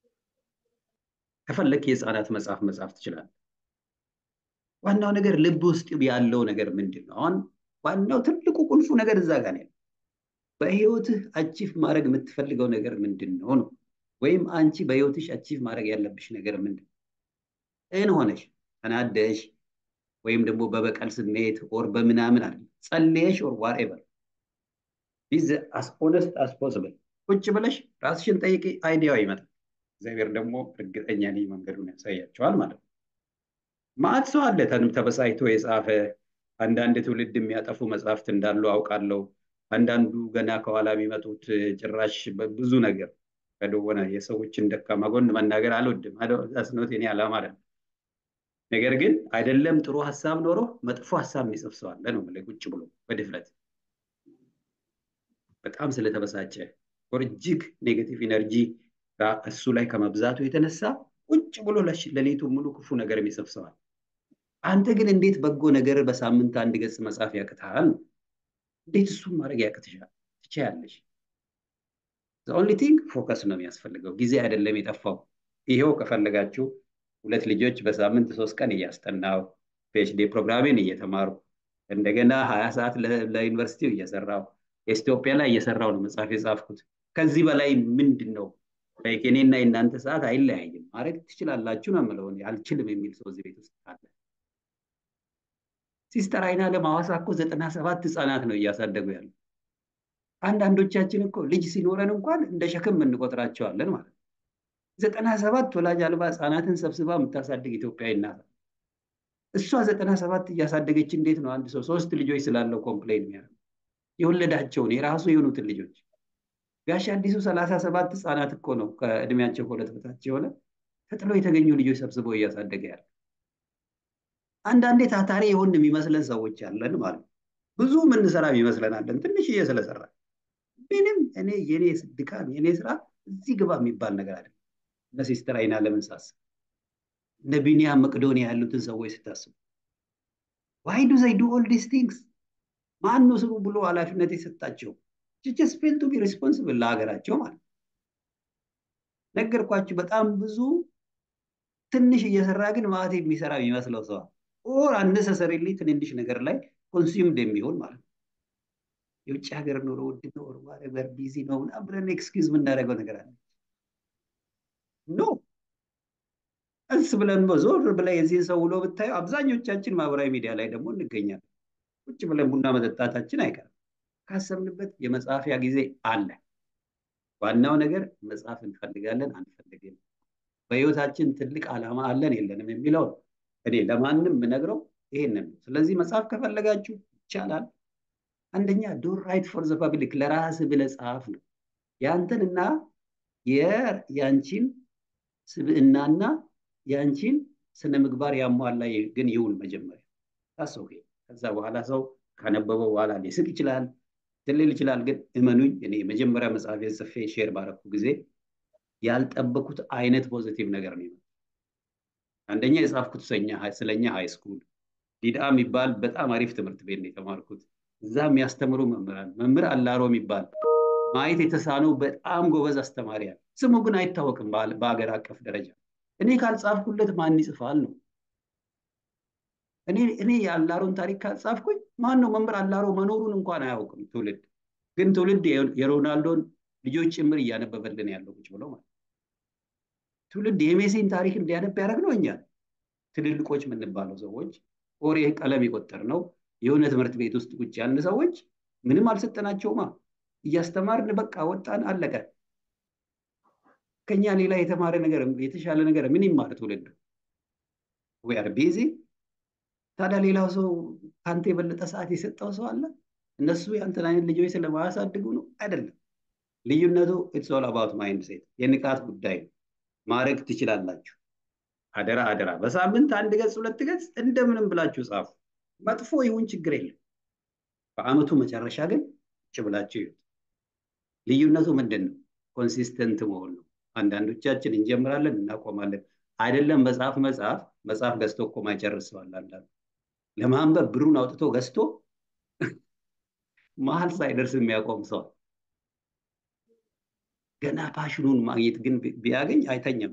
ከፈለክ የህፃናት መጽሐፍ መጻፍ ትችላለህ። ዋናው ነገር ልብ ውስጥ ያለው ነገር ምንድን ነው? አሁን ዋናው ትልቁ ቁልፉ ነገር እዛ ጋር ነው። በህይወትህ አቺፍ ማድረግ የምትፈልገው ነገር ምንድን ነው ነው ወይም አንቺ በህይወትሽ አቺቭ ማድረግ ያለብሽ ነገር ምንድን ነው? እን ሆነሽ ተናደሽ ወይም ደግሞ በበቀል ስሜት ኦር በምናምን አለ ጸልየሽ ኦር ዋትኤቨር ቢዝ አስ ኦነስት አስ ፖስብል ቁጭ ብለሽ ራስሽን ጠይቂ፣ አይዲያው ይመጣል። እግዚአብሔር ደግሞ እርግጠኛ ነኝ መንገዱን ያሳያቸዋል ማለት ነው። ማዕት ሰው አለ ተበሳይቶ የጻፈ አንዳንድ ትውልድ የሚያጠፉ መጽሐፍት እንዳሉ አውቃለሁ። አንዳንዱ ገና ከኋላ የሚመጡት ጭራሽ ብዙ ነገር ከደወነ የሰዎችን ደካማ ጎን መናገር አልወድም። አስኖት የኔ ዓላማ አይደለም። ነገር ግን አይደለም ጥሩ ሀሳብ ኖሮ መጥፎ ሀሳብ የሚጽፍ ሰው አለ ነው የምልህ። ቁጭ ብሎ በድፍረት በጣም ስለተበሳጨ ወር እጅግ ኔጌቲቭ ኢነርጂ እሱ ላይ ከመብዛቱ የተነሳ ቁጭ ብሎ ሌሊቱ ሙሉ ክፉ ነገር የሚጽፍ ሰዋል። አንተ ግን እንዴት በጎ ነገር በሳምንት አንድ ገጽ መጻፍ ያቅትሃል? እንዴት እሱን ማድረግ ያቅትሻል? ትችያለሽ። ኦንሊ ቲንግ ፎከስ ነው የሚያስፈልገው። ጊዜ አይደለም የጠፋው። ይሄው ከፈለጋችሁ ሁለት ልጆች በሳምንት ሶስት ቀን እያስጠናው ፒኤችዲ ፕሮግራሜን እየተማሩ እንደገና ሀያ ሰዓት ለዩኒቨርሲቲው እየሰራው ኢትዮጵያ ላይ እየሰራው ነው መጽሐፍ የጻፍኩት። ከዚህ በላይ ምንድን ነው? የኔና የእናንተ ሰዓት አይለያይም። ማድረግ ትችላላችሁ ነው የምለው። አልችልም የሚል ሰው እዚህ ቤት ውስጥ አለ። ሲስተር አይና ለማዋሳ እኮ ዘጠና ሰባት ህፃናት ነው እያሳደጉ ያሉ። አንዳንዶቻችን እኮ ልጅ ሲኖረን እንኳን እንደ ሸክም እንቆጥራቸዋለን ማለት ነው። ዘጠና ሰባት ወላጅ አልባ ህፃናትን ሰብስባ የምታሳድግ ኢትዮጵያዊ እናት እሷ ዘጠና ሰባት እያሳደገች እንዴት ነው አንድ ሰው ሶስት ልጆች ስላለው ኮምፕሌን የሚያደርገው? የወለዳቸውን የራሱ የሆኑትን ልጆች ጋሽ አዲሱ ሰላሳ ሰባት ህፃናት እኮ ነው ከእድሜያቸው ከሁለት በታች የሆነ ተጥሎ የተገኙ ልጆች ሰብስበው እያሳደገ ያለ። አንዳንዴ ታታሪ የሆን የሚመስለን ሰዎች ያለን ማለት ነው። ብዙ ምንሰራ ይመስለናለን ትንሽዬ ስለሰራ ምንም እኔ የኔ ድካም የኔ ስራ እዚህ ግባ የሚባል ነገር አይደለም። እነ ሲስተር አይና ለምን ሳስብ እነ ቢኒያም መቅዶኒያ ያሉትን ሰዎች ስታስቡ ዋይ ዱ ዘይ ዱ ኦል ዲስ ቲንግስ ማን ነው ስሩ ብሎ ኃላፊነት የሰጣቸው? ጀስት ፌል ቱ ቢ ሪስፖንስብል ለሀገራቸው ማለት ነገርኳችሁ። በጣም ብዙ ትንሽ እየሰራ ግን ማለት የሚሰራ የሚመስለው ሰው ኦር አነሰሰሪሊ ትንንሽ ነገር ላይ ኮንሱምድ የሚሆን ማለት ነው። የውጭ ሀገር ኑሮ ውድ ነው፣ ኦር ቢዚ ነው ምናምን ብለን ኤክስኪውዝ የምናደርገው ነገር አለ። ኖ እስ ብለን በዞር ብላ የዚህን ሰው ውሎ ብታዩ አብዛኞቻችን ማህበራዊ ሚዲያ ላይ ደግሞ እንገኛለን። ቁጭ ብለን ቡና መጠጣታችን አይቀርም። ካሰብንበት የመጻፊያ ጊዜ አለ። ዋናው ነገር መጽሐፍ እንፈልጋለን አንፈልግም፣ በህይወታችን ትልቅ ዓላማ አለን የለንም የሚለው እኔ ለማንም የምነግረው ይሄንን ነው። ስለዚህ መጽሐፍ ከፈለጋችሁ ይቻላል። አንደኛ ዶን ራይት ፎር ዘ ፐብሊክ ለራስ ብለህ ጻፍ ነው። ያንተንና የያንቺን ስብዕናና ያንቺን ስነ ምግባር ያሟላ ግን ይሁን መጀመሪያ ታሰው ከዛ በኋላ ሰው ካነበበው በኋላ ሊስቅ ይችላል፣ ትልል ይችላል። ግን እመኑኝ እኔ የመጀመሪያ መጽሐፍ ጽፌ ሼር ባረኩ ጊዜ ያልጠበኩት አይነት ፖዚቲቭ ነገር ነው። አንደኛ የጻፍኩት ስለኛ ሃይ ስኩል ዲዳ የሚባል በጣም አሪፍ ትምህርት ቤት ነው የተማርኩት። እዛ የሚያስተምሩ መምህራን መምህር አላሮ የሚባል ማየት የተሳነው በጣም ጎበዝ አስተማሪ አለ። ስሙ ግን አይታወቅም በሀገር አቀፍ ደረጃ። እኔ ካልጻፍኩለት ማን ይጽፋል ነው። እኔ እኔ የአላሮን ታሪክ ካልጻፍኩኝ ማን ነው መምህር አላሮ መኖሩን እንኳን አያውቅም ትውልድ። ግን ትውልድ የሮናልዶን ልጆች ጭምር እያነበበልን ያለው ቁጭ ብሎ ማለት ትውልድ የሜሲን ታሪክ እንዲያነብ ያደረግ ነው እኛ ትልልቆች የምንባለው ሰዎች ኦሬ ቀለም የቆጠር ነው የሆነ ትምህርት ቤት ውስጥ ቁጭ ያልን ሰዎች ምንም አልሰጠናቸውማ። እያስተማርን በቃ ወጣን፣ አለቀ። ከኛ ሌላ የተማረ ነገር የተሻለ ነገር ምን ይማር ትውልድ? ዌር ቢዚ። ታዲያ ሌላው ሰው ከአንተ የበለጠ ሰዓት የሰጠው ሰው አለ? እነሱ ያንተን አይነት ልጆች ስለማያሳድጉ ነው? አይደለም። ልዩነቱ ኢትስ ኦል አባውት ማይንድ ሴት የንቃት ጉዳይ ነው። ማድረግ ትችላላችሁ። አደራ አደራ፣ በሳምንት አንድ ገጽ ሁለት ገጽ እንደምንም ብላችሁ ጻፉ። መጥፎ ይሁን ችግር የለም። በአመቱ መጨረሻ ግን ቁጭ ብላችሁ ይሁት። ልዩነቱ ምንድን ነው? ኮንሲስተንት መሆን ነው። አንዳንዶቻችን እንጀምራለን እናቆማለን። አይደለም መጽሐፍ መጽሐፍ መጽሐፍ ገዝቶ እኮ ማይጨርሰዋል። አንዳንዱ ለማንበብ ብሩን አውጥቶ ገዝቶ መሀል ሳይደርስ የሚያቆም ሰው ገና ፓሽኑን ማግኘት ግን ቢያገኝ አይተኛም።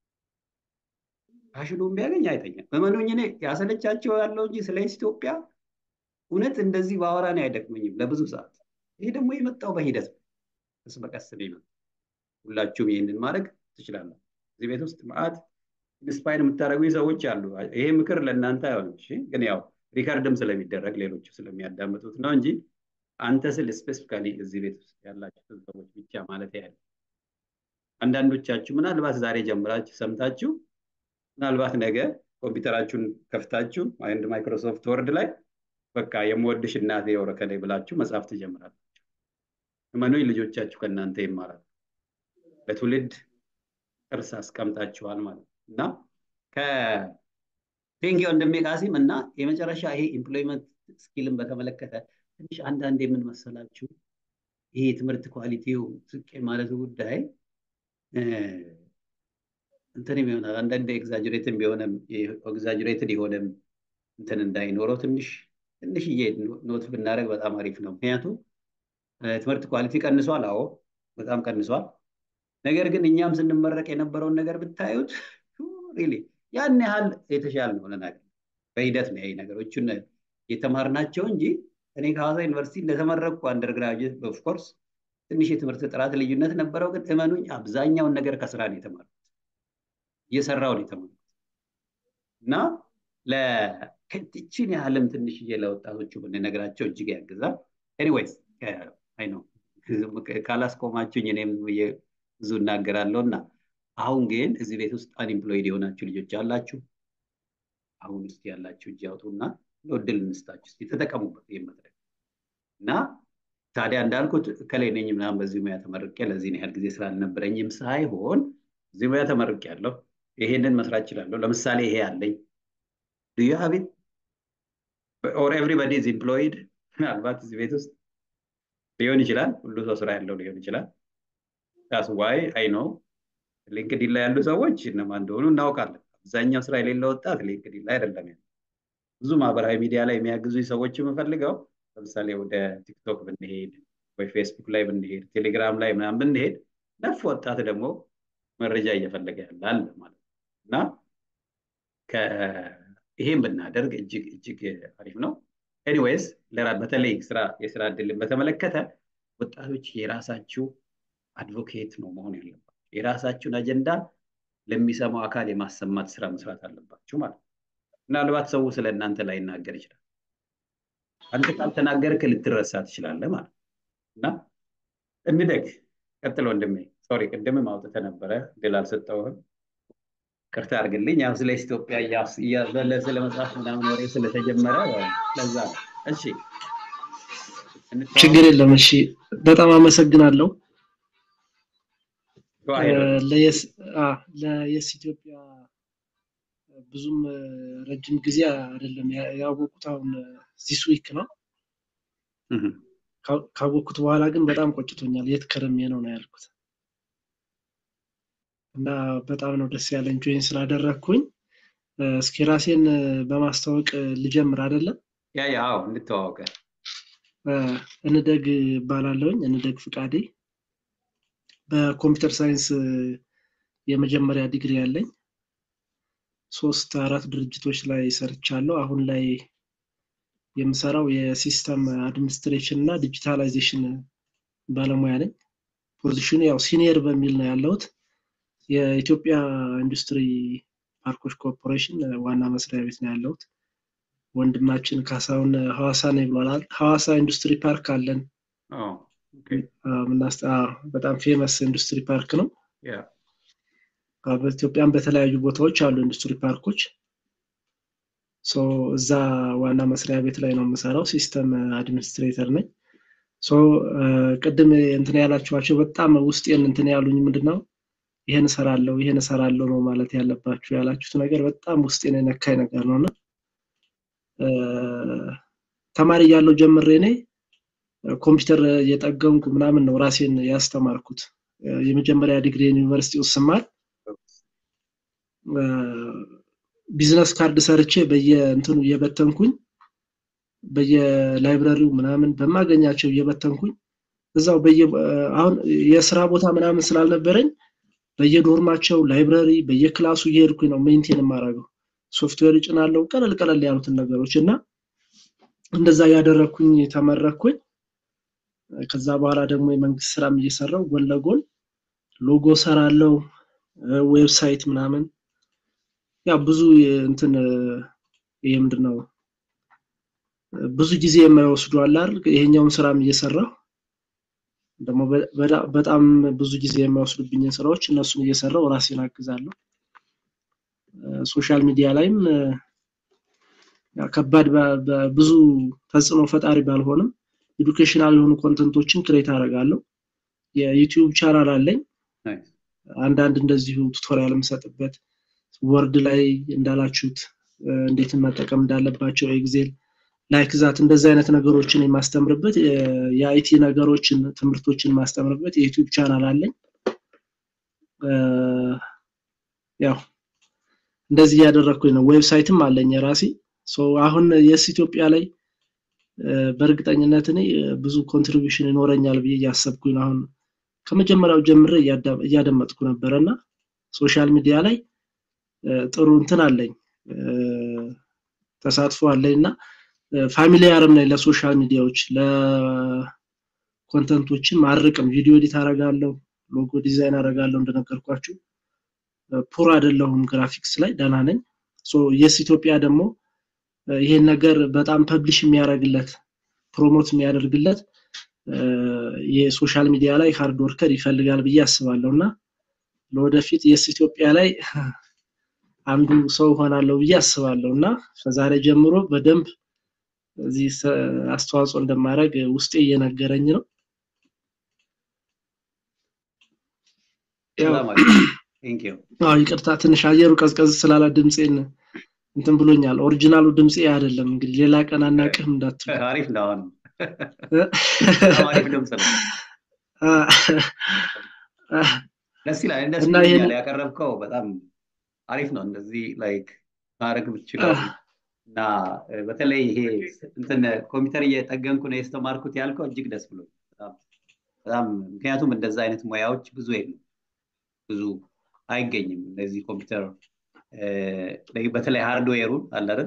ፓሽኑን ቢያገኝ አይተኛም። እመኑኝ እኔ ያሰለቻቸው ያለው እንጂ ስለ ኢትዮጵያ እውነት እንደዚህ በአወራ ነው አይደክመኝም ለብዙ ሰዓት። ይሄ ደግሞ የመጣው በሂደት ነው፣ ቀስ በቀስ ነው የመጣው። ሁላችሁም ይህንን ማድረግ ትችላላችሁ። እዚህ ቤት ውስጥ መዓት ኢንስፓይር የምታደርጉኝ ሰዎች አሉ። ይሄ ምክር ለእናንተ አይሆንም፣ እሺ? ግን ያው ሪከርድም ስለሚደረግ ሌሎቹ ስለሚያዳምጡት ነው እንጂ አንተ ስል ስፔሲፊካሊ እዚህ ቤት ውስጥ ያላችሁ ሰዎች ብቻ ማለት ያለ አንዳንዶቻችሁ ምናልባት ዛሬ ጀምራችሁ ሰምታችሁ ምናልባት ነገ ኮምፒውተራችሁን ከፍታችሁ አንድ ማይክሮሶፍት ወርድ ላይ በቃ የምወድሽ እናቴ የወረከላይ ብላችሁ መጽሐፍ ትጀምራላችሁ። እመኑኝ ልጆቻችሁ ከእናንተ ይማራሉ። ለትውልድ ቅርስ አስቀምጣችኋል ማለት ነው እና ከቴንኪ ወንድሜ ቃሲም እና የመጨረሻ ይሄ ኢምፕሎይመንት ስኪልን በተመለከተ ትንሽ አንዳንድ የምን መሰላችሁ ይሄ የትምህርት ኳሊቲው ዝቅ ማለቱ ጉዳይ እንትንም ይሆናል አንዳንድ ኤግዛጅሬትን ቢሆንም ኤግዛጅሬትድ የሆነም እንትን እንዳይኖረው ትንሽ ትንሽዬ ኖት ብናደርግ በጣም አሪፍ ነው። ምክንያቱም ትምህርት ኳሊቲ ቀንሷል። አዎ በጣም ቀንሷል። ነገር ግን እኛም ስንመረቅ የነበረውን ነገር ብታዩት ሪሊ ያን ያህል የተሻለ ነው ነገር በሂደት ነው ይሄ ነገሮችን የተማርናቸው እንጂ እኔ ከሐዋሳ ዩኒቨርሲቲ እንደተመረቅኩ አንደርግራጅዌት ኦፍኮርስ ትንሽ የትምህርት ጥራት ልዩነት ነበረው። ግን እመኑኝ አብዛኛውን ነገር ከስራ ነው የተማርኩት፣ እየሰራው ነው የተማርኩት እና ለከትችን ያህልም ትንሽዬ ለወጣቶቹ ብንነግራቸው እጅግ ያግዛል። ኤኒዌይስ አይ ነው ካላስቆማችሁኝ እኔም ብዙ እናገራለሁ እና አሁን ግን እዚህ ቤት ውስጥ አንኢምፕሎይድ የሆናችሁ ልጆች አላችሁ። አሁን ውስጥ ያላችሁ እጅ ያውጡና እድል እንስጣችሁ እስኪ ተጠቀሙበት ይህን መድረክ እና ታዲያ እንዳልኩት ከላይ ነኝ ምናምን በዚህ ሙያ ተመርቄ ለዚህን ያህል ጊዜ ስላልነበረኝም ሳይሆን እዚህ ሙያ ተመርቄ ያለሁ ይሄንን መስራት እችላለሁ። ለምሳሌ ይሄ አለኝ ዱ ዩ ሃቭ ኢት ኦር ኤቭሪባዲ ኢዝ ኢምፕሎይድ ምናልባት እዚህ ቤት ውስጥ ሊሆን ይችላል። ሁሉ ሰው ስራ ያለው ሊሆን ይችላል። ዳስ ዋይ አይ ነው ሊንክዲን ላይ ያሉ ሰዎች እነማን እንደሆኑ እናውቃለን። አብዛኛው ስራ የሌለ ወጣት ሊንክዲን ላይ አይደለም ያለው። ብዙ ማህበራዊ ሚዲያ ላይ የሚያግዙ ሰዎች የምፈልገው ለምሳሌ ወደ ቲክቶክ ብንሄድ ወይ ፌስቡክ ላይ ብንሄድ ቴሌግራም ላይ ምናምን ብንሄድ ነፍ ወጣት ደግሞ መረጃ እየፈለገ ያላል ማለት ነው እና ይሄን ብናደርግ እጅግ እጅግ አሪፍ ነው። ኤኒዌይስ በተለይ ስራ የስራ እድልን በተመለከተ ወጣቶች የራሳችሁ አድቮኬት ነው መሆን ያለባቸው። የራሳችሁን አጀንዳ ለሚሰማው አካል የማሰማት ስራ መስራት አለባችሁ ማለት ነው። ምናልባት ሰው ስለ እናንተ ላይናገር ይችላል። አንተ ካልተናገርክ ልትረሳ ትችላለህ ማለት እና እንደግ። ቀጥሎ ወንድሜ፣ ሶሪ ቅድምም አውጥተህ ነበረ ድል አልሰጠውህም። ቅርታ አድርግልኝ። ያው ስለ ኢትዮጵያ እያዘለ ስለ መጽሐፍ ምናምን ወሬ ስለተጀመረ ለዛ ነው። እሺ ችግር የለም። እሺ በጣም አመሰግናለሁ። ለየስ ኢትዮጵያ ብዙም ረጅም ጊዜ አይደለም ያወቁት፣ አሁን ዚስ ዊክ ነው ካወቅኩት በኋላ ግን በጣም ቆጭቶኛል። የት ከረሜ ነው ነው ያልኩት እና በጣም ነው ደስ ያለኝ ጆይን ስላደረግኩኝ። እስኪ ራሴን በማስተዋወቅ ልጀምር አይደለም? ያ ያው እንተዋወቀ። እንደግ እባላለሁኝ። እንደግ ፍቃዴ በኮምፒውተር ሳይንስ የመጀመሪያ ዲግሪ ያለኝ ሶስት አራት ድርጅቶች ላይ ሰርቻለሁ። አሁን ላይ የምሰራው የሲስተም አድሚኒስትሬሽን እና ዲጂታላይዜሽን ባለሙያ ነኝ። ፖዚሽኑ ያው ሲኒየር በሚል ነው ያለሁት። የኢትዮጵያ ኢንዱስትሪ ፓርኮች ኮርፖሬሽን ዋና መስሪያ ቤት ነው ያለሁት። ወንድማችን ካሳሁን ሐዋሳ ነው ብሏል። ሐዋሳ ኢንዱስትሪ ፓርክ አለን። በጣም ፌመስ ኢንዱስትሪ ፓርክ ነው። በኢትዮጵያም በተለያዩ ቦታዎች አሉ ኢንዱስትሪ ፓርኮች። እዛ ዋና መስሪያ ቤት ላይ ነው የምሰራው። ሲስተም አድሚኒስትሬተር ነኝ። ቅድም እንትን ያላችኋቸው በጣም ውስጤን እንትን ያሉኝ ምንድን ነው ይሄን እሰራለሁ ይሄን እሰራለሁ ነው ማለት ያለባችሁ ያላችሁት ነገር በጣም ውስጤን የነካኝ ነገር ነው እና ተማሪ እያለሁ ጀምሬ እኔ ኮምፒውተር እየጠገንኩ ምናምን ነው ራሴን ያስተማርኩት። የመጀመሪያ ዲግሪ ዩኒቨርሲቲ ውስጥ ስማር ቢዝነስ ካርድ ሰርቼ በየእንትኑ እየበተንኩኝ በየላይብረሪው ምናምን በማገኛቸው እየበተንኩኝ እዛው በየ አሁን የስራ ቦታ ምናምን ስላልነበረኝ በየዶርማቸው ላይብረሪ በየክላሱ እየሄድኩኝ ነው ሜንቴን የማደርገው። ሶፍትዌር እጭናለሁ ቀለል ቀለል ያሉትን ነገሮች እና እንደዛ ያደረግኩኝ ተመረኩኝ። ከዛ በኋላ ደግሞ የመንግስት ስራም እየሰራው ጎን ለጎን ሎጎ ሰራለው፣ ዌብሳይት ምናምን ያ ብዙ እንትን ይሄ ምንድን ነው ብዙ ጊዜ የማይወስዱ አለ አይደል? ይሄኛውን ስራም እየሰራው ደግሞ በጣም ብዙ ጊዜ የማይወስዱብኝን ስራዎች እነሱን እየሰራው ራሴን አግዛለሁ። ሶሻል ሚዲያ ላይም ከባድ ብዙ ተጽዕኖ ፈጣሪ ባልሆንም ኤዱኬሽናል የሆኑ ኮንተንቶችን ክሬት አደርጋለሁ። የዩቲዩብ ቻናል አለኝ። አንዳንድ እንደዚሁ ቱቶሪያል የምሰጥበት ወርድ ላይ እንዳላችሁት እንዴት መጠቀም እንዳለባቸው ኤግዜል ላይክ ዛት እንደዚህ አይነት ነገሮችን የማስተምርበት የአይቲ ነገሮችን ትምህርቶችን የማስተምርበት የዩቲዩብ ቻናል አለኝ። ያው እንደዚህ እያደረግኩኝ ነው። ዌብሳይትም አለኝ የራሴ አሁን የስ ኢትዮጵያ ላይ በእርግጠኝነት እኔ ብዙ ኮንትሪቢሽን ይኖረኛል ብዬ እያሰብኩኝ ነው። አሁን ከመጀመሪያው ጀምሬ እያደመጥኩ ነበረ እና ሶሻል ሚዲያ ላይ ጥሩ እንትን አለኝ ተሳትፎ አለኝ እና ፋሚሊያርም ነኝ ለሶሻል ሚዲያዎች ለኮንተንቶችን ማርቅም ቪዲዮ ኤዲት አረጋለሁ፣ ሎጎ ዲዛይን አረጋለሁ። እንደነገርኳችሁ ፑር አይደለሁም ግራፊክስ ላይ ደህና ነኝ። የስ ኢትዮጵያ ደግሞ ይሄን ነገር በጣም ፐብሊሽ የሚያደርግለት ፕሮሞት የሚያደርግለት የሶሻል ሚዲያ ላይ ሃርድ ወርከር ይፈልጋል ብዬ አስባለሁ እና ለወደፊት የስ ኢትዮጵያ ላይ አንዱ ሰው ሆናለሁ ብዬ አስባለሁ እና ከዛሬ ጀምሮ በደንብ እዚህ አስተዋጽኦ እንደማድረግ ውስጤ እየነገረኝ ነው። ይቅርታ ትንሽ አየሩ ቀዝቀዝ ስላለ ድምፄን እንትን ብሎኛል። ኦሪጂናሉ ድምፄ አይደለም። እንግዲህ ሌላ ቀን አናቅህም እንዳትሉ። አሪፍ ነው። አሁን አሪፍ ድምፅ ነው። ደስ ይላል። ደስ ይላል። ያቀረብከው በጣም አሪፍ ነው። እንደዚህ ላይክ ማድረግ ብችለው እና በተለይ ይሄ እንትን ኮምፒውተር እየጠገንኩ ነው የተማርኩት ያልከው እጅግ ደስ ብሎ በጣም ምክንያቱም እንደዛ አይነት ሙያዎች ብዙ የሉም፣ ብዙ አይገኝም። እነዚህ ኮምፒውተር በተለይ ሃርድዌሩን አላረን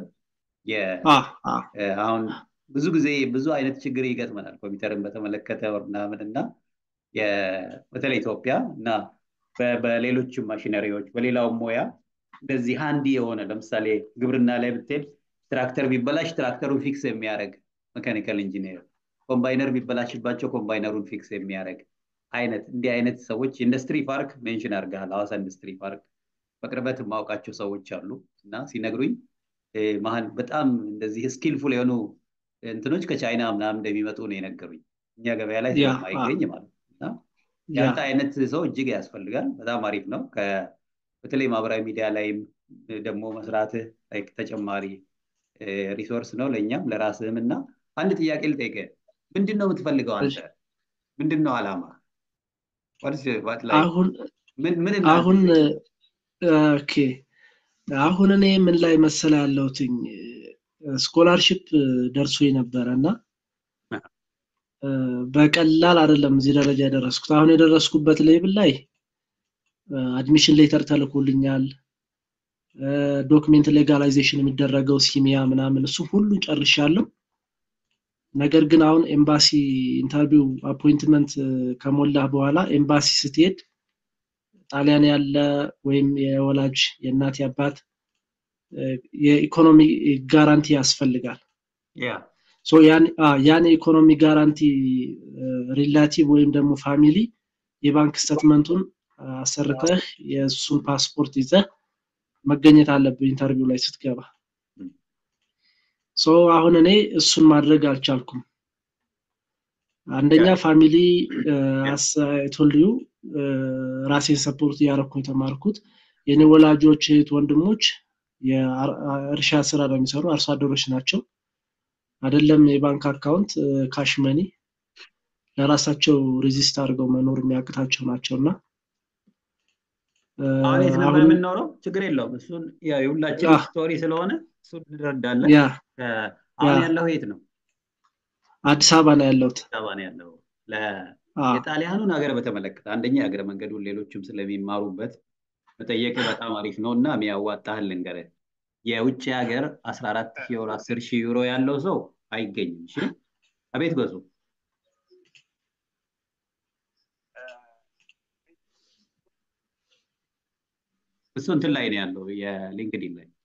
አሁን ብዙ ጊዜ ብዙ አይነት ችግር ይገጥመናል ኮምፒውተርን በተመለከተ ምናምን እና በተለይ ኢትዮጵያ እና በሌሎችም ማሽነሪዎች በሌላውም ሙያ እንደዚህ ሃንዲ የሆነ ለምሳሌ ግብርና ላይ ብትሄድ ትራክተር ቢበላሽ ትራክተሩን ፊክስ የሚያደርግ መካኒካል ኢንጂነር፣ ኮምባይነር ቢበላሽባቸው ኮምባይነሩን ፊክስ የሚያደርግ አይነት እንዲህ አይነት ሰዎች ኢንዱስትሪ ፓርክ ሜንሽን አድርገሃል። ሐዋሳ ኢንዱስትሪ ፓርክ በቅርበት የማውቃቸው ሰዎች አሉ እና ሲነግሩኝ መሀል በጣም እንደዚህ ስኪልፉል የሆኑ እንትኖች ከቻይና ምናምን እንደሚመጡ ነው የነገሩኝ። እኛ ገበያ ላይ ስለማይገኝ ማለት እና ያንተ አይነት ሰው እጅግ ያስፈልጋል። በጣም አሪፍ ነው። በተለይ ማህበራዊ ሚዲያ ላይም ደግሞ መስራትህ ተጨማሪ ሪሶርስ ነው ለእኛም ለራስህም እና አንድ ጥያቄ ልጠይቅህ ምንድን ነው የምትፈልገው አንተ? ምንድን ነው አላማ? አሁን ምን ምን አሁን ኦኬ አሁን እኔ ምን ላይ መሰለ ያለሁትኝ ስኮላርሽፕ ደርሶ ነበረ እና በቀላል አይደለም እዚህ ደረጃ የደረስኩት። አሁን የደረስኩበት ሌብል ላይ አድሚሽን ሌተር ተልኮልኛል። ዶክሜንት ሌጋላይዜሽን የሚደረገው ሲሚያ ምናምን እሱ ሁሉ ጨርሻለሁ። ነገር ግን አሁን ኤምባሲ ኢንተርቪው አፖይንትመንት ከሞላህ በኋላ ኤምባሲ ስትሄድ ጣሊያን ያለ ወይም የወላጅ የእናት አባት የኢኮኖሚ ጋራንቲ ያስፈልጋል። ያን የኢኮኖሚ ጋራንቲ ሪላቲቭ ወይም ደግሞ ፋሚሊ የባንክ ስተትመንቱን አሰርተህ የእሱን ፓስፖርት ይዘህ መገኘት አለብህ ኢንተርቪው ላይ ስትገባ። ሶ አሁን እኔ እሱን ማድረግ አልቻልኩም። አንደኛ ፋሚሊ ቶልዩ ራሴን ሰፖርት እያደረኩ የተማርኩት የኔ ወላጆች እህት ወንድሞች የእርሻ ስራ ነው የሚሰሩ አርሶ አደሮች ናቸው። አይደለም የባንክ አካውንት ካሽ መኒ ለራሳቸው ሬዚስት አድርገው መኖር የሚያቅታቸው ናቸው እና አሁን የት ነበር የምንኖረው? ችግር የለውም። እሱን የሁላችን ስቶሪ ስለሆነ እሱን እንረዳለን። አሁን ያለው የት ነው? አዲስ አበባ ነው ያለሁት። አዲስ አበባ ነው ያለው። የጣሊያኑን ሀገር በተመለከተ አንደኛ የሀገረ መንገዱን ሌሎችም ስለሚማሩበት መጠየቅ በጣም አሪፍ ነው እና የሚያዋጣህል ልንገርህ። የውጭ ሀገር 14 ሺህ ዩሮ 10 ሺህ ዩሮ ያለው ሰው አይገኝም። እሺ አቤት በሱ እሱ እንትን ላይ ነው ያለው የሊንክዲን ላይ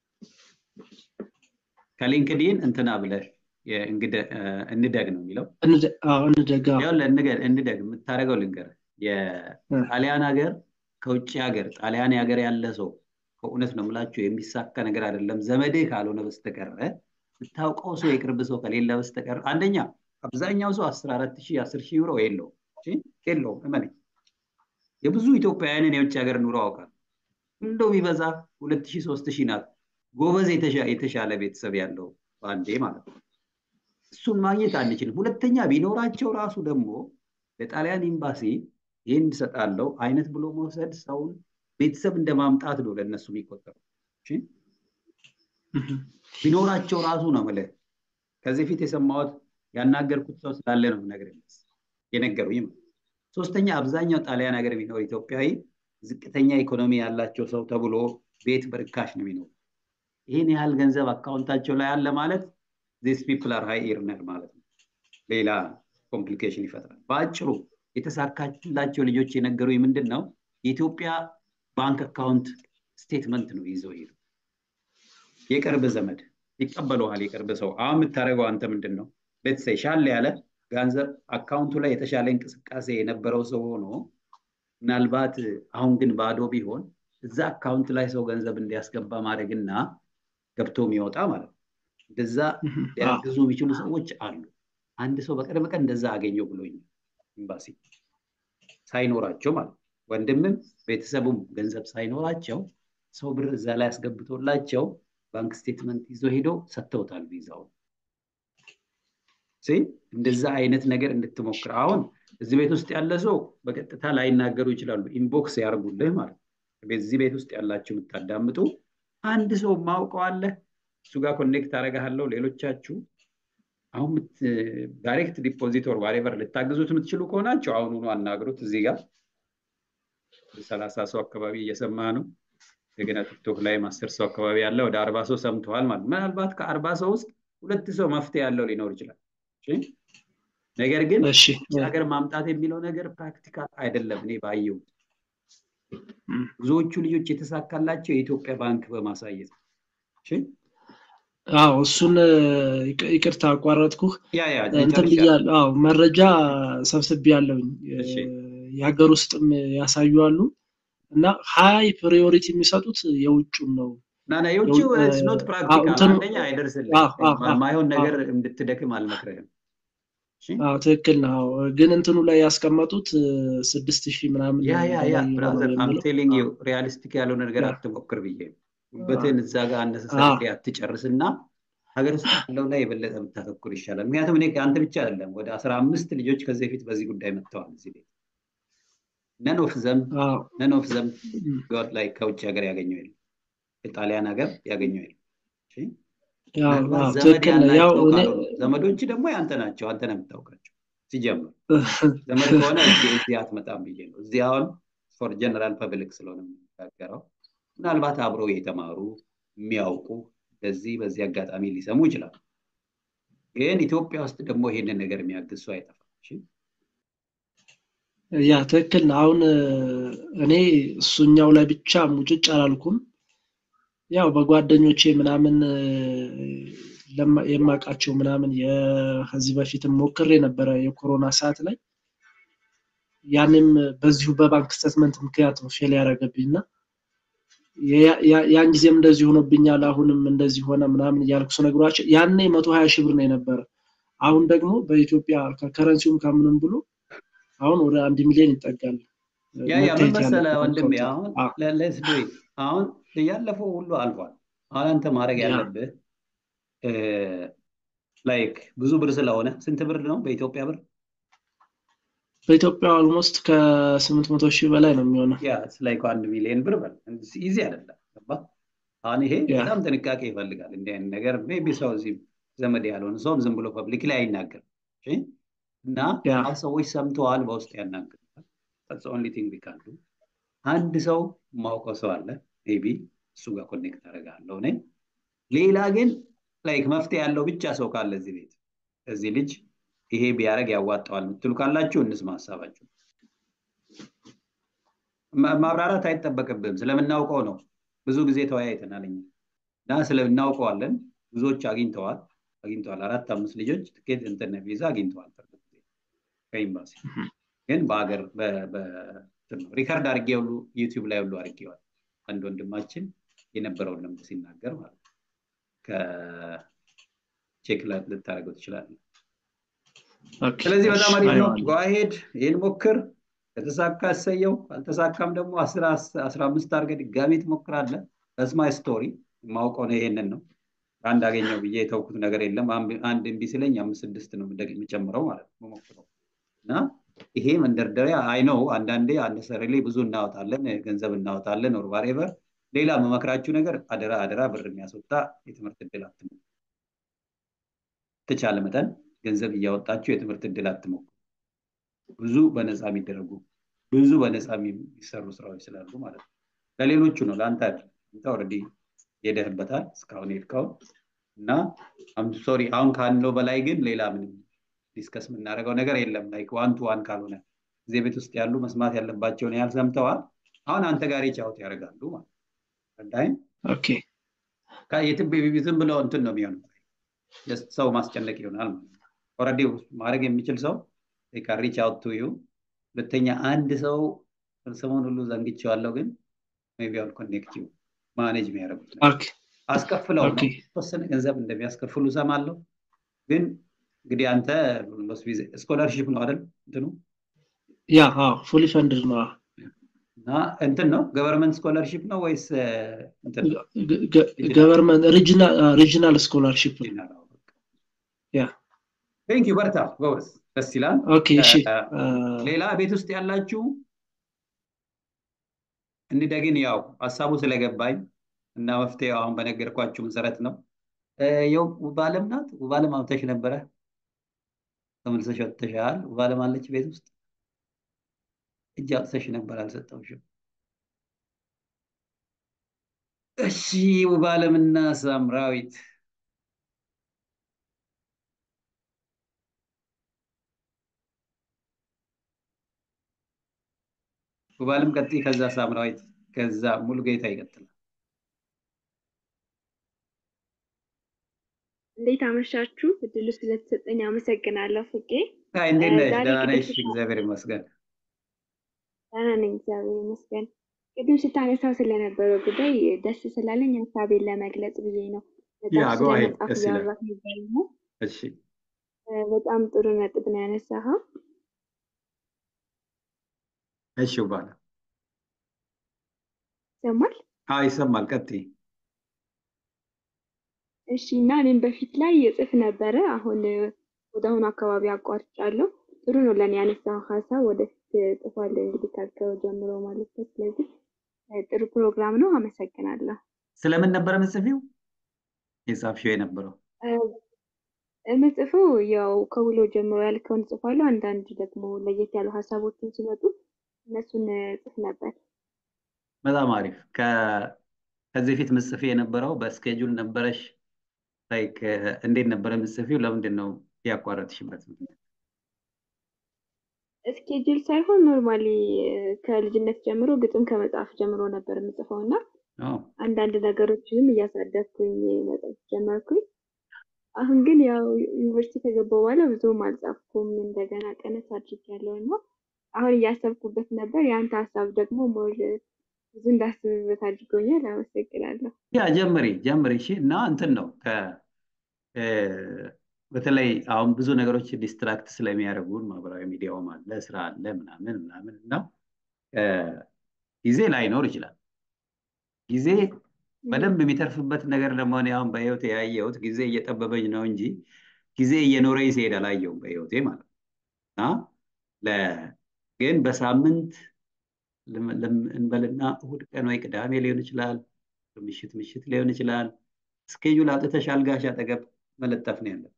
ከሊንክዲን እንትና ብለህ እንደግ ነው የሚለው እንደግ እንደግ የምታደርገው ልንገር የጣሊያን ሀገር ከውጭ ሀገር ጣሊያን ሀገር ያለ ሰው ከእውነት ነው የምላችሁ የሚሳካ ነገር አይደለም። ዘመድህ ካልሆነ በስተቀረ የምታውቀው ሰው የቅርብ ሰው ከሌለ በስተቀር አንደኛ አብዛኛው ሰው አስራ አራት ሺህ አስር ሺህ ዩሮ የለውም የለውም። እመነኝ የብዙ ኢትዮጵያውያንን የውጭ ሀገር ኑሮ አውቃል። እንደው ቢበዛ ሁለት ሺህ ሶስት ሺህ ናት። ጎበዝ የተሻለ ቤተሰብ ያለው በአንዴ ማለት ነው። እሱን ማግኘት አንችልም። ሁለተኛ ቢኖራቸው ራሱ ደግሞ ለጣሊያን ኤምባሲ ይህን እሰጣለሁ አይነት ብሎ መውሰድ ሰውን ቤተሰብ እንደ ማምጣት ነው ለእነሱ የሚቆጠሩ። ቢኖራቸው ራሱ ነው የምልህ። ከዚህ ፊት የሰማሁት ያናገርኩት ሰው ስላለ ነው ነገር የነገሩኝ። ሶስተኛ አብዛኛው ጣሊያን ሀገር የሚኖር ኢትዮጵያዊ ዝቅተኛ ኢኮኖሚ ያላቸው ሰው ተብሎ ቤት በርካሽ ነው የሚኖሩ። ይህን ያህል ገንዘብ አካውንታቸው ላይ አለ ማለት ዚስ ፒፕል አር ሃይ ኢርነር ማለት ነው። ሌላ ኮምፕሊኬሽን ይፈጥራል። በአጭሩ የተሳካላቸው ልጆች የነገሩኝ ምንድን ነው የኢትዮጵያ ባንክ አካውንት ስቴትመንት ነው ይዘው ሄዱ። የቅርብ ዘመድ ይቀበለዋል። የቅርብ ሰው አሁን የምታደርገው አንተ ምንድን ነው ቤተሰብ ሻል ያለ ገንዘብ አካውንቱ ላይ የተሻለ እንቅስቃሴ የነበረው ሰው ሆኖ ምናልባት አሁን ግን ባዶ ቢሆን እዛ አካውንት ላይ ሰው ገንዘብ እንዲያስገባ ማድረግና ገብቶ የሚወጣ ማለት ነው። እንደዛ ሊያግዙ የሚችሉ ሰዎች አሉ። አንድ ሰው በቅርብ ቀን እንደዛ አገኘው ብሎኝ ኤምባሲ ሳይኖራቸው ማለት ነው። ወንድምም ቤተሰቡም ገንዘብ ሳይኖራቸው ሰው ብር እዛ ላይ አስገብቶላቸው ባንክ ስቴትመንት ይዞ ሄዶ ሰጥተውታል ቪዛውን። እንደዛ አይነት ነገር እንድትሞክር አሁን እዚህ ቤት ውስጥ ያለ ሰው በቀጥታ ላይናገሩ ይችላሉ። ኢንቦክስ ያርጉልህ ማለት እዚህ ቤት ውስጥ ያላችሁ የምታዳምጡ አንድ ሰው ማውቀው አለ እሱ ጋር ኮኔክት አደርግሃለሁ። ሌሎቻችሁ አሁን ዳይሬክት ዲፖዚት ወር ዋሬቨር ልታግዙት የምትችሉ ከሆናቸው አሁኑኑ አናግሩት። እዚህ ጋር ሰላሳ ሰው አካባቢ እየሰማ ነው። እንደገና ቲክቶክ ላይ አስር ሰው አካባቢ ያለ ወደ አርባ ሰው ሰምተዋል ማለት ምናልባት ከአርባ ሰው ውስጥ ሁለት ሰው መፍትሄ ያለው ሊኖር ይችላል። ነገር ግን ሀገር ማምጣት የሚለው ነገር ፕራክቲካል አይደለም። እኔ ባየሁት ብዙዎቹ ልጆች የተሳካላቸው የኢትዮጵያ ባንክ በማሳየት አዎ እሱን ይቅርታ አቋረጥኩህ። እንትን ብያለሁ። አዎ መረጃ ሰብስቤ ያለውኝ የሀገር ውስጥም ያሳዩ አሉ እና ሀይ ፕሪዮሪቲ የሚሰጡት የውጩን ነው። ናና የውጭ ስኖት ፕራክቲካል አንደኛ አይደርስልህ። ማይሆን ነገር እንድትደክም አልመክርህም። አዎ ትክክል ነው። ግን እንትኑ ላይ ያስቀመጡት ስድስት ሺህ ምናምን ያ ያ ያ ብራዘር አም ቴሊንግ ዩ ሪያሊስቲክ ያልሆነ ነገር አትሞክር ብዬ ጉበትን እዛ ጋር አነሳሳሪ አትጨርስና ሀገር ውስጥ ያለው ላይ የበለጠ ብታተኩር ይሻላል። ምክንያቱም እኔ አንተ ብቻ አይደለም ወደ አስራ አምስት ልጆች ከዚህ በፊት በዚህ ጉዳይ መጥተዋል እዚህ ቤት ነን ኦፍ ዘም ነን ኦፍ ዘም ጋር ላይ ከውጭ ሀገር ያገኘው የለም የጣሊያን ሀገር ያገኘው የለም ዘመዶች ደግሞ ያንተ ናቸው አንተ ነው የምታውቃቸው ሲጀምር ዘመድ ከሆነ እዚህ አትመጣም ብዬ ነው እዚህ አሁን ፎር ጀነራል ፐብሊክ ስለሆነ የምንነጋገረው ምናልባት አብረው የተማሩ የሚያውቁ በዚህ በዚህ አጋጣሚ ሊሰሙ ይችላሉ ግን ኢትዮጵያ ውስጥ ደግሞ ይሄንን ነገር የሚያግዝ ሰው አይጠፋም ያ ትክክል ነው አሁን እኔ እሱኛው ላይ ብቻ ሙጭጭ አላልኩም ያው በጓደኞቼ ምናምን የማውቃቸው ምናምን ከዚህ በፊትም ሞክሬ ነበረ የኮሮና ሰዓት ላይ ያንም በዚሁ በባንክ ስተትመንት ምክንያት ነው ፌል ያደረገብኝ እና ያን ጊዜም እንደዚህ ሆኖብኛል አሁንም እንደዚህ ሆነ ምናምን እያልኩ ስነግሯቸው ያኔ መቶ ሀያ ሺህ ብር ነው የነበረ አሁን ደግሞ በኢትዮጵያ ከከረንሲውም ከምንም ብሎ አሁን ወደ አንድ ሚሊዮን ይጠጋል ያ ያ ምን መሰለህ ወንድሜ አሁን ለስ ዱ አሁን ያለፈው ሁሉ አልፏል አሁን አንተ ማድረግ ያለብህ ላይክ ብዙ ብር ስለሆነ ስንት ብር ነው በኢትዮጵያ ብር በኢትዮጵያ ኦልሞስት ከስምንት መቶ ሺህ በላይ ነው የሚሆነው ያ ላይክ አንድ ሚሊዮን ብር በል ኢዚ አይደለም አሁን ይሄ በጣም ጥንቃቄ ይፈልጋል እንዲህ አይነት ነገር ሜቢ ሰው እዚህ ዘመድ ያልሆነ ሰውም ዝም ብሎ ፐብሊክ ላይ አይናገርም እና ሰዎች ሰምተዋል በውስጥ ያናግሩታል ኦንሊ ቲንግ ቢካንዱ አንድ ሰው ማውቀው ሰው አለ ቢ እሱ ጋር ኮኔክት አደርጋለሁ እኔ ሌላ ግን ላይክ መፍትሄ ያለው ብቻ ሰው ካለ እዚህ ቤት እዚህ ልጅ ይሄ ቢያደረግ ያዋጣዋል የምትሉ ካላችሁ እንስማ ሀሳባችሁ ማብራራት አይጠበቅብም ስለምናውቀው ነው ብዙ ጊዜ ተወያይተናል እና ስለምናውቀዋለን ብዙዎች አግኝተዋል አግኝተዋል አራት አምስት ልጆች ትኬት እንትን ቪዛ አግኝተዋል ከኤምባሲ ግን በሀገር ሪከርድ አድርጌ ሁሉ ዩቲዩብ ላይ ሁሉ አድርጌዋል አንድ ወንድማችን የነበረውን ልምድ ሲናገር ማለት ነው ከቼክ ልታደርገው ትችላለን ስለዚህ በጣም አሪፍ ነው ጓሄድ ይህን ሞክር ከተሳካ እሰየው አልተሳካም ደግሞ አስራ አምስት አድርገ ድጋሚ ትሞክራለ በስማይ ስቶሪ የማውቀው ነው ይሄንን ነው አንድ አገኘው ብዬ የተውኩት ነገር የለም አንድ እምቢ ስለኝ አምስት ስድስት ነው የሚጨምረው ማለት ነው መሞክረው እና ይሄ መንደርደሪያ አይ ነው አንዳንዴ አነሰሪ ብዙ እናወጣለን ገንዘብ እናወጣለን ኦር ዋሬቨር ሌላ መመክራችሁ ነገር አደራ አደራ ብር የሚያስወጣ የትምህርት እድል አትሞ ተቻለ መጠን ገንዘብ እያወጣችሁ የትምህርት እድል አትሞክሩ ብዙ በነፃ የሚደረጉ ብዙ በነፃ የሚሰሩ ስራዎች ስላሉ ማለት ነው ለሌሎቹ ነው ለአንተ አንተ ኦልሬዲ ሄደህበታል እስካሁን ሄድከው እና ሶሪ አሁን ካለው በላይ ግን ሌላ ምንም ዲስከስ የምናደርገው ነገር የለም ላይክ ዋን ቱ ዋን ካልሆነ እዚህ ቤት ውስጥ ያሉ መስማት ያለባቸውን ያህል ሰምተዋል አሁን አንተ ጋር ጫውት ያደርጋሉ ማለት ረዳይም ዝም ብለው እንትን ነው የሚሆነው ሰው ማስጨነቅ ይሆናል ማለት ነው ኦረዲ ማድረግ የሚችል ሰው ሪች አውት ቱ ዩ ሁለተኛ አንድ ሰው ስሙን ሁሉ ዘንግቼዋለሁ ግን ቢ አል ኮኔክት ዩ ማኔጅ የሚያደርጉት አስከፍለው ነው ተወሰነ ገንዘብ እንደሚያስከፍሉ ሰማለሁ ግን እንግዲህ አንተ ስኮላርሽፕ ነው አይደል እንትኑ ያ ፉሊ ፈንድድ ነው እና እንትን ነው ገቨርንመንት ስኮላርሽፕ ነው ወይስ ገቨርንመንት ሪጂናል ስኮላርሽፕ ያ ቴንክ ዩ በርታ ጎበዝ ደስ ይላል ኦኬ እሺ ሌላ ቤት ውስጥ ያላችሁ እንደግን ያው ሀሳቡ ስለገባኝ እና መፍትሄው አሁን በነገርኳችሁ መሰረት ነው የው ውባለም ናት ውባለም አውተሽ ነበረ ተመልሰሽ ወጥተሻል ውባለም አለች ቤት ውስጥ እጅ አውጥተሽ ነበር አልሰጠውሽም እሺ ውባለምና ሳምራዊት ውባለም ቀጥ ከዛ ሳምራዊት ከዛ ሙሉ ጌታ ይቀጥላል እንዴት አመሻችሁ እድሉ ስለተሰጠኝ አመሰግናለሁ ፍቄ እንዴት ነሽ ደህና ነሽ እግዚአብሔር ይመስገን ደህና ነኝ እግዚአብሔር ይመስገን ቅድም ስታነሳው ስለነበረው ጉዳይ ደስ ስላለኝ ሀሳቤን ለመግለጽ ብዬ ነው መጽሐፍ እያወራት ነበር ነው በጣም ጥሩ ነጥብ ነው ያነሳኸው እሺ ባለ ይሰማል ይሰማል ቀጥይ እሺ እና እኔም በፊት ላይ እጽፍ ነበረ። አሁን ወደ አሁኑ አካባቢ አቋርጫለሁ። ጥሩ ነው ለእኔ ያነሳው ሀሳብ ወደፊት እጽፋለሁ እንግዲህ ካልከው ጀምሮ ማለት ነው። ስለዚህ ጥሩ ፕሮግራም ነው። አመሰግናለሁ። ስለምን ነበረ ምጽፊው የጻፍሽው የነበረው? የምጽፈው ያው ከውሎ ጀምሮ ያልከውን እጽፋለሁ። አንዳንድ ደግሞ ለየት ያሉ ሀሳቦችን ሲመጡ እነሱን እጽፍ ነበር። በጣም አሪፍ። ከዚህ በፊት ምጽፊ የነበረው በስኬጁል ነበረሽ? ላይክ እንዴት ነበረ ምጽፊው? ለምንድን ነው ያቋረጥሽበት ምክንያት? ስኬጁል ሳይሆን ኖርማሊ ከልጅነት ጀምሮ ግጥም ከመጽሐፍ ጀምሮ ነበር የምጽፈው እና አንዳንድ ነገሮችንም እያሳደግኩኝ መጽሐፍ ጀመርኩኝ። አሁን ግን ያው ዩኒቨርሲቲ ከገባሁ በኋላ ብዙም አልጻፍኩም። እንደገና ቀነስ አድርጌያለሁ እና አሁን እያሰብኩበት ነበር። የአንተ ሀሳብ ደግሞ ሞር ብዙ እንዳስብበት አድርጎኛል። አመሰግናለሁ። ያ ጀምሪ ጀምሪ። እሺ እና እንትን ነው በተለይ አሁን ብዙ ነገሮች ዲስትራክት ስለሚያደርጉን ማህበራዊ ሚዲያውም አለ፣ ስራ አለ፣ ምናምን ምናምን እና ጊዜ ላይኖር ይችላል። ጊዜ በደንብ የሚተርፍበት ነገር ደግሞ እኔ አሁን በህይወቴ ያየሁት ጊዜ እየጠበበኝ ነው እንጂ ጊዜ እየኖረኝ ሲሄድ አላየሁም በህይወቴ ማለት ነው እና ግን በሳምንት እንበልና እሁድ ቀን ወይ ቅዳሜ ሊሆን ይችላል፣ ምሽት ምሽት ሊሆን ይችላል። ስኬጁል አውጥተሽ አልጋሽ አጠገብ መለጠፍ ነው ያለብሽ።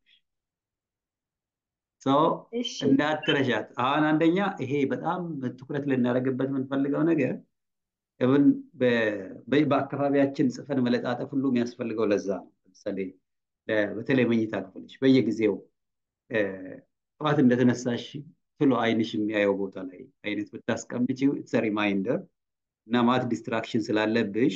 ሰው እንዳትረሻት። አሁን አንደኛ ይሄ በጣም ትኩረት ልናደርግበት የምንፈልገው ነገር ብን በአካባቢያችን ጽፈን መለጣጠፍ ሁሉ የሚያስፈልገው ለዛ ነው። ለምሳሌ በተለይ መኝታ ክፍልሽ በየጊዜው ጠዋት እንደተነሳሽ ትሎ አይንሽ የሚያየው ቦታ ላይ አይነት ብታስቀምጪው ኢትስ ሪማይንደር እና ማት ዲስትራክሽን ስላለብሽ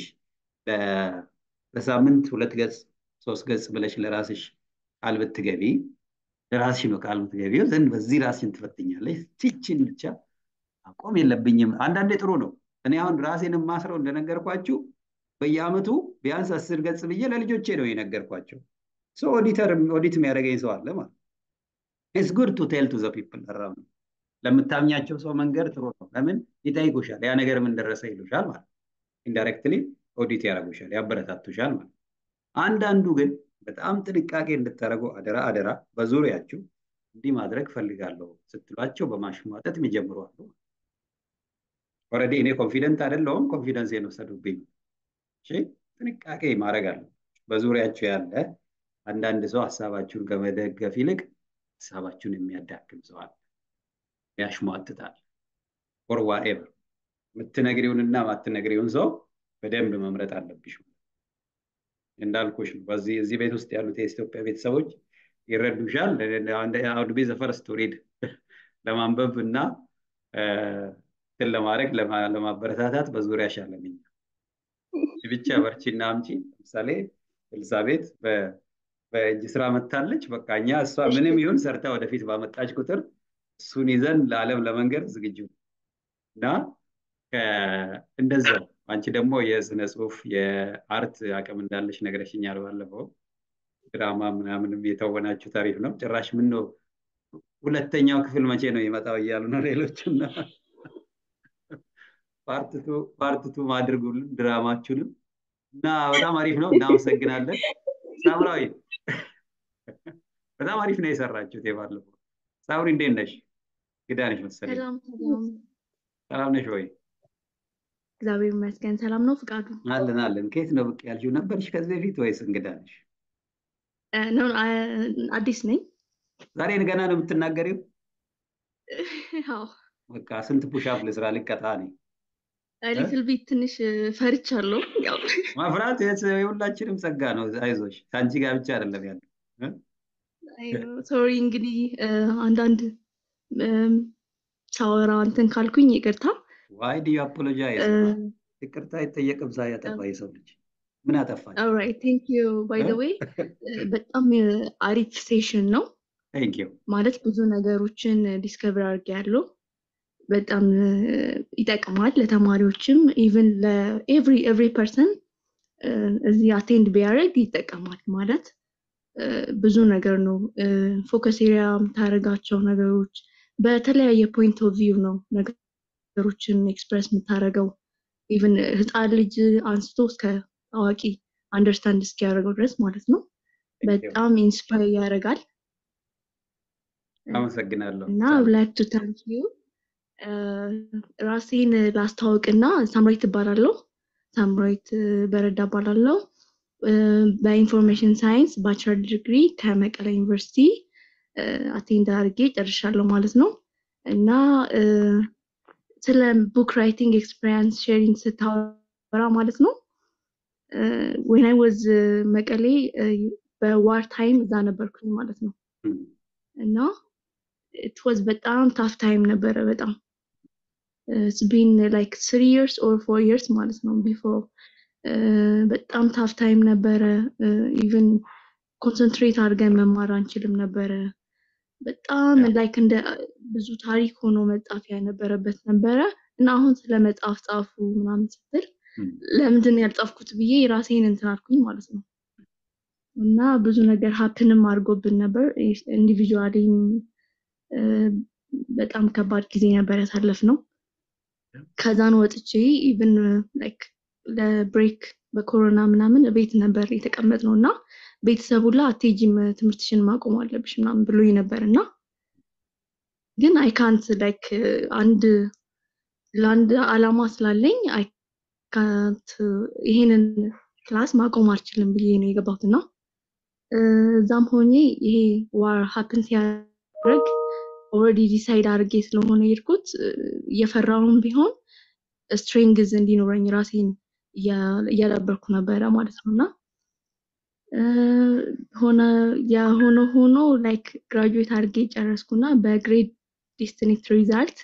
በሳምንት ሁለት ገጽ ሶስት ገጽ ብለሽ ለራስሽ ቃል ብትገቢ ለራስሽ ነው ቃል ብትገቢው ዘንድ በዚህ ራስሽን ትፈትኛለሽ። ቲችን ብቻ አቆም የለብኝም። አንዳንዴ ጥሩ ነው። እኔ አሁን ራሴን የማስረው እንደነገርኳችሁ በየአመቱ ቢያንስ አስር ገጽ ብዬ ለልጆቼ ነው የነገርኳቸው። ሰው ኦዲተር ኦዲት የሚያደርገኝ ሰው አለ ማለት ኢትስ ጉድ ቱ ቴል ቱ ዘ ፒፕል አራውንድ ለምታምኛቸው ሰው መንገድ ጥሩ ነው። ለምን ይጠይቁሻል፣ ያ ነገር ምን ደረሰ ይሉሻል ማለት ኢንዳይሬክትሊ ኦዲት ያደርጉሻል፣ ያበረታቱሻል ማለት አንዳንዱ ግን በጣም ጥንቃቄ እንድታደርጉ አደራ አደራ። በዙሪያችሁ እንዲህ ማድረግ ፈልጋለሁ ስትሏቸው በማሽሟጠጥ የሚጀምሩ አሉ። ኦልሬዲ እኔ ኮንፊደንት አይደለሁም፣ ኮንፊደንስ የወሰዱብኝ። እሺ ጥንቃቄ ማድረግ አለ። በዙሪያችሁ ያለ አንዳንድ ሰው ሀሳባችሁን ከመደገፍ ይልቅ ሀሳባችሁን የሚያዳክም ሰው አለ፣ ያሽሟጥጣል። ኦር ዋኤቨር የምትነግሪውንና ማትነግሪውን ሰው በደንብ መምረጥ አለብሽ። እንዳልኩሽ ነው። በዚህ እዚህ ቤት ውስጥ ያሉት የኢትዮጵያ ቤተሰቦች ይረዱሻል። አውድ ቤ ዘፈርስት ሪድ ለማንበብ እና እንትን ለማድረግ ለማበረታታት በዙሪያሽ አለኝ። ብቻ በርቺና አምጪ። ለምሳሌ ኤልሳቤት በእጅ ስራ መታለች። በቃ እኛ እሷ ምንም ይሁን ሰርታ ወደፊት ባመጣች ቁጥር እሱን ይዘን ለዓለም ለመንገድ ዝግጁ እና እንደዛው አንቺ ደግሞ የስነ ጽሁፍ የአርት አቅም እንዳለሽ ነግረሽኛል ባለፈው። ድራማ ምናምንም የተወናችሁ ታሪፍ ነው። ጭራሽ ምን ነው ሁለተኛው ክፍል መቼ ነው የመጣው እያሉ ነው ሌሎችና ፓርትቱ አድርጉልን ድራማችሁንም እና በጣም አሪፍ ነው። እናመሰግናለን። ሳምራዊ በጣም አሪፍ ነው የሰራችሁት የባለፈው። ሳምሪ እንዴት ነሽ? ግዳ ነሽ መሰለኝ። ሰላም ነሽ ወይ? እግዚአብሔር ይመስገን ሰላም ነው። ፍቃዱ አለን አለን። ከየት ነው ብቅ ያልሽው? ነበርሽ ከዚህ በፊት ወይስ እንግዳ ነሽ? አዲስ ነኝ። ዛሬ ገና ነው የምትናገሪው? አዎ። በቃ ስንት ፑሻፕ ልስራ ልቀጣ ነኝ? ሊትል ቢት ትንሽ ፈርቻለሁ። ያው መፍራት የሁላችንም ጸጋ ነው። አይዞሽ፣ ከአንቺ ጋር ብቻ አይደለም ያለው። ሶሪ እንግዲህ አንዳንድ ሳወራ እንትን ካልኩኝ ይቅርታ። ዋይ ዲ አፖሎጃይዝ ይቅርታ አይጠየቅም። ዛ ያጠፋ የሰው ልጅ ምን አጠፋች? ኦልራይት ቴንክ ዩ ባይ ዘ ዌይ በጣም አሪፍ ሴሽን ነው። ቴንክ ዩ ማለት ብዙ ነገሮችን ዲስከቨር አድርጌያለሁ። በጣም ይጠቅማል ለተማሪዎችም ኢቭን ለኤቭሪ ኤቭሪ ፐርሰን እዚህ አቴንድ ቢያደርግ ይጠቀማል ማለት ብዙ ነገር ነው። ፎከስ ኤሪያ የምታደርጋቸው ነገሮች በተለያየ ፖይንት ኦፍ ቪው ነው ነገሮችን ኤክስፕረስ የምታደርገው ኢቭን ህፃን ልጅ አንስቶ እስከ አዋቂ አንደርስታንድ እስኪያደርገው ድረስ ማለት ነው። በጣም ኢንስፓየር ያደርጋል አመሰግናለሁ እና ላይክ ቱ ታንክ ዩ ራሴን ላስተዋውቅና ሳምራዊት እባላለሁ ሳምራዊት በረዳ እባላለሁ በኢንፎርሜሽን ሳይንስ ባችለር ዲግሪ ከመቀለ ዩኒቨርሲቲ አቴንድ አድርጌ ጨርሻለሁ ማለት ነው እና ስለ ቡክ ራይቲንግ ኤክስፔሪንስ ሼሪንግ ስታወራ ማለት ነው ወን አይ ወዝ መቀሌ በዋር ታይም እዛ ነበርኩኝ ማለት ነው እና ኢት ዋዝ በጣም ታፍ ታይም ነበረ በጣም ኢትስ ቢን ላይክ ስሪ ይርስ ኦር ፎር ይርስ ማለት ነው ቢፎር በጣም ታፍ ታይም ነበረ ኢቨን ኮንሰንትሬት አድርገን መማር አንችልም ነበረ በጣም ላይክ እንደ ብዙ ታሪክ ሆኖ መጻፍ ያነበረበት ነበረ እና አሁን ስለ መጽሐፍ ጻፉ ምናምን ስትል ለምንድን ያልጻፍኩት ብዬ ራሴን እንትን አልኩኝ ማለት ነው እና ብዙ ነገር ሀፕንም አድርጎብን ነበር ኢንዲቪጁዋሊም በጣም ከባድ ጊዜ ነበር ያሳለፍ ነው ከዛን ወጥቼ ኢቭን ላይክ ለብሬክ በኮሮና ምናምን ቤት ነበር የተቀመጥ ነው እና ቤተሰቡ ላ አቴጂም ትምህርትሽን ማቆም አለብሽ ምናምን ብሎኝ ነበር እና ግን አይካንት ላይክ አንድ ለአንድ አላማ ስላለኝ አይካንት ይሄንን ክላስ ማቆም አልችልም ብዬ ነው የገባሁት እና እዛም ሆኜ ይሄ ዋር ሀፕን ሲያደርግ ኦልሬዲ ዲሳይድ አድርጌ ስለሆነ የሄድኩት እየፈራውን ቢሆን ስትሬንግዝ እንዲኖረኝ ራሴን እያዳበርኩ ነበረ ማለት ነው እና ሆነ የሆነ ሆኖ ላይክ ግራጁዌት አድርጌ ጨረስኩና በግሬድ ዲስትኒክት ሪዛልት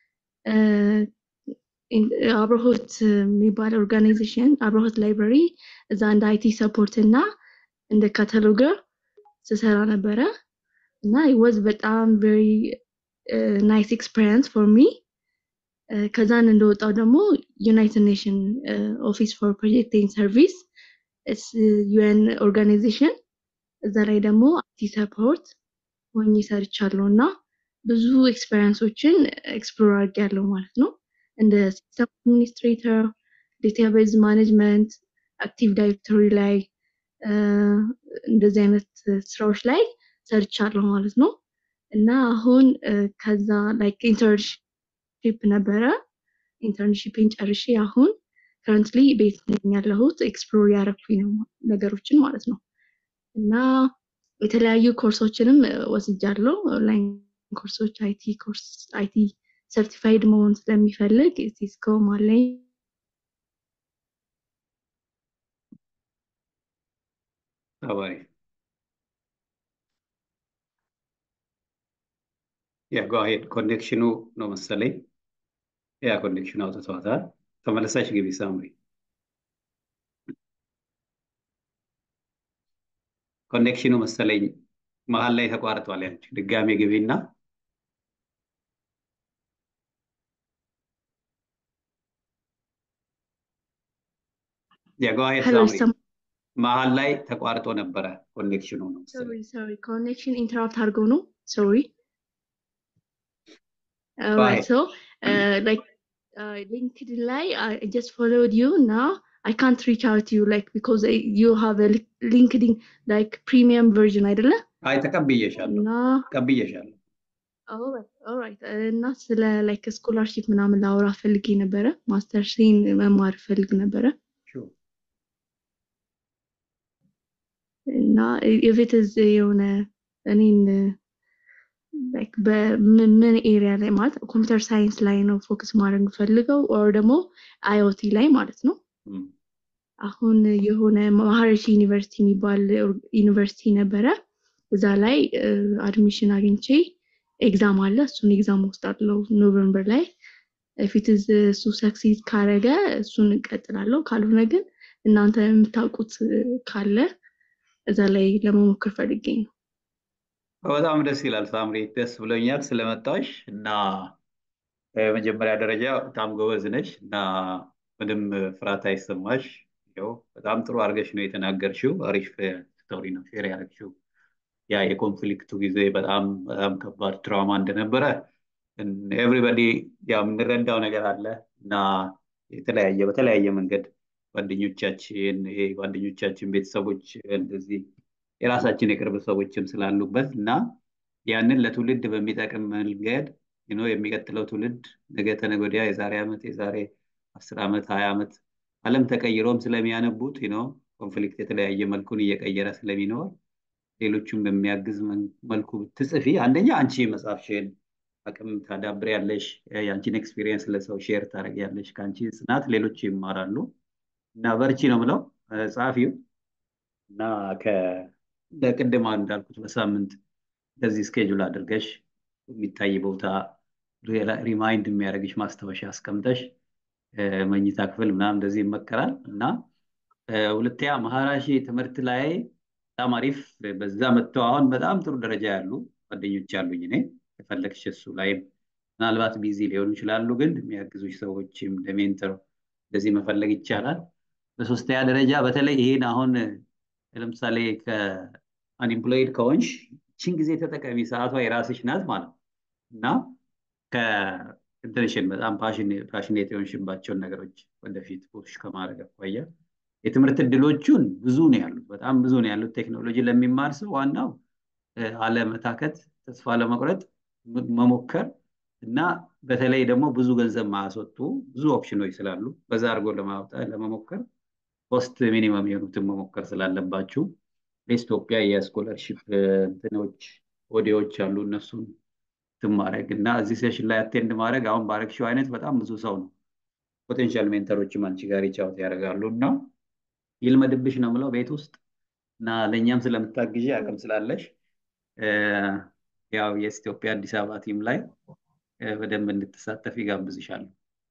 አብረሆት የሚባል ኦርጋናይዜሽን አብረሆት ላይብራሪ እዛ እንደ አይቲ ሰፖርት እና እንደ ካታሎገር ስሰራ ነበረ እና ወዝ በጣም ቨሪ ናይስ ኤክስፔሪንስ ፎር ሚ ከዛን እንደወጣው ደግሞ ዩናይትድ ኔሽን ኦፊስ ፎር ፕሮጀክቲንግ ሰርቪስ ዩኤን ኦርጋናይዜሽን እዛ ላይ ደግሞ አይቲ ሰፖርት ሆኜ ሰርቻለሁ እና ብዙ ኤክስፔሪንሶችን ኤክስፕሎር አድርጌያለሁ ማለት ነው እንደ ሲስተም አድሚኒስትሬተር ዴታቤዝ ማኔጅመንት አክቲቭ ዳይሬክቶሪ ላይ እንደዚህ አይነት ስራዎች ላይ ሰርቻለሁ ማለት ነው እና አሁን ከዛ ላይክ ኢንተርንሽፕ ነበረ ኢንተርንሽፕን ጨርሼ አሁን ከረንትሊ ቤት ነኝ ያለሁት ኤክስፕሎር ያደረኩኝ ነው ነገሮችን ማለት ነው እና የተለያዩ ኮርሶችንም ወስጃለሁ ኦንላይን ኮርሶች አይቲ ኮርስ አይቲ ሰርቲፋይድ መሆን ስለሚፈልግ ሲስኮም አለኝ አባሪ ያ ጓሄድ ኮኔክሽኑ ነው መሰለኝ ያ ኮኔክሽኑ አውጥተዋታል ተመለሳች ግቢ ሳምሪ ኮኔክሽኑ መሰለኝ መሀል ላይ ተቋርጧል ያንቺ ድጋሜ ግቢና የጓሄድ ሳምሪ መሀል ላይ ተቋርጦ ነበረ ኮኔክሽኑ ነው ሶሪ ሶሪ ኮኔክሽን ኢንተራፕት አድርገው ነው ሶሪ Alright, so uh, like uh, LinkedIn ላይ I just followed you now. I can't reach out to you like because I, you have a LinkedIn like premium version አይደለ? አይ ተቀብዬሻለሁ እና ተቀብዬሻለሁ። alright alright እና ስለ like ስኮላርሺፕ ምናምን ላወራ ፈልጌ ነበረ። ማስተርሴን መማር ፈልግ ነበረ እና if it is የሆነ እኔን ላይክ በምን ኤሪያ ላይ ማለት ኮምፒውተር ሳይንስ ላይ ነው ፎከስ ማድረግ ፈልገው ኦር ደግሞ አይኦቲ ላይ ማለት ነው አሁን የሆነ ማህረሺ ዩኒቨርሲቲ የሚባል ዩኒቨርሲቲ ነበረ እዛ ላይ አድሚሽን አግኝቼ ኤግዛም አለ እሱን ኤግዛም ወስዳለው ኖቨምበር ላይ ፊት እሱ ሰክሲድ ካረገ እሱን እቀጥላለሁ ካልሆነ ግን እናንተ የምታውቁት ካለ እዛ ላይ ለመሞከር ፈልጌ ነው በጣም ደስ ይላል ሳምሪ፣ ደስ ብሎኛል ስለመጣሽ እና በመጀመሪያ ደረጃ በጣም ጎበዝ ነሽ እና ምንም ፍርሃት አይሰማሽ። ያው በጣም ጥሩ አድርገሽ ነው የተናገርሽው። አሪፍ ስቶሪ ነው ሼር ያደረግሽው። ያ የኮንፍሊክቱ ጊዜ በጣም በጣም ከባድ ትራውማ እንደነበረ ኤቭሪባዲ ያው የምንረዳው ነገር አለ እና የተለያየ በተለያየ መንገድ ጓደኞቻችን ይሄ ጓደኞቻችን ቤተሰቦች እንደዚህ የራሳችን የቅርብ ሰዎችም ስላሉበት እና ያንን ለትውልድ በሚጠቅም መንገድ የሚቀጥለው ትውልድ ነገ ተነገ ወዲያ የዛሬ ዓመት የዛሬ አስር ዓመት ሀያ ዓመት ዓለም ተቀይሮም ስለሚያነቡት ነው ኮንፍሊክት የተለያየ መልኩን እየቀየረ ስለሚኖር ሌሎቹም በሚያግዝ መልኩ ብትጽፊ አንደኛ አንቺ መጽሐፍሽን አቅም ታዳብሪያለሽ፣ የአንቺን ኤክስፒሪየንስ ለሰው ሼር ታደርጊያለሽ። ከአንቺ ጽናት ሌሎች ይማራሉ እና በርቺ ነው ምለው ጸሐፊው እና ለቅድማ እንዳልኩት በሳምንት እንደዚህ ስኬጁል አድርገሽ የሚታይ ቦታ ሪማይንድ የሚያደርግሽ ማስታወሻ አስቀምጠሽ መኝታ ክፍል ምናምን እንደዚህ ይመከራል እና ሁለተኛ መሀራሺ ትምህርት ላይ በጣም አሪፍ በዛ መጥተው አሁን በጣም ጥሩ ደረጃ ያሉ ጓደኞች ያሉኝ እኔ የፈለግሽ እሱ ላይም ምናልባት ቢዚ ሊሆኑ ይችላሉ፣ ግን የሚያግዙሽ ሰዎችም ለሜንተር እንደዚህ መፈለግ ይቻላል። በሶስተኛ ደረጃ በተለይ ይሄን አሁን ለምሳሌ ከአንኢምፕሎይድ ከሆንሽ ችን ጊዜ ተጠቀሚ፣ ሰዓቷ የራስሽ ናት ማለት ነው እና ከኢንተንሽን በጣም ፓሽኔት የሆንሽባቸውን ነገሮች ወደፊት ፑሽ ከማድረግ አኳያ የትምህርት እድሎቹን ብዙ ነው ያሉት፣ በጣም ብዙ ነው ያሉት። ቴክኖሎጂ ለሚማር ሰው ዋናው አለመታከት፣ ተስፋ ለመቁረጥ መሞከር እና በተለይ ደግሞ ብዙ ገንዘብ ማያስወጡ ብዙ ኦፕሽኖች ስላሉ በዛ አድርጎ ለማውጣት ለመሞከር ፖስት ሚኒመም የሆኑትን መሞከር ስላለባችሁ በኢትዮጵያ የስኮለርሺፕ እንትኖች ኦዲዎች አሉ እነሱን ማድረግ እና እዚህ ሴሽን ላይ አቴንድ ማድረግ አሁን ባረግሽው አይነት በጣም ብዙ ሰው ነው ፖቴንሻል ሜንተሮችም አንቺ ጋር ይጫወት ያደርጋሉ እና ይልመድብሽ ነው ምለው ቤት ውስጥ እና ለእኛም ስለምታግዢ አቅም ስላለሽ ያው የኢትዮጵያ አዲስ አበባ ቲም ላይ በደንብ እንድትሳተፍ ይጋብዝሻሉ።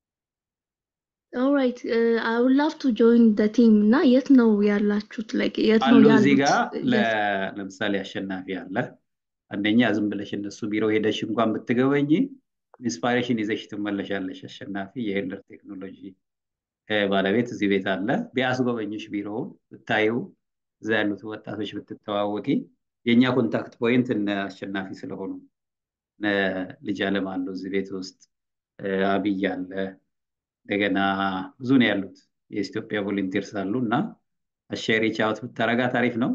ኦራይት አይ ውድ ላቭ ቱ ጆይን ደ ቲም እና የት ነው ያላችሁት? ላይክ የት ነው አሉ ያሉት? እዚህ ጋር ለምሳሌ አሸናፊ አለ። አንደኛ ዝም ብለሽ እነሱ ቢሮ ሄደሽ እንኳን ብትገበኝ ኢንስፓሬሽን ይዘሽ ትመለሻለሽ። አሸናፊ የሄልደር ቴክኖሎጂ ባለቤት እዚህ ቤት አለ። ቢያስጎበኝሽ ቢሮውን ብታዩ እዛ ያሉት ወጣቶች ብትተዋወቂ የእኛ ኮንታክት ፖይንት እነ አሸናፊ ስለሆኑ ልጅ አለም አሉ እዚህ ቤት ውስጥ አብይ አለ። እንደገና ብዙ ነው ያሉት የኢትዮጵያ ቮለንቲርስ አሉ እና አሸሪ ቻውት ብታረጋት አሪፍ ነው።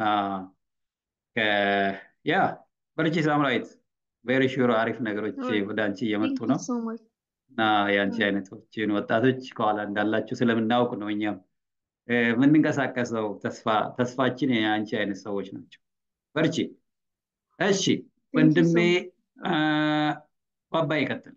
ያ በርቺ ሳምራዊት፣ ቬሪ ሹር አሪፍ ነገሮች ወደ አንቺ እየመጡ ነው እና የአንቺ አይነቶችን ወጣቶች ከኋላ እንዳላችሁ ስለምናውቅ ነው እኛም የምንንቀሳቀሰው። ተስፋችን የአንቺ አይነት ሰዎች ናቸው። በርቺ። እሺ ወንድሜ ባባ ይቀጥል።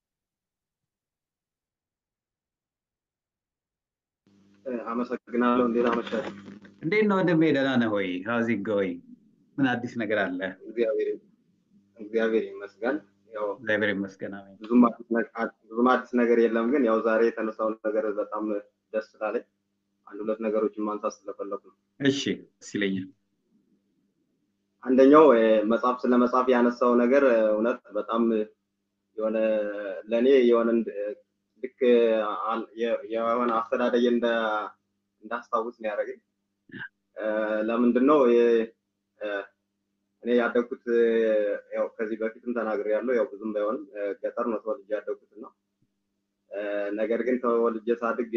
አመሰግናለሁ። እንዴት አመሻችሁ? እንዴት ነው ወንድሜ? ደህና ነህ ወይ? ሀውዝ ኢት ጎይንግ? ምን አዲስ ነገር አለ? እግዚአብሔር ይመስገን። ያው እግዚአብሔር ይመስገን። አሜን። ብዙም አዲስ ነገር የለም፣ ግን ያው ዛሬ የተነሳው ነገር በጣም ደስ ስላለኝ አንድ ሁለት ነገሮችን ማንሳት ስለፈለኩ ነው። እሺ፣ ደስ ይለኛል። አንደኛው መጽሐፍ ስለ መጽሐፍ ያነሳው ነገር እውነት በጣም የሆነ ለእኔ የሆነ ልክ የሆነ አስተዳደጌ እንዳስታውስ ነው ያደረገኝ። ለምንድን ነው እኔ ያደግኩት ያው ከዚህ በፊትም ተናግሬያለሁ። ያው ብዙም ባይሆንም ገጠር ነው ተወልጄ ያደግኩት እና ነገር ግን ተወልጄ ሳድግ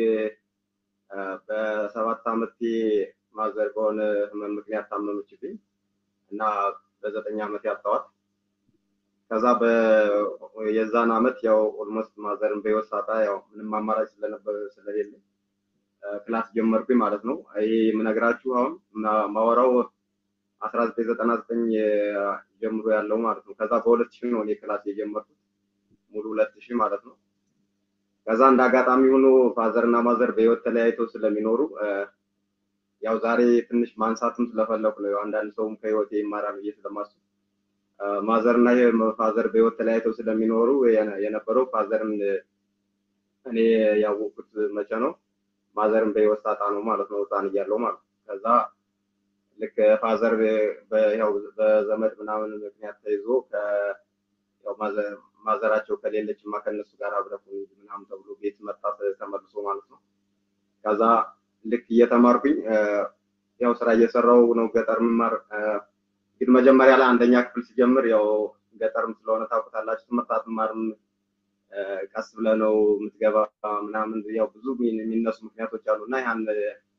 በሰባት ዓመቴ ማዘር በሆነ ህመም ምክንያት ታመመችብኝ እና በዘጠኝ ዓመት ያጣዋት። ከዛ የዛን ዓመት ያው ኦልሞስት ማዘርን በህይወት ሳጣ ያው ምንም አማራጭ ስለነበር ስለሌለ ክላስ ጀመርኩኝ ማለት ነው። ይሄ የምነግራችሁ አሁን ማወራው አስራ ዘጠኝ ዘጠና ዘጠኝ ጀምሮ ያለው ማለት ነው። ከዛ በሁለት ሺህ ነው እኔ ክላስ የጀመርኩት ሙሉ ሁለት ሺህ ማለት ነው። ከዛ እንደ አጋጣሚ ሆኖ ፋዘር እና ማዘር በህይወት ተለያይተው ስለሚኖሩ ያው ዛሬ ትንሽ ማንሳትም ስለፈለኩ ነው። አንዳንድ ሰውም ከህይወቴ ይማራል ብዬ ስለማስብ ማዘር እና ፋዘር በህይወት ተለያይተው ስለሚኖሩ የነበረው ፋዘርን እኔ ያወቅኩት መቼ ነው? ማዘርን በህይወት ሳጣ ነው ማለት ነው፣ ህፃን እያለሁ ማለት ነው። ከዛ ልክ ፋዘር ያው በዘመድ ምናምን ምክንያት ተይዞ ያው ማዘራቸው ከሌለችማ ከእነሱ ጋር አብረህ ምናምን ተብሎ ቤት መጣ ተመልሶ ማለት ነው። ከዛ ልክ እየተማርኩኝ ያው ስራ እየሰራው ነው ገጠር ምማር ግን መጀመሪያ ላይ አንደኛ ክፍል ሲጀምር ያው ገጠርም ስለሆነ ታውቁታላችሁ ትምህርት አትማርም ቀስ ብለህ ነው የምትገባ ምናምን ያው ብዙ የሚነሱ ምክንያቶች አሉ እና ያን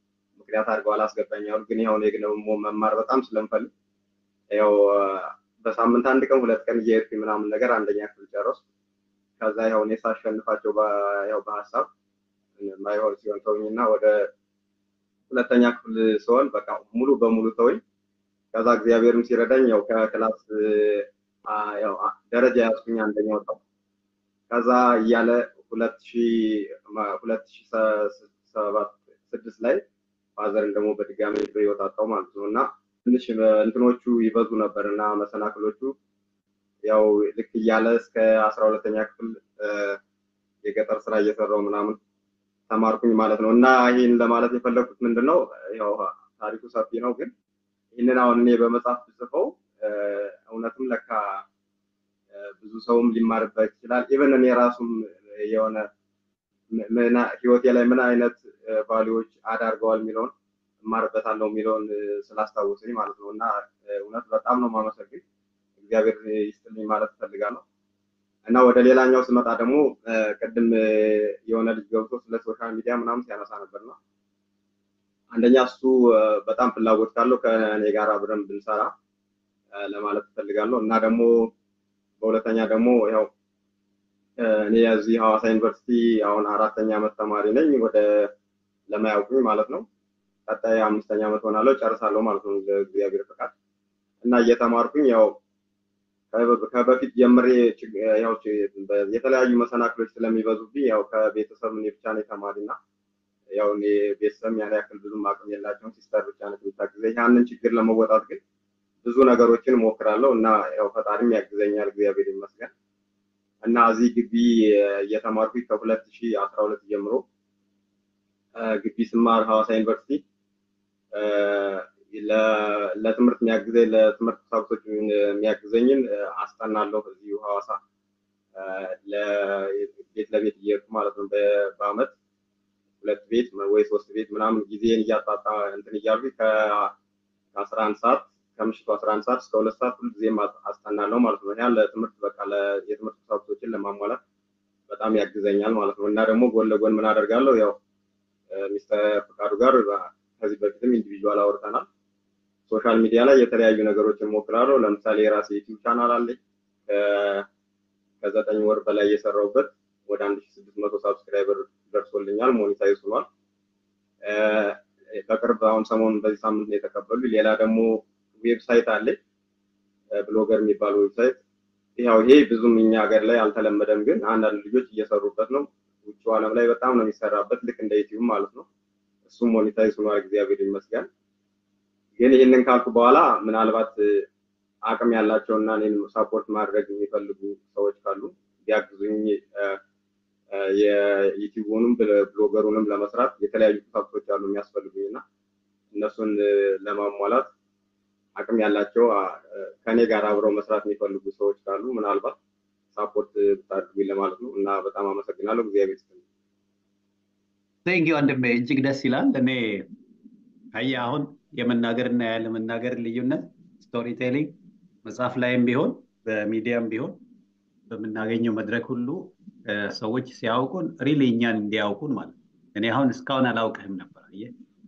ምክንያት አድርገው አላስገባኝ አሉ። ግን ያው እኔ ደግሞ መማር በጣም ስለምፈልግ ያው በሳምንት አንድ ቀን ሁለት ቀን እየሄድኩኝ ምናምን ነገር አንደኛ ክፍል ጨረስኩ። ከዛ ያው እኔ ሳሸንፋቸው ያው በሀሳብ ማይሆን ሲሆን ተውኝና ወደ ሁለተኛ ክፍል ሲሆን በቃ ሙሉ በሙሉ ተወኝ። ከዛ እግዚአብሔርም ሲረዳኝ ያው ከክላስ ያው ደረጃ ያዝኩኝ አንደኛ ወጣሁ። ከዛ እያለ ሁለት ሺህ ሁለት ሺህ ሰባት ስድስት ላይ ፋዘርን ደግሞ በድጋሚ በህይወት አጣው ማለት ነው እና ትንሽ እንትኖቹ ይበዙ ነበር እና መሰናክሎቹ ያው ልክ እያለ እስከ አስራ ሁለተኛ ክፍል የገጠር ስራ እየሰራው ምናምን ተማርኩኝ ማለት ነው እና ይህን ለማለት የፈለኩት ምንድን ነው ያው ታሪኩ ሰፊ ነው ግን ይህንን አሁን እኔ በመጽሐፍ ብጽፈው እውነትም ለካ ብዙ ሰውም ሊማርበት ይችላል ኢቨን እኔ ራሱም የሆነ ህይወቴ ላይ ምን አይነት ቫሊዎች አዳርገዋል የሚለውን እማርበታለሁ የሚለውን ስላስታወሰኝ ማለት ነው እና እውነት በጣም ነው ማመሰግን እግዚአብሔር ይስጥልኝ ማለት እፈልጋለሁ እና ወደ ሌላኛው ስመጣ ደግሞ ቅድም የሆነ ልጅ ገብቶ ስለ ሶሻል ሚዲያ ምናምን ሲያነሳ ነበርና አንደኛ እሱ በጣም ፍላጎት ካለው ከእኔ ጋር አብረን ብንሰራ ለማለት እፈልጋለሁ እና ደግሞ በሁለተኛ ደግሞ ያው እኔ የዚህ ሐዋሳ ዩኒቨርሲቲ አሁን አራተኛ ዓመት ተማሪ ነኝ። ወደ ለማያውቁኝ ማለት ነው። ቀጣይ አምስተኛ ዓመት ሆናለሁ ጨርሳለሁ ማለት ነው እግዚአብሔር ፈቃድ እና እየተማርኩኝ ያው ከበፊት ጀምሬ ያው የተለያዩ መሰናክሎች ስለሚበዙብኝ ያው ከቤተሰብ እኔ ብቻ ነኝ ተማሪ እና ያው እኔ ቤተሰብ ያን ያክል ብዙም አቅም የላቸውም። ሲስተር ብቻ ነች የምታግዘኝ። ያንን ችግር ለመወጣት ግን ብዙ ነገሮችን እሞክራለሁ እና ያው ፈጣሪም ያግዘኛል እግዚአብሔር ይመስገን። እና እዚህ ግቢ እየተማርኩኝ ከሁለት ሺህ አስራ ሁለት ጀምሮ ግቢ ስማር ሐዋሳ ዩኒቨርሲቲ ለትምህርት የሚያግዘኝ ለትምህርት ቁሳቁሶች የሚያግዘኝን አስጠናለሁ እዚሁ ሐዋሳ ቤት ለቤት እየሄድኩ ማለት ነው በአመት ሁለት ቤት ወይ ሶስት ቤት ምናምን ጊዜን እያጣጣ እንትን እያልኩኝ ከአስራ አንድ ሰዓት ከምሽቱ 11 ሰዓት እስከ ሁለት ሰዓት ሁልጊዜም አስጠናለሁ ማለት ነው። ያ ለትምህርት በቃ የትምህርት ቁሳቁሶችን ለማሟላት በጣም ያግዘኛል ማለት ነው። እና ደግሞ ጎን ለጎን ምን አደርጋለሁ ያው ሚስተር ፍቃዱ ጋር ከዚህ በፊትም ኢንዲቪዥዋል አውርተናል። ሶሻል ሚዲያ ላይ የተለያዩ ነገሮችን ሞክራለሁ። ለምሳሌ የራሴ ዩቲዩብ ቻናል አለኝ ከዘጠኝ ወር በላይ የሰራውበት ወደ አንድ ሺህ ስድስት መቶ ሳብስክራይበር ደርሶልኛል፣ ሞኔታይዝ ሆኗል። በቅርብ አሁን ሰሞኑን በዚህ ሳምንት ነው የተቀበሉ። ሌላ ደግሞ ዌብሳይት አለኝ ብሎገር የሚባል ዌብሳይት። ያው ይሄ ብዙም እኛ ሀገር ላይ አልተለመደም፣ ግን አንዳንድ ልጆች እየሰሩበት ነው። ውጭ ዓለም ላይ በጣም ነው የሚሰራበት፣ ልክ እንደ ዩቲዩብ ማለት ነው። እሱም ሞኔታይዝ ሆኗል፣ እግዚአብሔር ይመስገን። ግን ይህንን ካልኩ በኋላ ምናልባት አቅም ያላቸው እና እኔን ሳፖርት ማድረግ የሚፈልጉ ሰዎች ካሉ ቢያግዙኝ የዩቲዩቡንም ብሎገሩንም ለመስራት የተለያዩ ቁሳቁሶች አሉ የሚያስፈልጉኝ እና እነሱን ለማሟላት አቅም ያላቸው ከኔ ጋር አብረው መስራት የሚፈልጉ ሰዎች ካሉ ምናልባት ሳፖርት ብታደርጉኝ ለማለት ነው እና በጣም አመሰግናለሁ። እግዚአብሔር ይስጥልኝ። ቴንክ ዩ ወንድሜ፣ እጅግ ደስ ይላል። እኔ አየህ አሁን የመናገር እና ያለመናገር ልዩነት ስቶሪ ቴሊንግ መጽሐፍ ላይም ቢሆን በሚዲያም ቢሆን በምናገኘው መድረክ ሁሉ ሰዎች ሲያውቁን ሪሊ እኛን እንዲያውቁን ማለት ነው። እኔ አሁን እስካሁን አላውቅህም ነበር። አየህ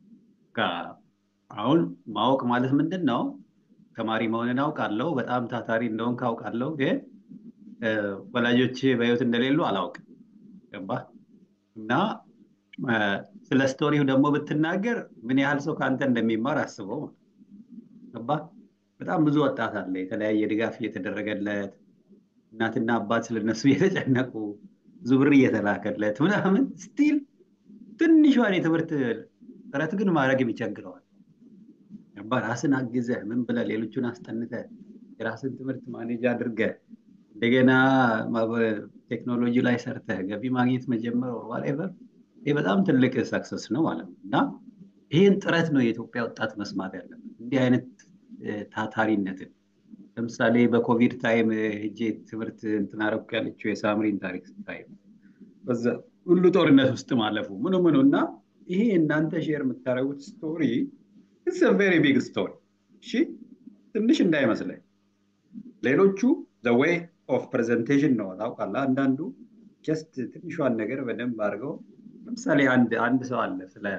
አሁን ማወቅ ማለት ምንድን ነው? ተማሪ መሆንን አውቃለሁ፣ በጣም ታታሪ እንደሆንክ አውቃለሁ። ግን ወላጆች በህይወት እንደሌሉ አላውቅም። ገባህ? እና ስለ ስቶሪው ደግሞ ብትናገር ምን ያህል ሰው ከአንተ እንደሚማር አስበው። ገባህ? በጣም ብዙ ወጣት አለ የተለያየ ድጋፍ እየተደረገለት እናትና አባት ስለነሱ እየተጨነቁ ብዙ ብር እየተላከለት ምናምን ስቲል ትንሿን የትምህርት ጥረት ግን ማድረግ ይቸግረዋል። ራስን አግዘህ ምን ብለህ ሌሎቹን አስጠንተህ የራስን ትምህርት ማኔጅ አድርገህ እንደገና ቴክኖሎጂ ላይ ሰርተህ ገቢ ማግኘት መጀመር ዋትኤቨር ይህ በጣም ትልቅ ሰክሰስ ነው ማለት ነው እና ይህን ጥረት ነው የኢትዮጵያ ወጣት መስማት ያለበት እንዲህ አይነት ታታሪነትን ለምሳሌ በኮቪድ ታይም ሄጄ ትምህርት እንትን አደረኩ ያለችው የሳምሪን ታሪክ ስታይ በዛ ሁሉ ጦርነት ውስጥ ማለፉ ምኑ ምኑ እና ይሄ እናንተ ሼር የምታደርጉት ስቶሪ ኢትስ ቬሪ ቢግ ስቶሪ እሺ ትንሽ እንዳይመስለኝ ሌሎቹ ዘ ዌይ ኦፍ ፕሬዘንቴሽን ነው ታውቃለህ አንዳንዱ ጀስት ትንሿን ነገር በደንብ አድርገው ለምሳሌ አንድ አንድ ሰው አለ ስለ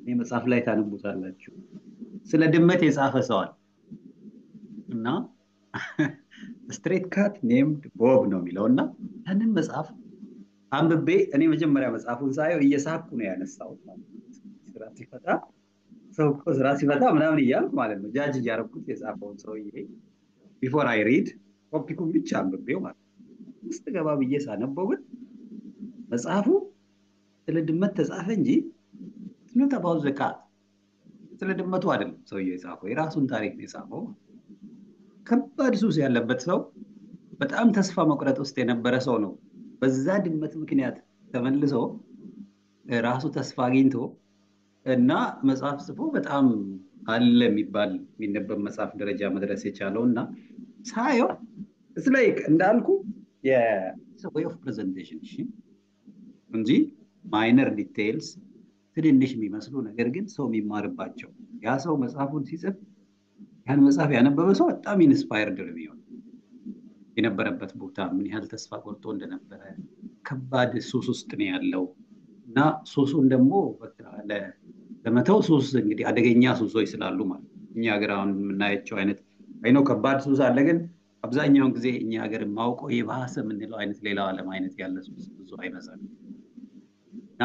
እኔ መጽሐፍ ላይ ታነቡታላችሁ። ስለ ድመት የጻፈ ሰዋል እና ስትሬት ካት ኔምድ ቦብ ነው የሚለው እና ያንን መጽሐፍ አንብቤ እኔ መጀመሪያ መጽሐፉን ሳየው እየሳኩ ነው ያነሳሁት። ስራ ሲፈታ ሰው እኮ ስራ ሲፈታ ምናምን እያልኩ ማለት ነው ጃጅ እያረኩት የጻፈውን ሰውዬ ቢፎር አይ ሪድ ቶፒኩን ብቻ አንብቤው ማለት ነው። ውስጥ ገባ ብዬ ሳነበው ግን መጽሐፉ ስለ ድመት ተጻፈ እንጂ ኖት አባውት ዘ ካት ስለ ድመቱ አይደለም ሰውዬው የጻፈው የራሱን ታሪክ ነው የጻፈው። ከባድ ሱስ ያለበት ሰው በጣም ተስፋ መቁረጥ ውስጥ የነበረ ሰው ነው። በዛ ድመት ምክንያት ተመልሶ ራሱ ተስፋ አግኝቶ እና መጽሐፍ ጽፎ በጣም አለ የሚባል የሚነበብ መጽሐፍ ደረጃ መድረስ የቻለው እና ሳየው እስ ላይክ እንዳልኩ ወይ ኦፍ ፕሬዘንቴሽን እንጂ ማይነር ዲቴይልስ ትንንሽ የሚመስሉ ነገር ግን ሰው የሚማርባቸው ያ ሰው መጽሐፉን ሲጽፍ ያን መጽሐፍ ያነበበ ሰው በጣም ኢንስፓየርድ ነው የሚሆን የነበረበት ቦታ ምን ያህል ተስፋ ቆርጦ እንደነበረ ከባድ ሱስ ውስጥ ነው ያለው እና ሱሱን ደግሞ ለመተው ሱስ እንግዲህ አደገኛ ሱሶች ስላሉ ማለት እኛ ሀገር አሁን የምናያቸው አይነት አይነው ከባድ ሱስ አለ ግን አብዛኛውን ጊዜ እኛ ሀገር ማውቀው የባሰ የምንለው አይነት ሌላው ዓለም አይነት ያለ ሱስ ብዙ አይበዛም እና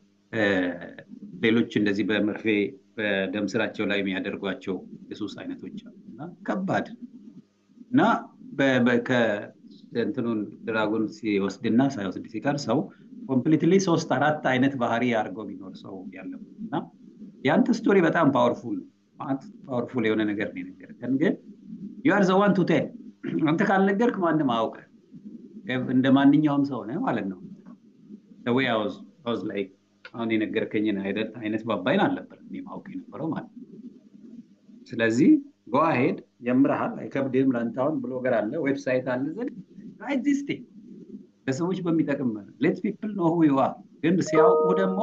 ሌሎች እንደዚህ በመርፌ በደም ስራቸው ላይ የሚያደርጓቸው የሱስ አይነቶች አሉ እና ከባድ እና እንትኑን ድራጉን ሲወስድና ሳይወስድ ሲቀር ሰው ኮምፕሊትሊ ሶስት አራት አይነት ባህሪ አድርገው የሚኖር ሰው ያለበት እና የአንተ ስቶሪ በጣም ፓወርፉል ፓወርፉል የሆነ ነገር ነው የነገርከን ግን ዩአር ዘ ዋን ቱ ቴል አንተ ካልነገርክ ማንም አውቀ እንደ ማንኛውም ሰው ነህ ማለት ነው ወይ አውዝ ላይክ አሁን የነገርከኝን አይነት ባባይን አልነበር እኔ ማውቅ የነበረው ማለት ነው ስለዚህ ጎአሄድ ጀምረሃል አይከብድህም ለአንተ አሁን ብሎገር አለ ዌብሳይት አለ ዘንድ ራይት ዚስ ቲንግ ለሰዎች በሚጠቅም ሌት ፒፕል ኖ ዩ አር ግን ሲያውቁ ደግሞ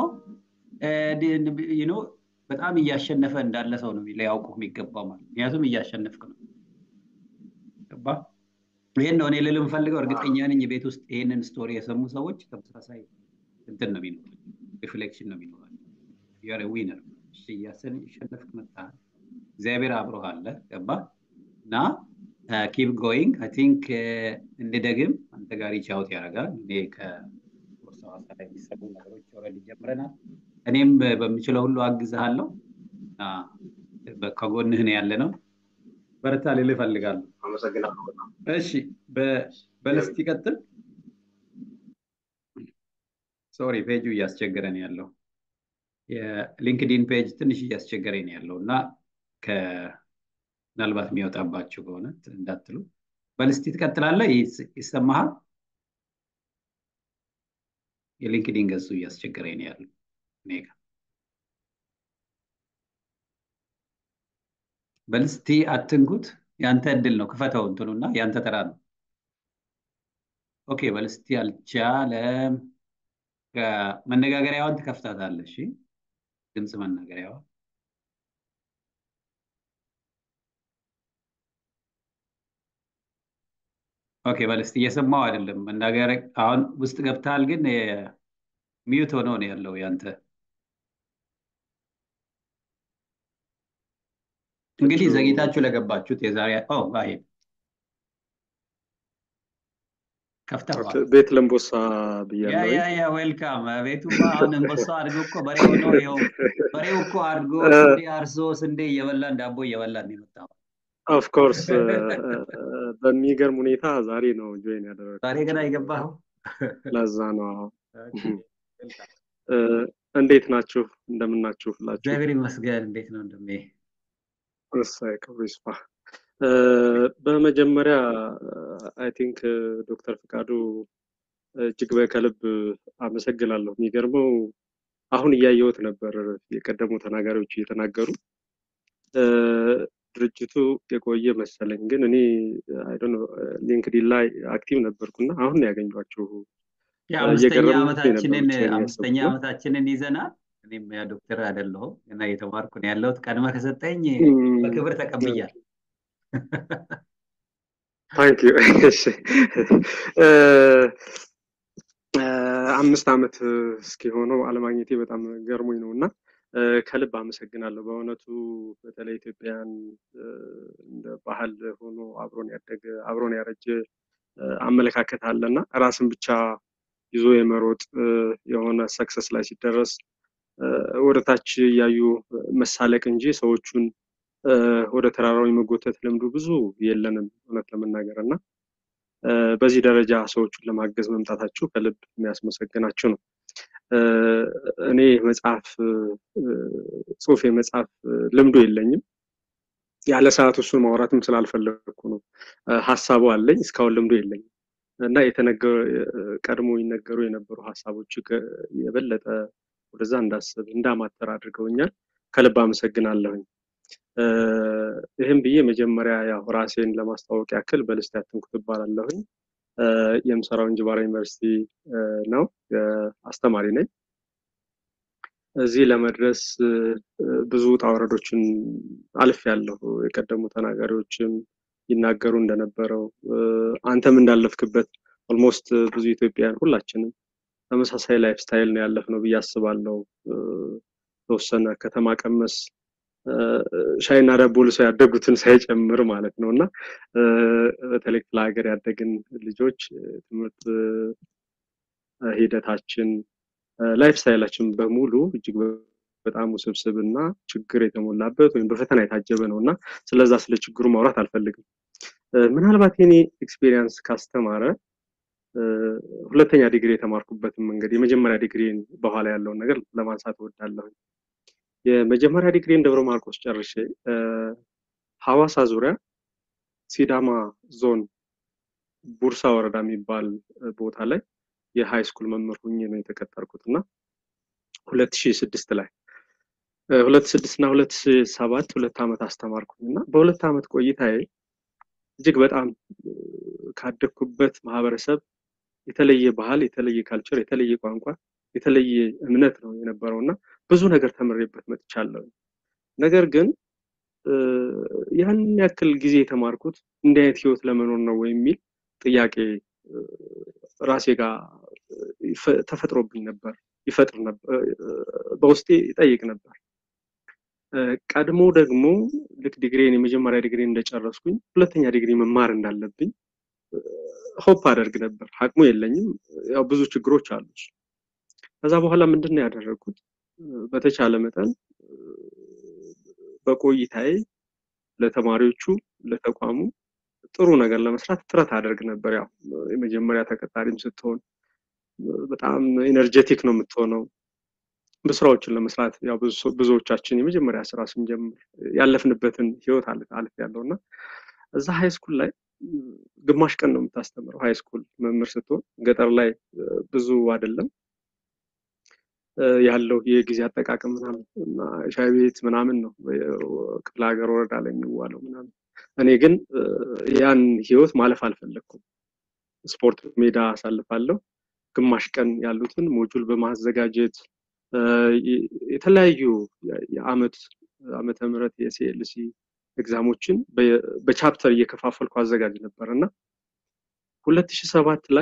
በጣም እያሸነፈ እንዳለ ሰው ነው ሊያውቁ የሚገባው ማለት ምክንያቱም እያሸነፍክ ነው ገባ ይህን ነው እኔ ልል የምፈልገው እርግጠኛ ነኝ ቤት ውስጥ ይህንን ስቶሪ የሰሙ ሰዎች ተመሳሳይ እንትን ነው የሚኖራቸው ሪፍሌክሽን ነው የሚኖራቸው ዩአር ዊነር እያሸነፍክ መጥተሃል እግዚአብሔር አብሮህ አለ ገባ እና ኪፕ ጎይንግ አይ ቲንክ እንደደግም አንተ ጋር ሪቻውት ያደርጋል እኔ ከቦርሳ ሐዋሳ ላይ የሚሰሩ ነገሮች ኦልሬዲ ጀምረናል እኔም በምችለው ሁሉ አግዝሃለሁ ከጎንህ ነው ያለ ነው በርታ ልል እፈልጋለሁ አመሰግናለሁ እሺ በልስት ይቀጥል ሶሪ ፔጁ እያስቸገረን ያለው የሊንክዲን ፔጅ ትንሽ እያስቸገረኝ ያለው እና ምናልባት የሚወጣባቸው ከሆነ እንዳትሉ በልስቲ ትቀጥላለ ይሰማሃል የሊንክዲን ገጹ እያስቸገረኝ ነው ያለው እኔ ጋር በልስቲ አትንኩት ያንተ እድል ነው ክፈተው እንትኑና ያንተ ተራ ነው ኦኬ በልስቲ አልቻለም መነጋገሪያዋን ትከፍታታለሽ ድምፅ መናገሪያዋ ኦኬ በልስቲ እየሰማው አይደለም መናገር አሁን ውስጥ ገብታል ግን ሚዩት ሆኖ ነው ያለው ያንተ እንግዲህ ዘግይታችሁ ለገባችሁት የዛሬ ሄድ ከፍተዋል ቤት ለምቦሳ ብያለሁ ያ ያ ዌልካም ቤቱማ አሁን እንቦሳ አድጎ እኮ በሬ ሆኖ ይኸው በሬው እኮ አድጎ ስንዴ አርሶ ስንዴ እየበላን ዳቦ እየበላን የመጣው ኦፍኮርስ በሚገርም ሁኔታ ዛሬ ነው ጆይን ያደረገው ዛሬ ገና የገባኸው ለዛ ነው እንዴት ናችሁ እንደምናችሁ ሁላችሁ እግዚአብሔር ይመስገን እንዴት ነው እንደሜ እሳይ ክብሩ ይስፋ በመጀመሪያ አይ ቲንክ ዶክተር ፍቃዱ እጅግ ከልብ አመሰግናለሁ የሚገርመው አሁን እያየሁት ነበር የቀደሙ ተናጋሪዎች እየተናገሩ ድርጅቱ የቆየ መሰለኝ ግን እኔ ሊንክዲን ላይ አክቲቭ ነበርኩና አሁን ያገኟቸው አምስተኛ ዓመታችንን አምስተኛ ዓመታችንን ይዘናል እኔም ያ ዶክተር አይደለሁም እና እየተማርኩ ነው ያለሁት ቀድመ ከሰጠኝ በክብር ተቀብያል ታንክ ዩ አምስት ዓመት እስኪሆነው አለማግኘቴ በጣም ገርሞኝ ነው እና ከልብ አመሰግናለሁ። በእውነቱ በተለይ ኢትዮጵያን እንደ ባህል ሆኖ አብሮን ያደገ አብሮን ያረጀ አመለካከት አለና ራስን ብቻ ይዞ የመሮጥ የሆነ ሰክሰስ ላይ ሲደረስ ወደ ታች እያዩ መሳለቅ እንጂ ሰዎቹን ወደ ተራራው የመጎተት ልምዱ ብዙ የለንም እውነት ለመናገር እና በዚህ ደረጃ ሰዎቹን ለማገዝ መምጣታችሁ ከልብ የሚያስመሰግናችሁ ነው። እኔ መጽሐፍ ጽሁፍ የመጽሐፍ ልምዱ የለኝም። ያለ ሰዓት እሱን ማውራትም ስላልፈለግኩ ነው። ሀሳቡ አለኝ፣ እስካሁን ልምዱ የለኝም እና ቀድሞ ይነገሩ የነበሩ ሀሳቦች የበለጠ ወደዛ እንዳስብ እንዳማተር አድርገውኛል። ከልብ አመሰግናለሁኝ። ይህም ብዬ መጀመሪያ ያው ራሴን ለማስተዋወቅ ያክል በልስት ያትንኩት እባላለሁኝ። የምሰራው እንጅባራ ዩኒቨርሲቲ ነው። አስተማሪ ነኝ። እዚህ ለመድረስ ብዙ ውጣ ውረዶችን አልፍ ያለሁ የቀደሙ ተናጋሪዎችም ይናገሩ እንደነበረው አንተም እንዳለፍክበት ኦልሞስት ብዙ ኢትዮጵያውያን ሁላችንም ተመሳሳይ ላይፍ ስታይል ነው ያለፍነው ብዬ አስባለሁ። ተወሰነ ከተማ ቀመስ ሻይና ዳቦ ልሰው ያደጉትን ሳይጨምር ማለት ነው እና በተለይ ክፍለ ሀገር ያደግን ልጆች ትምህርት ሂደታችን ላይፍ ስታይላችን በሙሉ እጅግ በጣም ውስብስብ እና ችግር የተሞላበት ወይም በፈተና የታጀበ ነው እና ስለዛ ስለ ችግሩ ማውራት አልፈልግም። ምናልባት የኔ ኤክስፔሪየንስ ካስተማረ ሁለተኛ ዲግሪ የተማርኩበትን መንገድ የመጀመሪያ ዲግሪን በኋላ ያለውን ነገር ለማንሳት እወዳለሁ። የመጀመሪያ ዲግሪን ደብረ ማርቆስ ጨርሼ ሐዋሳ ዙሪያ ሲዳማ ዞን ቡርሳ ወረዳ የሚባል ቦታ ላይ የሃይ ስኩል መምህር ሁኜ ነው የተቀጠርኩት እና ሁለት ሺህ ስድስት ላይ ሁለት ስድስት እና ሁለት ሰባት ሁለት ዓመት አስተማርኩኝ እና በሁለት ዓመት ቆይታዬ እጅግ በጣም ካደግኩበት ማህበረሰብ የተለየ ባህል፣ የተለየ ካልቸር፣ የተለየ ቋንቋ፣ የተለየ እምነት ነው የነበረው እና ብዙ ነገር ተምሬበት መጥቻለሁ። ነገር ግን ያን ያክል ጊዜ የተማርኩት እንዲህ አይነት ህይወት ለመኖር ነው የሚል ጥያቄ ራሴ ጋር ተፈጥሮብኝ ነበር፣ ይፈጥር ነበር፣ በውስጤ ይጠይቅ ነበር። ቀድሞ ደግሞ ልክ ዲግሪን የመጀመሪያ ዲግሪ እንደጨረስኩኝ ሁለተኛ ዲግሪ መማር እንዳለብኝ ሆፕ አደርግ ነበር። አቅሙ የለኝም፣ ያው ብዙ ችግሮች አሉ። ከዛ በኋላ ምንድን ነው ያደረግኩት? በተቻለ መጠን በቆይታዬ ለተማሪዎቹ ለተቋሙ ጥሩ ነገር ለመስራት ጥረት አደርግ ነበር። ያው የመጀመሪያ ተቀጣሪም ስትሆን በጣም ኤነርጀቲክ ነው የምትሆነው። በስራዎችን ለመስራት ያው ብዙዎቻችን የመጀመሪያ ስራ ስንጀምር ያለፍንበትን ህይወት አልፍ ያለው እና እዛ ሃይ ስኩል ላይ ግማሽ ቀን ነው የምታስተምረው። ሃይ ስኩል መምህር ስትሆን ገጠር ላይ ብዙ አይደለም ያለው የጊዜ አጠቃቀም ምናምን እና ሻይ ቤት ምናምን ነው ክፍለ ሀገር ወረዳ ላይ የሚዋለው ምናምን። እኔ ግን ያን ህይወት ማለፍ አልፈለግኩም። ስፖርት ሜዳ አሳልፋለሁ። ግማሽ ቀን ያሉትን ሞጁል በማዘጋጀት የተለያዩ የአመት ዓመተ ምህረት የሲኤልሲ ኤግዛሞችን በቻፕተር እየከፋፈልኩ አዘጋጅ ነበር እና ሁለት ሺህ ሰባት ላይ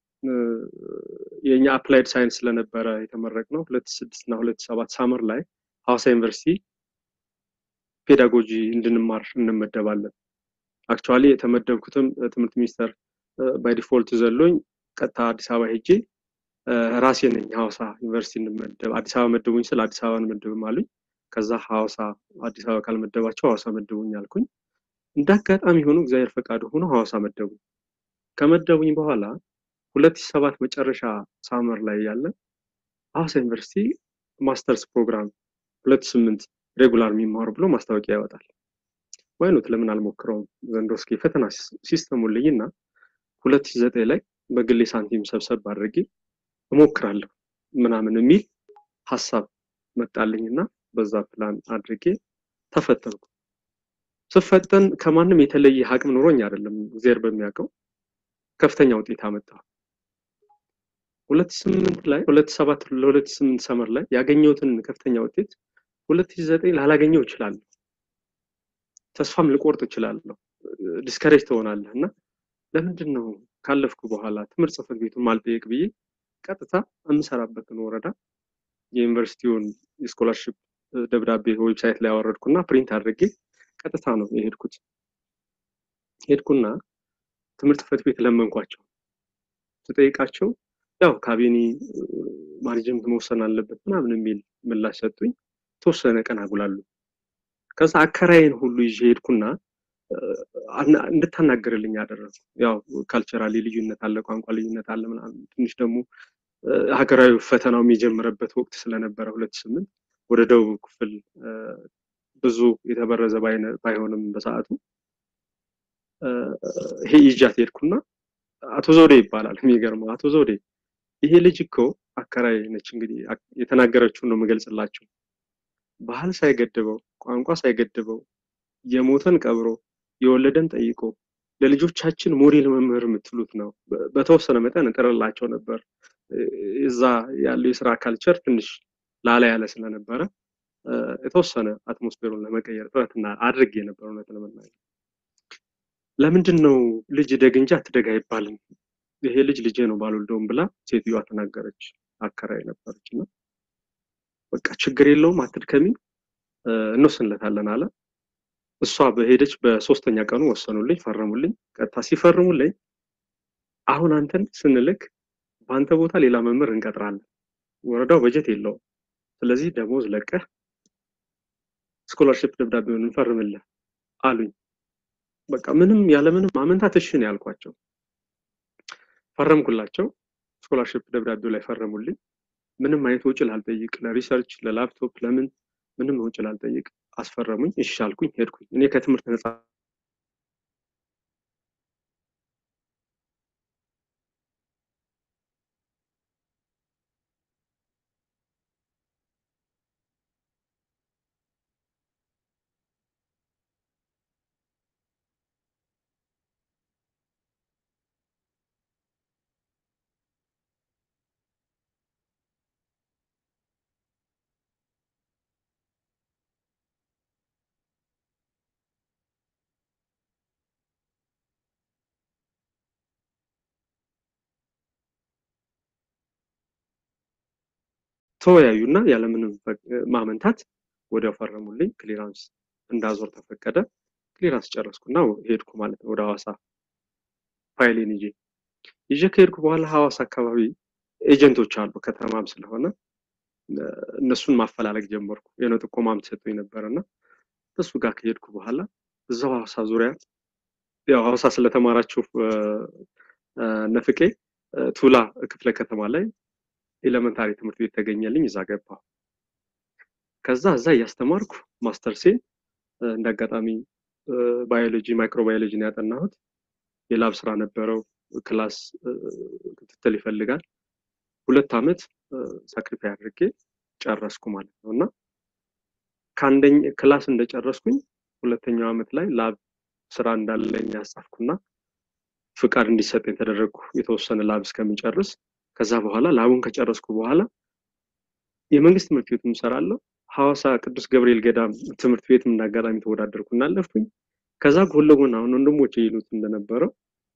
የእኛ አፕላይድ ሳይንስ ስለነበረ የተመረቅ ነው ሁለት ስድስት እና ሁለት ሰባት ሳመር ላይ ሐዋሳ ዩኒቨርሲቲ ፔዳጎጂ እንድንማር እንመደባለን። አክቹዋሊ የተመደብኩትም ትምህርት ሚኒስቴር ባይ ዲፎልት ዘሎኝ ቀጥታ አዲስ አበባ ሄጄ ራሴ ነኝ ሐዋሳ ዩኒቨርሲቲ እንመደብ አዲስ አበባ መደቡኝ ስለ አዲስ አበባ እንመደብም አሉኝ። ከዛ ሐዋሳ አዲስ አበባ ካልመደባቸው ሐዋሳ መደቡኝ አልኩኝ። እንደ አጋጣሚ ሆኖ እግዚአብሔር ፈቃዱ ሆኖ ሐዋሳ መደቡኝ። ከመደቡኝ በኋላ ሁለት ሺህ ሰባት መጨረሻ ሳመር ላይ ያለ ሐዋሳ ዩኒቨርሲቲ ማስተርስ ፕሮግራም ሁለት ስምንት ሬጉላር የሚማሩ ብሎ ማስታወቂያ ያወጣል። ወይኑት ለምን አልሞክረውም ዘንድሮ እስኪ ፈተና ሲስተሙን ልይና ሁለት ሺህ ዘጠኝ ላይ በግሌ ሳንቲም ሰብሰብ አድርጌ እሞክራለሁ ምናምን የሚል ሀሳብ መጣልኝና በዛ ፕላን አድርጌ ተፈተንኩ። ስፈተን ከማንም የተለየ አቅም ኑሮኝ አይደለም፣ እግዚአብሔር በሚያውቀው ከፍተኛ ውጤት አመጣሁ። ሁለት ስምንት ላይ ሁለት ሰባት ለሁለት ስምንት ሰመር ላይ ያገኘሁትን ከፍተኛ ውጤት ሁለት ሺህ ዘጠኝ ላላገኘው እችላለሁ። ተስፋም ልቆርጥ እችላለሁ። ዲስከሬጅ ትሆናለህ እና ለምንድን ነው ካለፍኩ በኋላ ትምህርት ጽሕፈት ቤቱን ማልጠየቅ ብዬ ቀጥታ የምሰራበትን ወረዳ የዩኒቨርሲቲውን የስኮላርሽፕ ደብዳቤ ዌብሳይት ላይ ያወረድኩና ፕሪንት አድርጌ ቀጥታ ነው የሄድኩት። ሄድኩና ትምህርት ጽሕፈት ቤት ለመንኳቸው። ስጠይቃቸው ያው ካቢኔ ማኔጅመንት መወሰን አለበት ምናምን የሚል ምላሽ ሰጡኝ። ተወሰነ ቀን አጉላሉ። ከዛ አከራይን ሁሉ ይዤ ሄድኩና እንድታናገርልኝ አደረጉ። ያው ካልቸራሊ ልዩነት አለ፣ ቋንቋ ልዩነት አለ ምናምን። ትንሽ ደግሞ ሀገራዊ ፈተናው የሚጀምርበት ወቅት ስለነበረ ሁለት ስምንት ወደ ደቡብ ክፍል ብዙ የተበረዘ ባይሆንም በሰዓቱ ይሄ ይዣት ሄድኩና አቶ ዘውዴ ይባላል። የሚገርመው አቶ ዘውዴ ይሄ ልጅ እኮ አከራይ ነች። እንግዲህ የተናገረችውን ነው የምገልጽላቸው። ባህል ሳይገድበው ቋንቋ ሳይገድበው የሞተን ቀብሮ የወለደን ጠይቆ ለልጆቻችን ሞዴል መምህር የምትሉት ነው። በተወሰነ መጠን እጥርላቸው ነበር። እዛ ያለው የስራ ካልቸር ትንሽ ላላ ያለ ስለነበረ የተወሰነ አትሞስፌሩን ለመቀየር ጥረትና አድርጌ ነበር። እውነት ለመናገር ለምንድን ነው ልጅ ደግ እንጂ አትደግ አይባልም፣ ይሄ ልጅ ልጄ ነው ባልወልደውም ብላ ሴትዮዋ ተናገረች። አከራይ ነበረች እና በቃ ችግር የለውም አትድከሚ፣ እንወስንለታለን አለ። እሷ በሄደች በሶስተኛ ቀኑ ወሰኑልኝ፣ ፈረሙልኝ። ቀጥታ ሲፈርሙልኝ አሁን አንተን ስንልክ በአንተ ቦታ ሌላ መምህር እንቀጥራለን፣ ወረዳው በጀት የለውም፣ ስለዚህ ደሞዝ ለቀህ ስኮላርሽፕ ደብዳቤውን እንፈርምልህ አሉኝ። በቃ ምንም ያለምንም ማመንታት እሺ ነው ያልኳቸው። ፈረምኩላቸው። ስኮላርሽፕ ደብዳቤው ላይ ፈረሙልኝ። ምንም አይነት ወጪ ላልጠይቅ፣ ለሪሰርች ለላፕቶፕ ለምን ምንም ወጪ ላልጠይቅ አስፈረሙኝ። እሺ አልኩኝ፣ ሄድኩኝ። እኔ ከትምህርት ነፃ ተወያዩና ያለምንም ማመንታት ወዲያው ፈረሙልኝ። ክሊራንስ እንዳዞር ተፈቀደ። ክሊራንስ ጨረስኩና ሄድኩ ማለት ነው ወደ ሐዋሳ ፋይሌን ይዤ ይዤ ከሄድኩ በኋላ ሐዋሳ አካባቢ ኤጀንቶች አሉ ከተማም ስለሆነ እነሱን ማፈላለግ ጀመርኩ። የሆነ ጥቆማም ተሰጥቶኝ ነበረና እሱ ጋር ከሄድኩ በኋላ እዛው ሐዋሳ ዙሪያ ያው ሐዋሳ ስለተማራችሁ ነፍቄ ቱላ ክፍለ ከተማ ላይ ኤሌመንታሪ ትምህርት ቤት ተገኘልኝ። እዛ ገባሁ። ከዛ እዛ እያስተማርኩ ማስተርሴን እንደ አጋጣሚ ባዮሎጂ ማይክሮባዮሎጂ ነው ያጠናሁት። የላብ ስራ ነበረው። ክላስ ክትትል ይፈልጋል። ሁለት ዓመት ሳክሪፋይ አድርጌ ጨረስኩ ማለት ነው እና ከአንደኝ ክላስ እንደጨረስኩኝ ሁለተኛው ዓመት ላይ ላብ ስራ እንዳለኝ ያጻፍኩና ፍቃድ እንዲሰጠኝ ተደረግኩ የተወሰነ ላብ እስከሚጨርስ ከዛ በኋላ ላቡን ከጨረስኩ በኋላ የመንግስት ትምህርት ቤት እሰራለሁ። ሐዋሳ ቅዱስ ገብርኤል ገዳም ትምህርት ቤት እንዳጋጣሚ ተወዳደርኩ እና አለፍኩኝ። ከዛ ጎን ለጎን አሁን ወንድሞቼ ይሉት እንደነበረው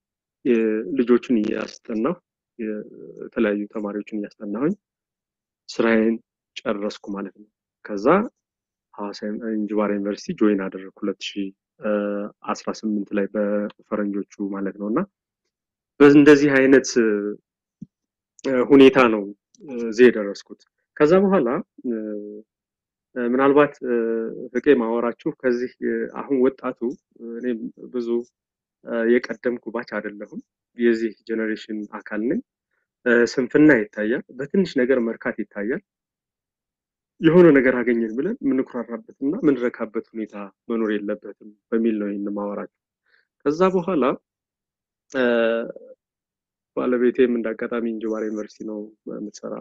ልጆችን እያስጠናሁ የተለያዩ ተማሪዎችን እያስጠናሁኝ ስራዬን ጨረስኩ ማለት ነው። ከዛ ሐዋሳ እንጅባራ ዩኒቨርሲቲ ጆይን አደረግኩ ሁለት ሺህ አስራ ስምንት ላይ በፈረንጆቹ ማለት ነው እና እንደዚህ አይነት ሁኔታ ነው እዚህ የደረስኩት። ከዛ በኋላ ምናልባት ፍቄ ማወራችሁ ከዚህ አሁን ወጣቱ እኔም ብዙ የቀደምኩ ባች አይደለሁም። የዚህ ጀኔሬሽን አካል ነኝ። ስንፍና ይታያል። በትንሽ ነገር መርካት ይታያል። የሆነ ነገር አገኘን ብለን የምንኩራራበት እና የምንረካበት ሁኔታ መኖር የለበትም በሚል ነው ይህን ማወራችሁ። ከዛ በኋላ ባለቤቴም እንደ አጋጣሚ እንጅባራ ዩኒቨርሲቲ ነው የምትሰራ።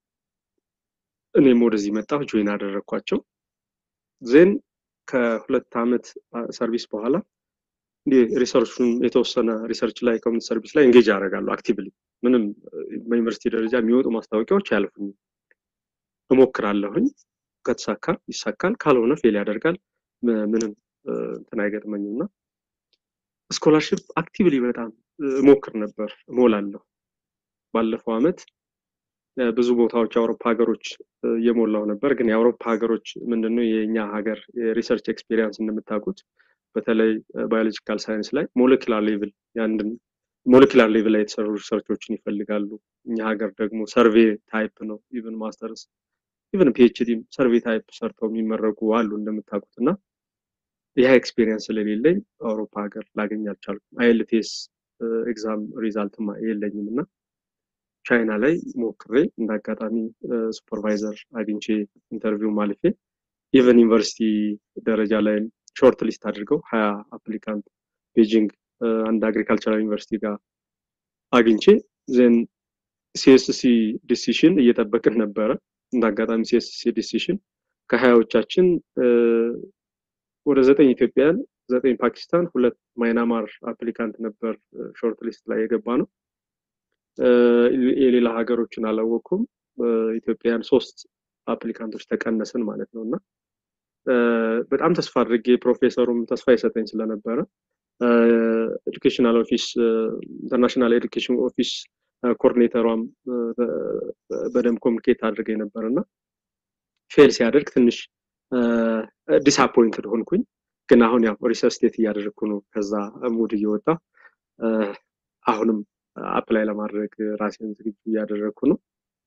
እኔም ወደዚህ መጣሁ፣ ጆይን አደረግኳቸው። ዜን ከሁለት ዓመት ሰርቪስ በኋላ እንዲህ ሪሰርቹን የተወሰነ ሪሰርች ላይ ኮሚኒቲ ሰርቪስ ላይ እንጌጅ አደርጋለሁ አክቲቭሊ። ምንም በዩኒቨርሲቲ ደረጃ የሚወጡ ማስታወቂያዎች አያልፉኝም። እሞክራለሁኝ። ከተሳካ ይሳካል፣ ካልሆነ ፌል ያደርጋል። ምንም እንትን አይገጥመኝም እና ስኮላርሽፕ አክቲቭሊ በጣም እሞክር ነበር፣ እሞላለሁ። ባለፈው አመት ብዙ ቦታዎች የአውሮፓ ሀገሮች እየሞላው ነበር። ግን የአውሮፓ ሀገሮች ምንድነው የእኛ ሀገር የሪሰርች ኤክስፔሪንስ እንደምታውቁት በተለይ ባዮሎጂካል ሳይንስ ላይ ሞለኪላር ሌቭል የአንድን ሞለኪላር ሌቭል ላይ የተሰሩ ሪሰርቾችን ይፈልጋሉ። እኛ ሀገር ደግሞ ሰርቬ ታይፕ ነው። ኢቨን ማስተርስ ኢቨን ፒኤችዲም ሰርቬ ታይፕ ሰርተው የሚመረቁ አሉ እንደምታውቁት እና ይህ ኤክስፔሪንስ ስለሌለኝ አውሮፓ ሀገር ላገኝ አልቻልኩም። አይኤልቲኤስ ኤግዛም ሪዛልትም የለኝም እና ቻይና ላይ ሞክሬ እንደ አጋጣሚ ሱፐርቫይዘር አግኝቼ ኢንተርቪው ማልፌ ኢቨን ዩኒቨርሲቲ ደረጃ ላይ ሾርት ሊስት አድርገው ሀያ አፕሊካንት ቤጂንግ አንድ አግሪካልቸራል ዩኒቨርሲቲ ጋር አግኝቼ ዜን ሲኤስሲ ዲሲሽን እየጠበቅን ነበረ። እንደ አጋጣሚ ሲኤስሲ ዲሲሽን ከሀያዎቻችን ወደ ዘጠኝ ኢትዮጵያን፣ ዘጠኝ ፓኪስታን፣ ሁለት ማይናማር አፕሊካንት ነበር ሾርት ሊስት ላይ የገባ ነው። የሌላ ሀገሮችን አላወቅኩም። ኢትዮጵያን ሶስት አፕሊካንቶች ተቀነስን ማለት ነው እና በጣም ተስፋ አድርጌ ፕሮፌሰሩም ተስፋ ይሰጠኝ ስለነበረ ኤዱኬሽናል ኦፊስ ኢንተርናሽናል ኤዱኬሽን ኦፊስ ኮኦርዲኔተሯም በደንብ ኮሚኒኬት አድርገ ነበር እና ፌል ሲያደርግ ትንሽ ዲስአፖይንትድ ሆንኩኝ። ግን አሁን ያው ሪሰርች እያደረግኩ ነው። ከዛ ሙድ እየወጣ አሁንም አፕላይ ለማድረግ ራሴን ዝግጁ እያደረግኩ ነው።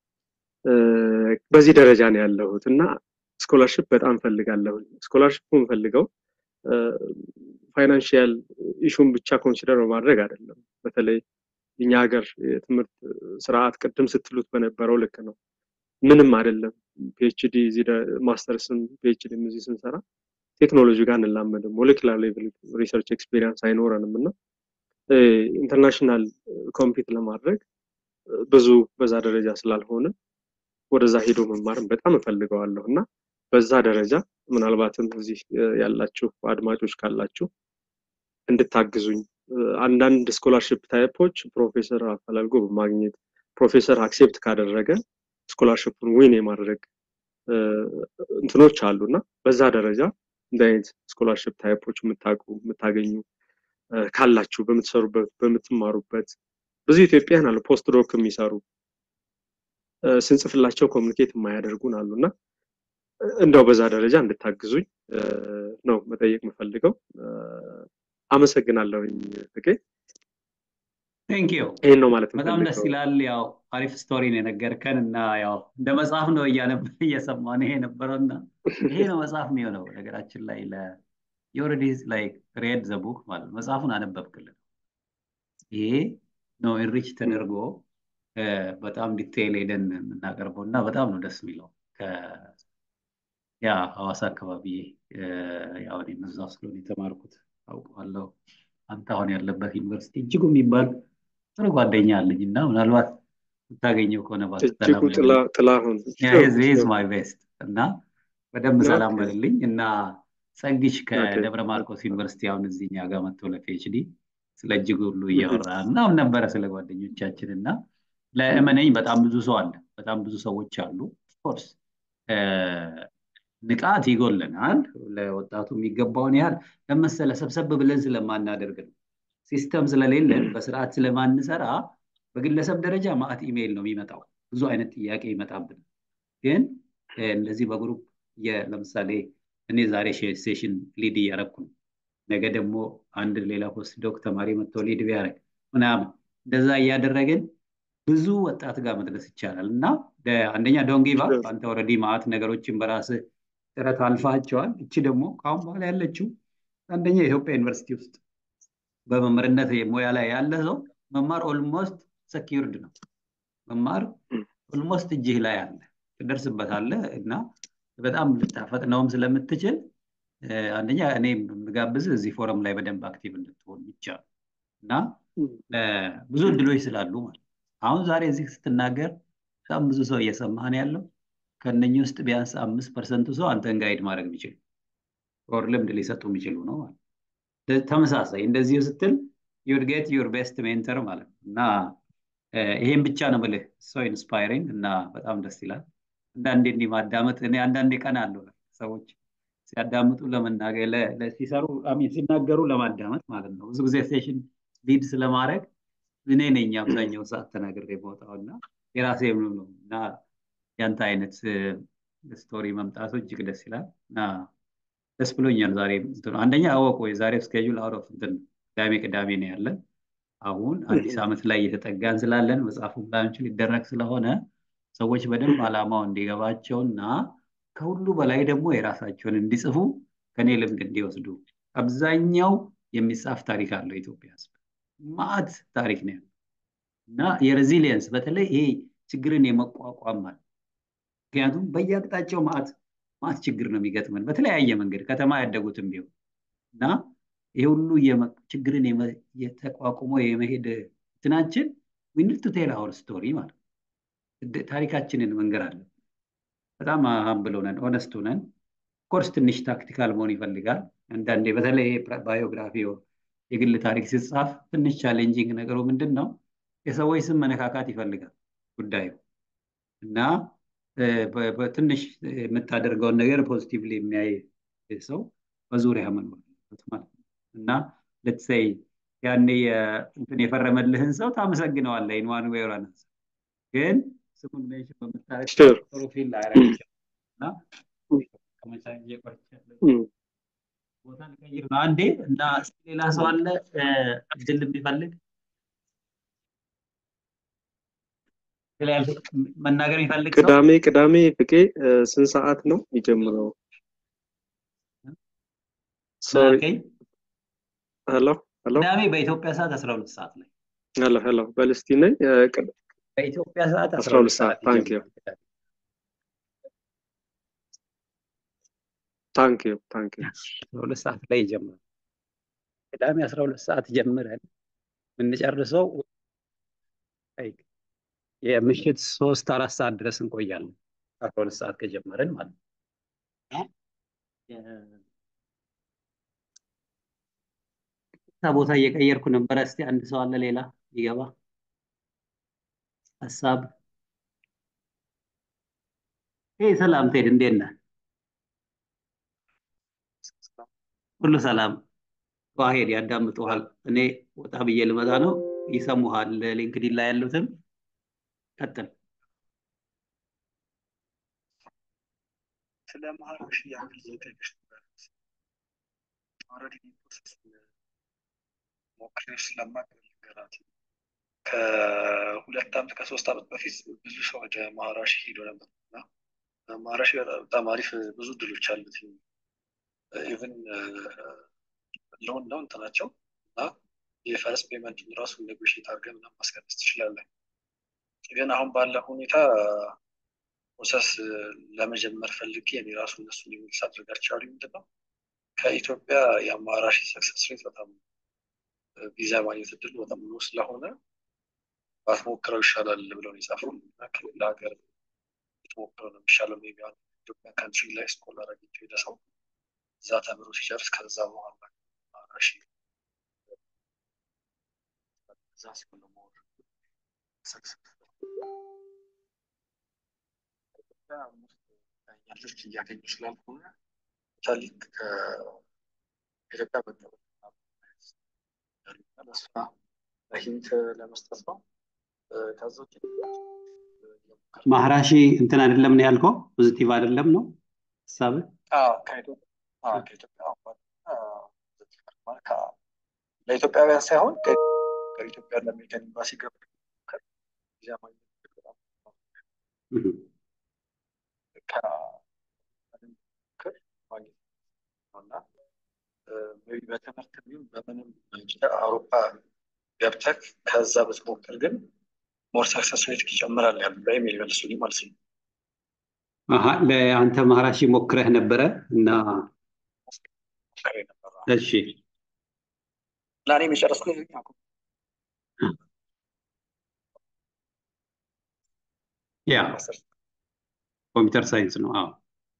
በዚህ ደረጃ ነው ያለሁት እና ስኮላርሽፕ በጣም ፈልጋለሁ። ስኮላርሽፑ ፈልገው ፋይናንሽያል ኢሹን ብቻ ኮንሲደር በማድረግ አይደለም። በተለይ እኛ ሀገር የትምህርት ስርዓት ቅድም ስትሉት በነበረው ልክ ነው። ምንም አይደለም። ፒኤችዲ ማስተርስም ፒኤችዲም እዚህ ስንሰራ ቴክኖሎጂ ጋር እንላመድም። ሞሌኪላር ሌቭል ሪሰርች ኤክስፔሪንስ አይኖረንም እና ኢንተርናሽናል ኮምፒት ለማድረግ ብዙ በዛ ደረጃ ስላልሆነ ወደዛ ሄዶ መማርም በጣም እፈልገዋለሁ እና በዛ ደረጃ ምናልባትም እዚህ ያላችሁ አድማጮች ካላችሁ እንድታግዙኝ አንዳንድ ስኮላርሽፕ ታይፖች ፕሮፌሰር አፈላልጎ በማግኘት ፕሮፌሰር አክሴፕት ካደረገ ስኮላርሽፑን ዊን የማድረግ እንትኖች አሉ እና በዛ ደረጃ እንደ አይነት ስኮላርሽፕ ታይፖች የምታውቁ የምታገኙ ካላችሁ በምትሰሩበት በምትማሩበት ብዙ ኢትዮጵያን አሉ ፖስት ዶክ የሚሰሩ ስንጽፍላቸው ኮሚኒኬት የማያደርጉን አሉ እና እንደው በዛ ደረጃ እንድታግዙኝ ነው መጠየቅ የምፈልገው። አመሰግናለሁኝ ፍቄ። ቴንክ ዩ ይህን ነው ማለት በጣም ደስ ይላል። ያው አሪፍ ስቶሪን የነገርከን እና ያው እንደ መጽሐፍ ነው እየሰማን ይሄ ነበረው እና ይሄ ነው መጽሐፍ የሚሆነው ነገራችን ላይ የኦልሬዲ ላይክ ሬድ ዘ ቡክ ማለት መጽሐፉን አነበብክልን። ይሄ ነው ኢንሪች ተደርጎ በጣም ዲቴይል ሄደን የምናቀርበው እና በጣም ነው ደስ የሚለው። ያ ሐዋሳ አካባቢ ያው እኔም እዛው ስለሆነ የተማርኩት አውቀዋለሁ። አንተ አሁን ያለበት ዩኒቨርሲቲ እጅጉ የሚባል ጥሩ ጓደኛ አለኝ እና ምናልባት የምታገኘው ከሆነ እጅጉ ጥላሁን ማይ ቤስት እና በደንብ ሰላም በልልኝ እና ጸግሽ ከደብረ ማርቆስ ዩኒቨርሲቲ አሁን እዚህኛ ጋር መጥቶ ለፒኤችዲ ስለ እጅግ ሁሉ እያወራ ምናምን ነበረ ስለ ጓደኞቻችን እና ለእመነኝ በጣም ብዙ ሰው አለ፣ በጣም ብዙ ሰዎች አሉ። ኦፍኮርስ ንቃት ይጎለናል። ለወጣቱ የሚገባውን ያህል ለመሰለ ሰብሰብ ብለን ስለማናደርግ ነው። ሲስተም ስለሌለን በስርዓት ስለማንሰራ በግለሰብ ደረጃ ማዕት ኢሜይል ነው የሚመጣው። ብዙ አይነት ጥያቄ ይመጣብን። ግን እንደዚህ በግሩፕ ለምሳሌ እኔ ዛሬ ሴሽን ሊድ እያረኩ ነው። ነገ ደግሞ አንድ ሌላ ፖስት ዶክ ተማሪ መጥቶ ሊድ ቢያደርግ ምናምን እንደዛ እያደረግን ብዙ ወጣት ጋር መድረስ ይቻላል እና አንደኛ ዶንጊቫ አንተ ኦልሬዲ ማዕት ነገሮችን በራስህ ጥረት አልፋቸዋል። እቺ ደግሞ ከአሁን በኋላ ያለችው አንደኛ የኢትዮጵያ ዩኒቨርሲቲ ውስጥ በመምህርነት ሙያ ላይ ያለ ሰው መማር ኦልሞስት ሰኪርድ ነው። መማር ኦልሞስት እጅህ ላይ አለ፣ ትደርስበታለህ እና በጣም ልታፈጥነውም ስለምትችል አንደኛ እኔ የምጋብዝ እዚህ ፎረም ላይ በደንብ አክቲቭ እንድትሆን ብቻ እና ብዙ እድሎች ስላሉ ማለት አሁን ዛሬ እዚህ ስትናገር በጣም ብዙ ሰው እየሰማህን ያለው ከነኚህ ውስጥ ቢያንስ አምስት ፐርሰንቱ ሰው አንተን ጋይድ ማድረግ የሚችሉ ኦር ልምድ ሊሰጡ የሚችሉ ነው ማለት ተመሳሳይ እንደዚሁ ስትል ዩድ ጌት ዩር ቤስት ሜንተር ማለት ነው እና ይሄን ብቻ ነው ብልህ ሰው ኢንስፓይሪንግ እና በጣም ደስ ይላል። አንዳንዴ እንዲህ ማዳመጥ እኔ አንዳንዴ ቀን አለው ሰዎች ሲያዳምጡ ለመናገር ሲሰሩ ሲናገሩ ለማዳመጥ ማለት ነው። ብዙ ጊዜ ሴሽን ሊድ ስለማድረግ እኔ ነኝ አብዛኛው ሰዓት ተናግሬ የማወጣው እና የራሴ ነው እና ያንተ አይነት ስቶሪ መምጣቱ እጅግ ደስ ይላል እና ደስ ብሎኛል። ዛሬ አንደኛ አወቁ የዛሬው ስኬጁል አውት ኦፍ እንትን ቅዳሜ ቅዳሜ ነው ያለን። አሁን አዲስ ዓመት ላይ እየተጠጋን ስላለን መጽሐፉ ላንች ሊደረግ ስለሆነ ሰዎች በደንብ ዓላማው እንዲገባቸው እና ከሁሉ በላይ ደግሞ የራሳቸውን እንዲጽፉ ከኔ ልምድ እንዲወስዱ አብዛኛው የሚጻፍ ታሪክ አለው ኢትዮጵያ ህዝብ ማዕት ታሪክ ነው ያለው እና የሬዚሊየንስ በተለይ ይሄ ችግርን የመቋቋም ማለት ምክንያቱም በየአቅጣጫው ማዕት ማዕት ችግር ነው የሚገጥመን በተለያየ መንገድ ከተማ ያደጉትም ቢሆን እና ይሄ ሁሉ ችግርን የተቋቁሞ የመሄድ እንትናችን ዊኒድ ቱ ቴል አወር ስቶሪ ማለት ታሪካችንን መንገር አለን። በጣም ሀምብል ሆነን ኦነስት ሆነን ኮርስ ትንሽ ታክቲካል መሆን ይፈልጋል። አንዳንዴ በተለይ ባዮግራፊ የግል ታሪክ ሲጻፍ ትንሽ ቻሌንጂንግ ነገሩ ምንድን ነው? የሰዎች ስም መነካካት ይፈልጋል ጉዳዩ እና በትንሽ የምታደርገውን ነገር ፖዚቲቭሊ የሚያይ ሰው በዙሪያ መኖር አለበት ማለት ነው እና ልትሰይ ያኔ እንትን የፈረመልህን ሰው ታመሰግነዋለህ ኢንዋን ዌይ ኦር አናዘር ግን ስሙን ሜንሽን በምታረግ ፕሮፊል ላያረግ ይችላል እና ከመቻ ቦታ ልቀይር ነው አንዴ እና ሌላ ሰው አለ እድል የሚፈልግ መናገር የሚፈልግ ሰው ቅዳሜ ቅዳሜ ፍቄ ስንት ሰዓት ነው የሚጀምረው? ሶሪ ሄሎ ሄሎ ቅዳሜ በኢትዮጵያ ሰዓት 12 ሰዓት ላይ ሄሎ ሄሎ በል እስቲ ነኝ በኢትዮጵያ ሰዓት 12 ሰዓት ታንክ ዩ ታንክ ዩ ታንክ ዩ 12 ሰዓት ላይ ይጀምራል። ቅዳሜ 12 ሰዓት ጀምረን የምንጨርሰው የምሽት ሶስት አራት ሰዓት ድረስ እንቆያለን። አስራ ሁለት ሰዓት ከጀመረን ማለት ነው። ቦታ እየቀየርኩ ነበረ። እስቲ አንድ ሰው አለ ሌላ ይገባ ሀሳብ? ይህ ሰላም ቴድ፣ እንዴት ነህ? ሁሉ ሰላም? ዋሄድ ያዳምጡሃል። እኔ ወጣ ብዬ ልመጣ ነው። ይሰሙሃል። ሊንክዲን ላይ ያሉትም ቀጥል። ስለ ማህራሽ ያክል ዘጠቅሽ ኦልሬዲ ፕሮሰስ ሞክሬ ስለማቅ ልንገራት ከሁለት ዓመት ከሶስት ዓመት በፊት ብዙ ሰው ወደ ማህራሽ ሄዶ ነበር እና ማህራሽ በጣም አሪፍ ብዙ ድሎች አሉት። ኢቨን ሎን ነው እንትናቸው እና የፈረስ ፔመንቱን ራሱ ኔጎሽት አድርገን ምናምን ማስቀነስ ትችላለን። ግን አሁን ባለ ሁኔታ ፕሮሰስ ለመጀመር ፈልጌ እኔ ራሱ እነሱን የሚልስ አድርጋቸው ያሉ ምንድን ነው ከኢትዮጵያ የአማራሽ ሰክሰስ ሬት በጣም ቪዛ ማግኘት እድሉ በጣም ሎ ስለሆነ ባትሞክረው ይሻላል ብለው የጻፉ ከሌላ ሀገር ብትሞክረው ነው የሚሻለው። ሜይ ቢ ኢትዮጵያ ካንትሪ ላይ ስኮላር አግኝቶ ሄደ ሰው እዛ ተምሮ ሲጨርስ ከዛ በኋላ አማራሽ እዛ ሲሆን ሞር ሰክሰስ ልጆች እያገኙ ስላልሆነ ታሊክ ከኢትዮጵያ መቀበል ለስራ ለሂንት ለመስጠት ነው። ከዛ ውጭ ማህራሺ እንትን አይደለም ነው ያልከው፣ ፖዚቲቭ አይደለም ነው ሀሳብ? ለኢትዮጵያውያን ሳይሆን ከኢትዮጵያ ለአሜሪካን ኤምባሲ ገብቶ ቪዛ ማግኘት በጣም ማግኘት እና በትምህርት ቢሆን በምንም አውሮፓ ገብተህ ከዛ ብትሞክር ግን ሞር ሰክሰስ ሬት ይጨምራል ያሉ ላይ የሚመልሱልኝ ማለት ነው። ለአንተ ማህራሺ ሞክረህ ነበረ እና እሺ እና እኔ የጨረስኩት ያ ኮምፒውተር ሳይንስ ነው። አዎ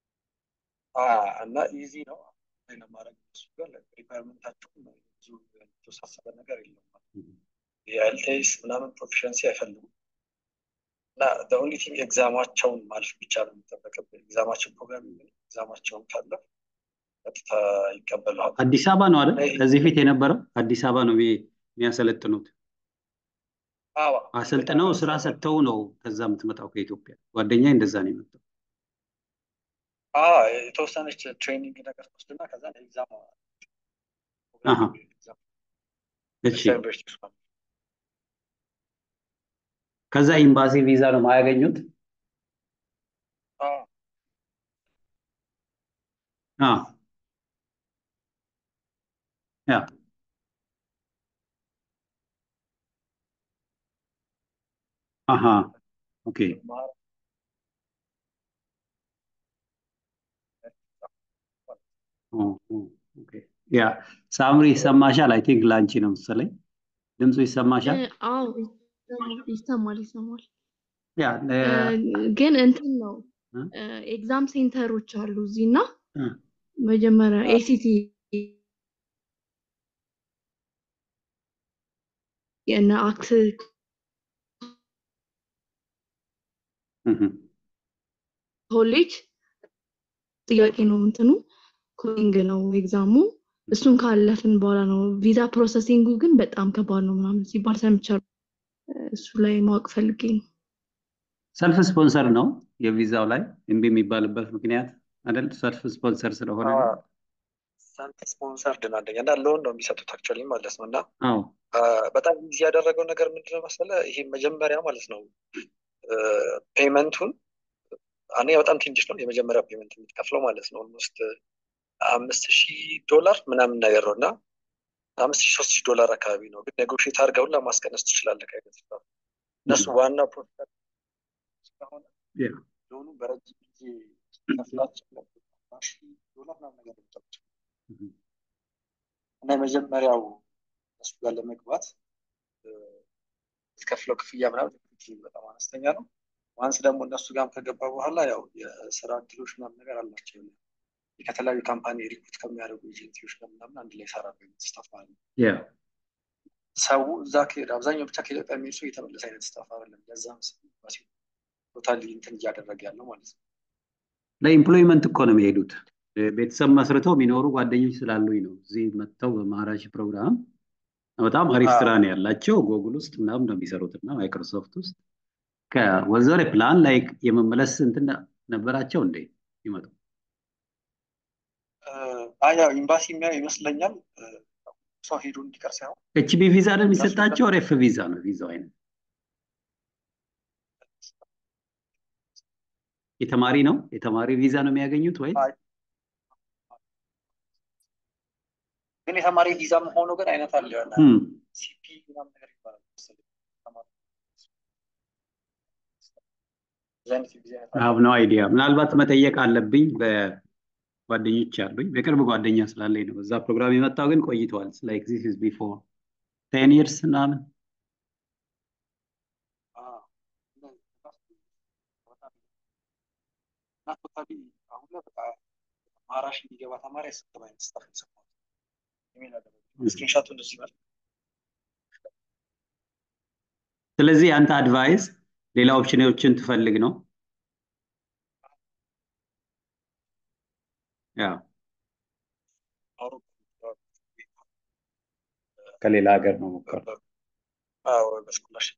እና ኢዚ ነው ለማድረግ እሱ ጋር ሪኳርመንታቸው ብዙ የተወሳሰበ ነገር የለም። የኤልቴስ ምናምን ፕሮፊሸንሲ አይፈልጉም እና ኦንሊ ቲንግ ኤግዛማቸውን ማለፍ ብቻ ነው የሚጠበቅብህ። ኤግዛማቸው ፕሮግራም ኤግዛማቸውን ካለፍ ቀጥታ ይቀበለዋል። አዲስ አበባ ነው አይደል? ከዚህ ፊት የነበረው አዲስ አበባ ነው የሚያሰለጥኑት። አዎ አሰልጥነው ስራ ሰጥተው ነው ከዛ የምትመጣው ከኢትዮጵያ። ጓደኛ እንደዛ ነው የመጣው። አዎ የተወሰነች ትሬኒንግ ነገር ትወስድና ከዛ ኤግዛም አሃ እሺ። ከዛ ኤምባሲ ቪዛ ነው የማያገኙት? አዎ ያ አሃ ኦኬ ያ ሳምሪ ይሰማሻል? አይ ቲንክ ላንቺ ነው መሰለኝ ድምፁ ይሰማሻል? አዎ ይሰማል ይሰማል። ያ ግን እንትን ነው ኤግዛም ሴንተሮች አሉ እዚህ እና መጀመሪያ ኤሲቲ የእነ አክት ኮሌጅ ጥያቄ ነው እንትኑ ኮዲንግ ነው ኤግዛሙ። እሱን ካለፍን በኋላ ነው ቪዛ ፕሮሰሲንጉ ግን በጣም ከባድ ነው ምናምን ሲባል ሰምቻለሁ። እሱ ላይ ማወቅ ፈልጌ ነው። ሰልፍ ስፖንሰር ነው የቪዛው ላይ እምቢ የሚባልበት ምክንያት አይደል? ሰልፍ ስፖንሰር ስለሆነ ነው። ሰልፍ ስፖንሰርድ ነው አንደኛ እና ሎን ነው የሚሰጡት አክቹዋሊ ማለት ነው እና አዎ በጣም ጊዜ ያደረገው ነገር ምንድነው መሰለ ይሄ መጀመሪያ ማለት ነው ፔመንቱን እኔ በጣም ትንሽ ነው የመጀመሪያ ፔመንት የምትከፍለው ማለት ነው ኦልሞስት አምስት ሺህ ዶላር ምናምን ነገር ነው እና አምስት ሺህ ሶስት ሺህ ዶላር አካባቢ ነው ግን ኔጎሽት አድርገውን ለማስቀነስ ትችላለህ ከአይነት እነሱ ዋና ፕሮሰስ ስለሆነ ሎኑ በረጅም ጊዜ ከፍላቸው ዶላር ምናምን ነገር የሚጠሩት እና የመጀመሪያው እሱ ጋር ለመግባት የከፍለው ክፍያ ምናምን በጣም አነስተኛ ነው። ዋንስ ደግሞ እነሱ ጋርም ከገባ በኋላ ያው የስራ እድሎች ምናምን ነገር አላቸው። ከተለያዩ ካምፓኒ ሪክሩት ከሚያደርጉ ኤጀንሲዎች ጋር ምናምን አንድ ላይ ይሰራሉ ስታፍ ማለት ነው። ሰው እዛ ከሄደ አብዛኛው ብቻ ከኢትዮጵያ የሚሄድ ሰው የተመለሰ አይነት ስታፍ አይደለም። ለዛ መሰለኝ ቶታሊ እንትን እያደረገ ያለው ማለት ነው። ለኢምፕሎይመንት እኮ ነው የሚሄዱት። ቤተሰብ መስርተው የሚኖሩ ጓደኞች ስላሉኝ ነው እዚህ መጥተው በማራሽ ፕሮግራም በጣም አሪፍ ስራ ነው ያላቸው። ጎግል ውስጥ ምናምን ነው የሚሰሩት እና ማይክሮሶፍት ውስጥ ከወዘሬ ፕላን ላይ የመመለስ እንትን ነበራቸው እንዴ ይመጡ? አያ ኤምባሲ የሚያው ይመስለኛል ሰው ሄዶ እንዲቀር ሳይሆን ኤችቢ ቪዛ ነው የሚሰጣቸው። ሬፍ ቪዛ ነው ቪዛው አይነት የተማሪ ነው የተማሪ ቪዛ ነው የሚያገኙት ወይ ግን የተማሪ ቪዛ መሆኑ ግን አይነት አለ ያለ ሲፒ ምናምን ነገር ይባላል ሀብ ነው አይዲያ ምናልባት መጠየቅ አለብኝ በጓደኞች አሉኝ በቅርብ ጓደኛ ስላለኝ ነው በዛ ፕሮግራም የመጣው ግን ቆይተዋል ላይክ ዚስ ኢዝ ቢፎር ቴን ይርስ ምናምን ማራሽ የሚገባ ተማሪ አይሰጥም አይነት ስታፍ የሰማሁት ስክሪንሻቱ እንደዚህ ይመጣል ስለዚህ አንተ አድቫይስ ሌላ ኦፕሽኖችን ትፈልግ ነው ያ ከሌላ ሀገር ነው ሞከር በስኮላርሽፕ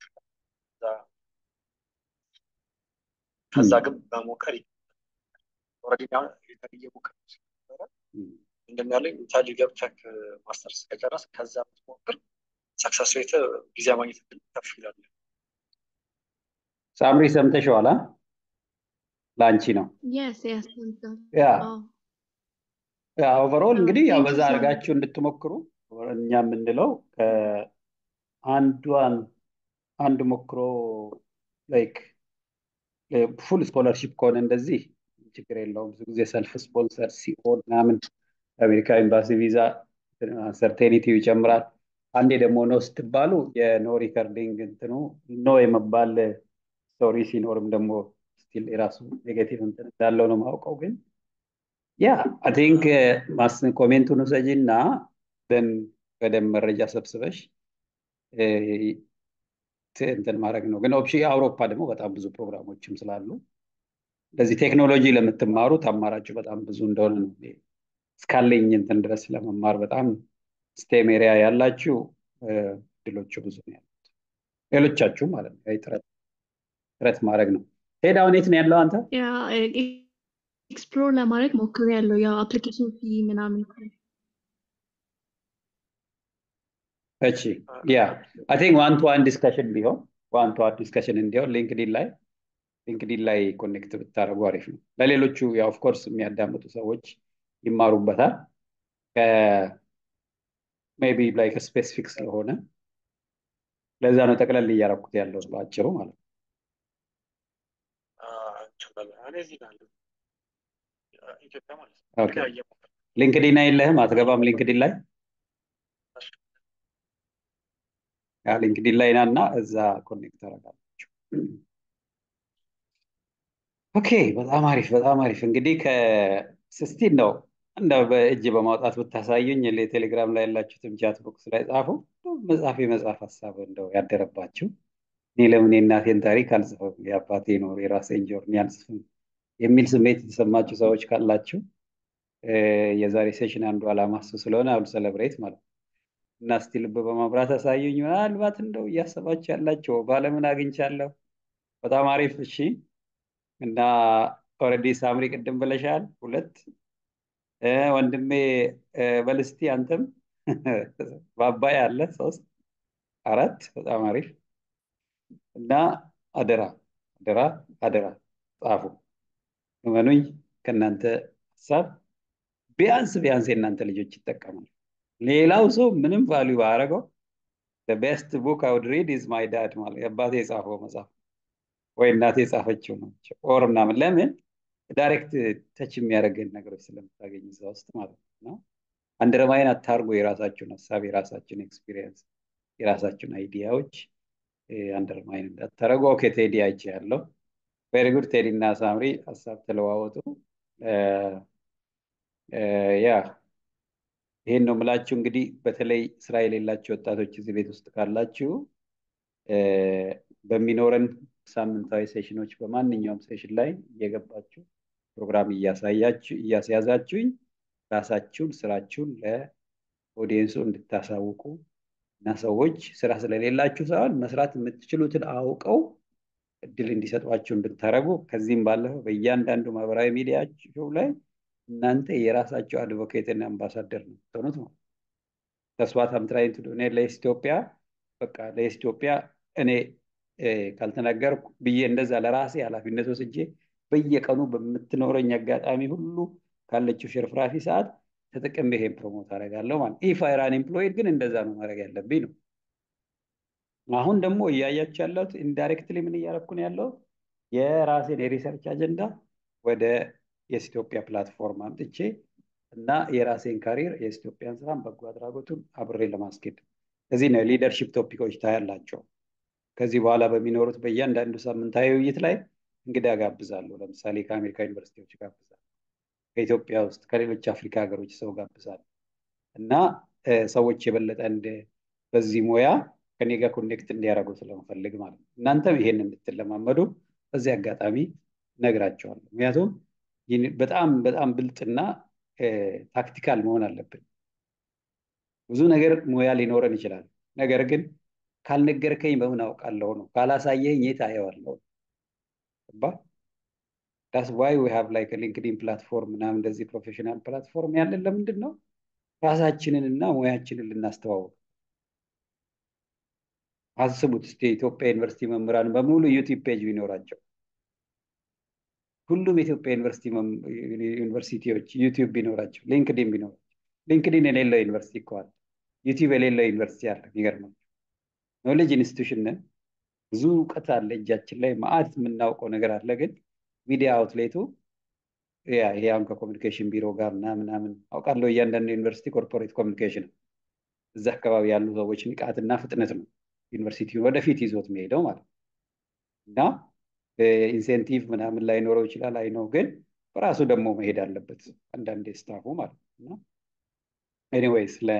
ከዛ ግን በሞከር ኦልሬዲ እየሞከር ነበረ ምንድን ያለኝ ኢታሊ ገብተህ ማስተርስ ከጨረስ ከዛ ብትሞክር ሰክሰስ ሬት ቪዛ ማግኘት እድል ከፍ ይላል። ሳምሪ ሰምተሽዋላ? ለአንቺ ነው። ያ ያ ኦቨርኦል እንግዲህ ያው በዛ አድርጋችሁ እንድትሞክሩ እኛ የምንለው ከአንዷን አንድ ሞክሮ ላይክ ፉል ስኮለርሺፕ ከሆነ እንደዚህ ችግር የለውም። ብዙ ጊዜ ሰልፍ ስፖንሰር ሲሆን ምናምን የአሜሪካ ኤምባሲ ቪዛ ሰርቴኒቲው ይጨምራል። አንዴ ደግሞ ኖ ስትባሉ የኖ ሪከርዲንግ እንትኑ ኖ የመባል ስቶሪ ሲኖርም ደግሞ ስቲል የራሱ ኔጌቲቭ እንትን እንዳለው ነው ማውቀው። ግን ያ አይ ቲንክ ኮሜንቱን ውሰጂ እና ደን በደንብ መረጃ ሰብስበሽ እንትን ማድረግ ነው። ግን ኦፕሽን አውሮፓ ደግሞ በጣም ብዙ ፕሮግራሞችም ስላሉ እንደዚህ ቴክኖሎጂ ለምትማሩት አማራጩ በጣም ብዙ እንደሆነ ነው እስካለኝ እንትን ድረስ ለመማር በጣም ስቴም ኤሪያ ያላችሁ እድሎቹ ብዙ ነው ያሉት። ሌሎቻችሁ ማለት ነው ጥረት ጥረት ማድረግ ነው። ሄድ አሁን የት ነው ያለው አንተ? ያ ኤክስፕሎር ለማድረግ ሞክሬ ያለው ያው አፕሊኬሽን ፊ ምናምን እሺ ያ አይ ቲንክ ዋን ቱ ዋን ዲስከሽን ቢሆን ዋን ቱ ዋን ዲስከሽን እንዲሆን ሊንክዲን ላይ ሊንክዲን ላይ ኮኔክት ብታደርጉ አሪፍ ነው። ለሌሎቹ ያው ኦፍኮርስ የሚያዳምጡ ሰዎች ይማሩበታል። ሜቢ ላይክ ስፔሲፊክ ስለሆነ ለዛ ነው ጠቅለል እያረኩት ያለው በአጭሩ ማለት ነው። እኔ እዚህ ጋር አለሁ ኢትዮጵያ ማለት ነው። ኦኬ እንግዲህ አየሁ ሊንክዲን የለህም? አትገባም ሊንክዲን ላይ? ያ ሊንክዲን ላይ ና እና እዛ ኮኔክት ታደርጋላችሁ። ኦኬ በጣም አሪፍ በጣም አሪፍ። እንግዲህ ከስስቲን ነው እንደው በእጅ በማውጣት ብታሳዩኝ ቴሌግራም ላይ ያላችሁትም ቻት ቦክስ ላይ ጻፉ። መጽሐፍ የመጽሐፍ ሀሳብ እንደው ያደረባችሁ እኔ ለምን የእናቴን ታሪክ አልጽፍም የአባቴን ወር የራሴን ጆርኒ አልጽፍም የሚል ስሜት የተሰማችሁ ሰዎች ካላችሁ የዛሬ ሴሽን አንዱ ዓላማ እሱ ስለሆነ አሁን ሰለብሬት ማለት ነው እና እስቲ ልብ በማብራት አሳዩኝ። ምናልባት እንደው እያሰባችሁ ያላቸው ባለምን አግኝቻለሁ። በጣም አሪፍ እሺ። እና ኦልሬዲ ሳምሪ ቅድም ብለሻል ሁለት ወንድሜ በልስቲ አንተም በአባይ አለ ሶስት አራት በጣም አሪፍ እና አደራ አደራ አደራ ጻፉ። እመኑኝ ከእናንተ ሀሳብ ቢያንስ ቢያንስ የእናንተ ልጆች ይጠቀማሉ። ሌላው ሰው ምንም ቫሊዩ ባያደርገው ቤስት ቡክ አውድ ሪድ ኢዝ ማይ ዳድ ማለት የአባቴ የጻፈው መጽሐፍ ወይ እናቴ የጻፈችው ናቸው ኦር ምናምን ለምን ዳይሬክት ተች የሚያደርገን ነገሮች ስለምታገኝ እዛ ውስጥ ማለት ነው እና አንደርማይን አታርጎ የራሳችሁን ሀሳብ የራሳችሁን ኤክስፒሪየንስ የራሳችሁን አይዲያዎች አንደርማይን እንዳታደረጉ። ኦኬ ቴዲ አይቼ ያለው ቬሪ ጉድ ቴዲ እና ሳምሪ ሀሳብ ተለዋወጡ። ያ ይሄን ነው የምላችሁ። እንግዲህ በተለይ ስራ የሌላችሁ ወጣቶች እዚህ ቤት ውስጥ ካላችሁ በሚኖረን ሳምንታዊ ሴሽኖች በማንኛውም ሴሽን ላይ እየገባችሁ ፕሮግራም እያሳያችሁ እያስያዛችሁኝ ራሳችሁን ስራችሁን ለኦዲየንሱ እንድታሳውቁ እና ሰዎች ስራ ስለሌላችሁ ሳይሆን መስራት የምትችሉትን አውቀው እድል እንዲሰጧችሁ እንድታደረጉ ከዚህም ባለፈ በእያንዳንዱ ማህበራዊ ሚዲያችሁ ላይ እናንተ የራሳቸው አድቮኬትና አምባሳደር ነው የምትሆኑት ማለት ተስዋት አምትራይን ቱ እኔ ለኢትዮጵያ በቃ ለኢትዮጵያ እኔ ካልተናገርኩ ብዬ እንደዛ ለራሴ ኃላፊነት ወስጄ በየቀኑ በምትኖረኝ አጋጣሚ ሁሉ ካለችው ሽርፍራፊ ሰዓት ተጠቅሜ ይሄን ፕሮሞት አደርጋለሁ ማለት ኢፍ አይራን ኤምፕሎይድ ግን እንደዛ ነው ማድረግ ያለብኝ ነው። አሁን ደግሞ እያያችሁ ያለሁት ኢንዳይሬክትሊ ምን እያደረኩ ነው ያለው የራሴን የሪሰርች አጀንዳ ወደ የኢትዮጵያ ፕላትፎርም አምጥቼ እና የራሴን ካሪር የኢትዮጵያን ስራን በጎ አድራጎቱን አብሬ ለማስኬድ እዚህ ነው ሊደርሺፕ ቶፒኮች ታያላቸው። ከዚህ በኋላ በሚኖሩት በእያንዳንዱ ሳምንታዊ ውይይት ላይ እንግዳ ጋብዛለሁ። ለምሳሌ ከአሜሪካ ዩኒቨርሲቲዎች ጋብዛለሁ፣ ከኢትዮጵያ ውስጥ ከሌሎች አፍሪካ ሀገሮች ሰው ጋብዛለሁ እና ሰዎች የበለጠ እንደ በዚህ ሙያ ከኔ ጋር ኮኔክት እንዲያደርጉ ስለምፈልግ ማለት ነው። እናንተም ይሄን እንድትለማመዱ በዚህ አጋጣሚ ነግራቸዋለሁ። ምክንያቱም በጣም በጣም ብልጥና ታክቲካል መሆን አለብን። ብዙ ነገር ሙያ ሊኖረን ይችላል። ነገር ግን ካልነገርከኝ በምን አውቃለሁ ነው፣ ካላሳየኝ የት አየዋለሁ? ዳስ ዋይ ዊ ሃቭ ላይክ ሊንክዲን ፕላትፎርም ምናምን እንደዚህ ፕሮፌሽናል ፕላትፎርም ያለን ለምንድን ነው? ራሳችንን እና ሙያችንን ልናስተዋውቅ። አስቡት እስኪ የኢትዮጵያ ዩኒቨርሲቲ መምህራን በሙሉ ዩቲዩብ ፔጅ ቢኖራቸው ሁሉም የኢትዮጵያ ዩኒቨርሲቲ ዩኒቨርሲቲዎች ዩቲዩብ ቢኖራቸው ሊንክዲን ቢኖራቸው ሊንክዲን የሌለው ዩኒቨርሲቲ እኮ አለ። ዩቲዩብ የሌለው ዩኒቨርሲቲ አለ። የሚገርመው ኖሌጅ ኢንስቲቱሽን ነን። ብዙ እውቀት አለ እጃችን ላይ ማአት የምናውቀው ነገር አለ። ግን ሚዲያ አውትሌቱ ያ ይሄ አሁን ከኮሚኒኬሽን ቢሮ ጋር ምናምን ምናምን አውቃለሁ። እያንዳንዱ ዩኒቨርሲቲ ኮርፖሬት ኮሚኒኬሽን እዛ አካባቢ ያሉ ሰዎች ንቃትና ፍጥነት ነው ዩኒቨርሲቲውን ወደፊት ይዞት የሚሄደው ማለት ነው እና ኢንሴንቲቭ ምናምን ላይኖረው ይችላል። አይ ነው ግን በራሱ ደግሞ መሄድ አለበት አንዳንዴ ስታፉ ማለት ነው እና ኤኒዌይስ ለ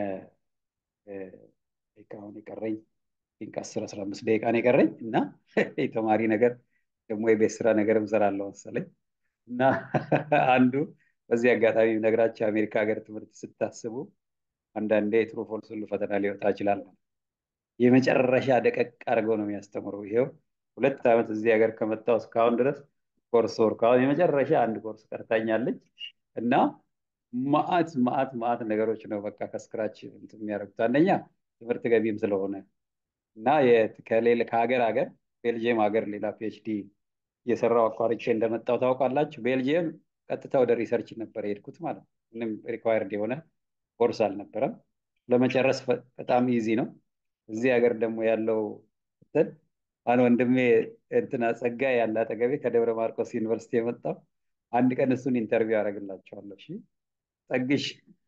አሁን የቀረኝ ቲንክ አስር አስራ አምስት ደቂቃ ነው የቀረኝ እና የተማሪ ነገር ደግሞ የቤት ስራ ነገር እሰራለሁ መሰለኝ እና አንዱ በዚህ አጋጣሚ ነግራቸው የአሜሪካ ሀገር ትምህርት ስታስቡ አንዳንዴ ትሩ ፎልስ ሁሉ ፈተና ሊወጣ ይችላል። የመጨረሻ ደቀቅ አድርገው ነው የሚያስተምረው። ይሄው ሁለት ዓመት እዚህ ሀገር ከመጣሁ እስካሁን ድረስ ኮርስ ወርክ አሁን የመጨረሻ አንድ ኮርስ ቀርታኛለች እና ማአት ማአት ማአት ነገሮች ነው በቃ ከስክራች እንትን የሚያደርጉት። አንደኛ ትምህርት ገቢም ስለሆነ እና ከሌለ ከሀገር ሀገር ቤልጅየም ሀገር ሌላ ፒኤችዲ እየሰራው አቋርጬ እንደመጣው ታውቃላችሁ። ቤልጅየም ቀጥታ ወደ ሪሰርች ነበር የሄድኩት ማለት ነው። ምንም ሪኳየርድ የሆነ ኮርስ አልነበረም። ለመጨረስ በጣም ኢዚ ነው። እዚህ ሀገር ደግሞ ያለው እንትን አሁን ወንድሜ እንትና ጸጋዬ ያለ አጠገቤ ከደብረ ማርቆስ ዩኒቨርሲቲ የመጣው አንድ ቀን እሱን ኢንተርቪው አደርግላቸዋለሁ። እሺ ጸግሽ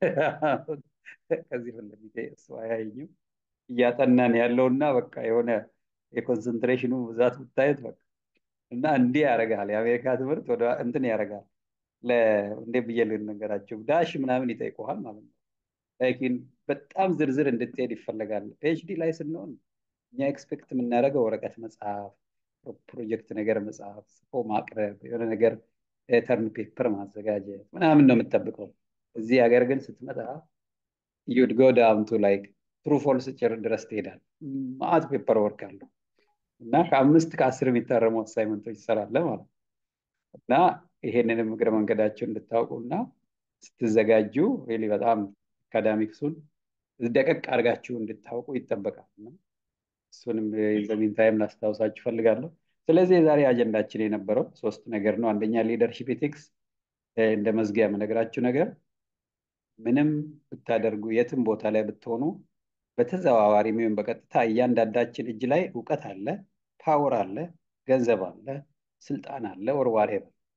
ከዚህ ፊት ለፊቴ እሱ አያየኝም እያጠናን ያለውና በቃ የሆነ የኮንሰንትሬሽኑ ብዛት ብታዩት በቃ እና እንዲህ ያደርጋል። የአሜሪካ ትምህርት ወደ እንትን ያደርጋል። እንዴ ብዬ ልንገራቸው ዳሽ ምናምን ይጠይቀዋል ማለት ነው። ላይኪን በጣም ዝርዝር እንድትሄድ ይፈለጋል። ፒኤችዲ ላይ ስንሆን እኛ ኤክስፔክት የምናደርገው ወረቀት መጽሐፍ፣ ፕሮጀክት ነገር መጽሐፍ ጽፎ ማቅረብ፣ የሆነ ነገር ተርን ፔፐር ማዘጋጀት ምናምን ነው የምጠብቀው። እዚህ ሀገር ግን ስትመጣ ዩድ ጎ ዳውን ቱ ላይክ ትሩ ፎልስ ጭር ድረስ ትሄዳል። ማአት ፔፐር ወርክ አለው እና ከአምስት ከአስር የሚታረሙ አሳይመንቶች ይሰራለ ማለት ነው እና ይሄንንም እግረ መንገዳቸው እንድታውቁ እና ስትዘጋጁ ሪሊ በጣም አካዳሚክሱን ደቀቅ አድርጋችሁ እንድታውቁ ይጠበቃል። እና እሱንም ዘሚን ታይም ላስታውሳችሁ ፈልጋለሁ። ስለዚህ የዛሬ አጀንዳችን የነበረው ሶስት ነገር ነው። አንደኛ ሊደርሺፕ ኤቲክስ እንደ መዝጊያ የምነግራችሁ ነገር ምንም ብታደርጉ የትም ቦታ ላይ ብትሆኑ በተዘዋዋሪ ወይም በቀጥታ እያንዳንዳችን እጅ ላይ እውቀት አለ፣ ፓወር አለ፣ ገንዘብ አለ፣ ስልጣን አለ፣ ወርዋሬ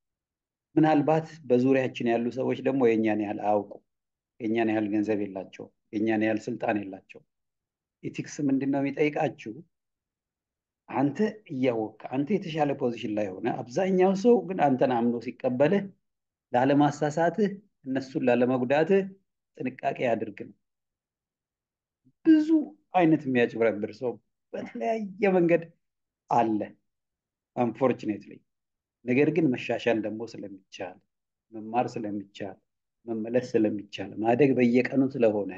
ምናልባት በዙሪያችን ያሉ ሰዎች ደግሞ የእኛን ያህል አያውቁ፣ የእኛን ያህል ገንዘብ የላቸው፣ የእኛን ያህል ስልጣን የላቸው። ኢቲክስ ምንድን ነው የሚጠይቃችሁ? አንተ እያወቅ አንተ የተሻለ ፖዚሽን ላይ ሆነ አብዛኛው ሰው ግን አንተን አምኖ ሲቀበልህ ላለማሳሳትህ እነሱን ላለመጉዳትህ ጥንቃቄ አድርግ ነው። ብዙ አይነት የሚያጭበረብር ሰው በተለያየ መንገድ አለ አንፎርችኔትሊ። ነገር ግን መሻሻል ደግሞ ስለሚቻል መማር ስለሚቻል መመለስ ስለሚቻል ማደግ በየቀኑ ስለሆነ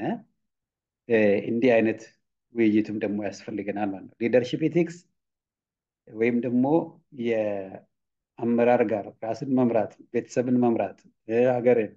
እንዲህ አይነት ውይይትም ደግሞ ያስፈልገናል ማለት ነው። ሊደርሽፕ ኤቲክስ ወይም ደግሞ የአመራር ጋር ራስን መምራት፣ ቤተሰብን መምራት፣ ሀገርን፣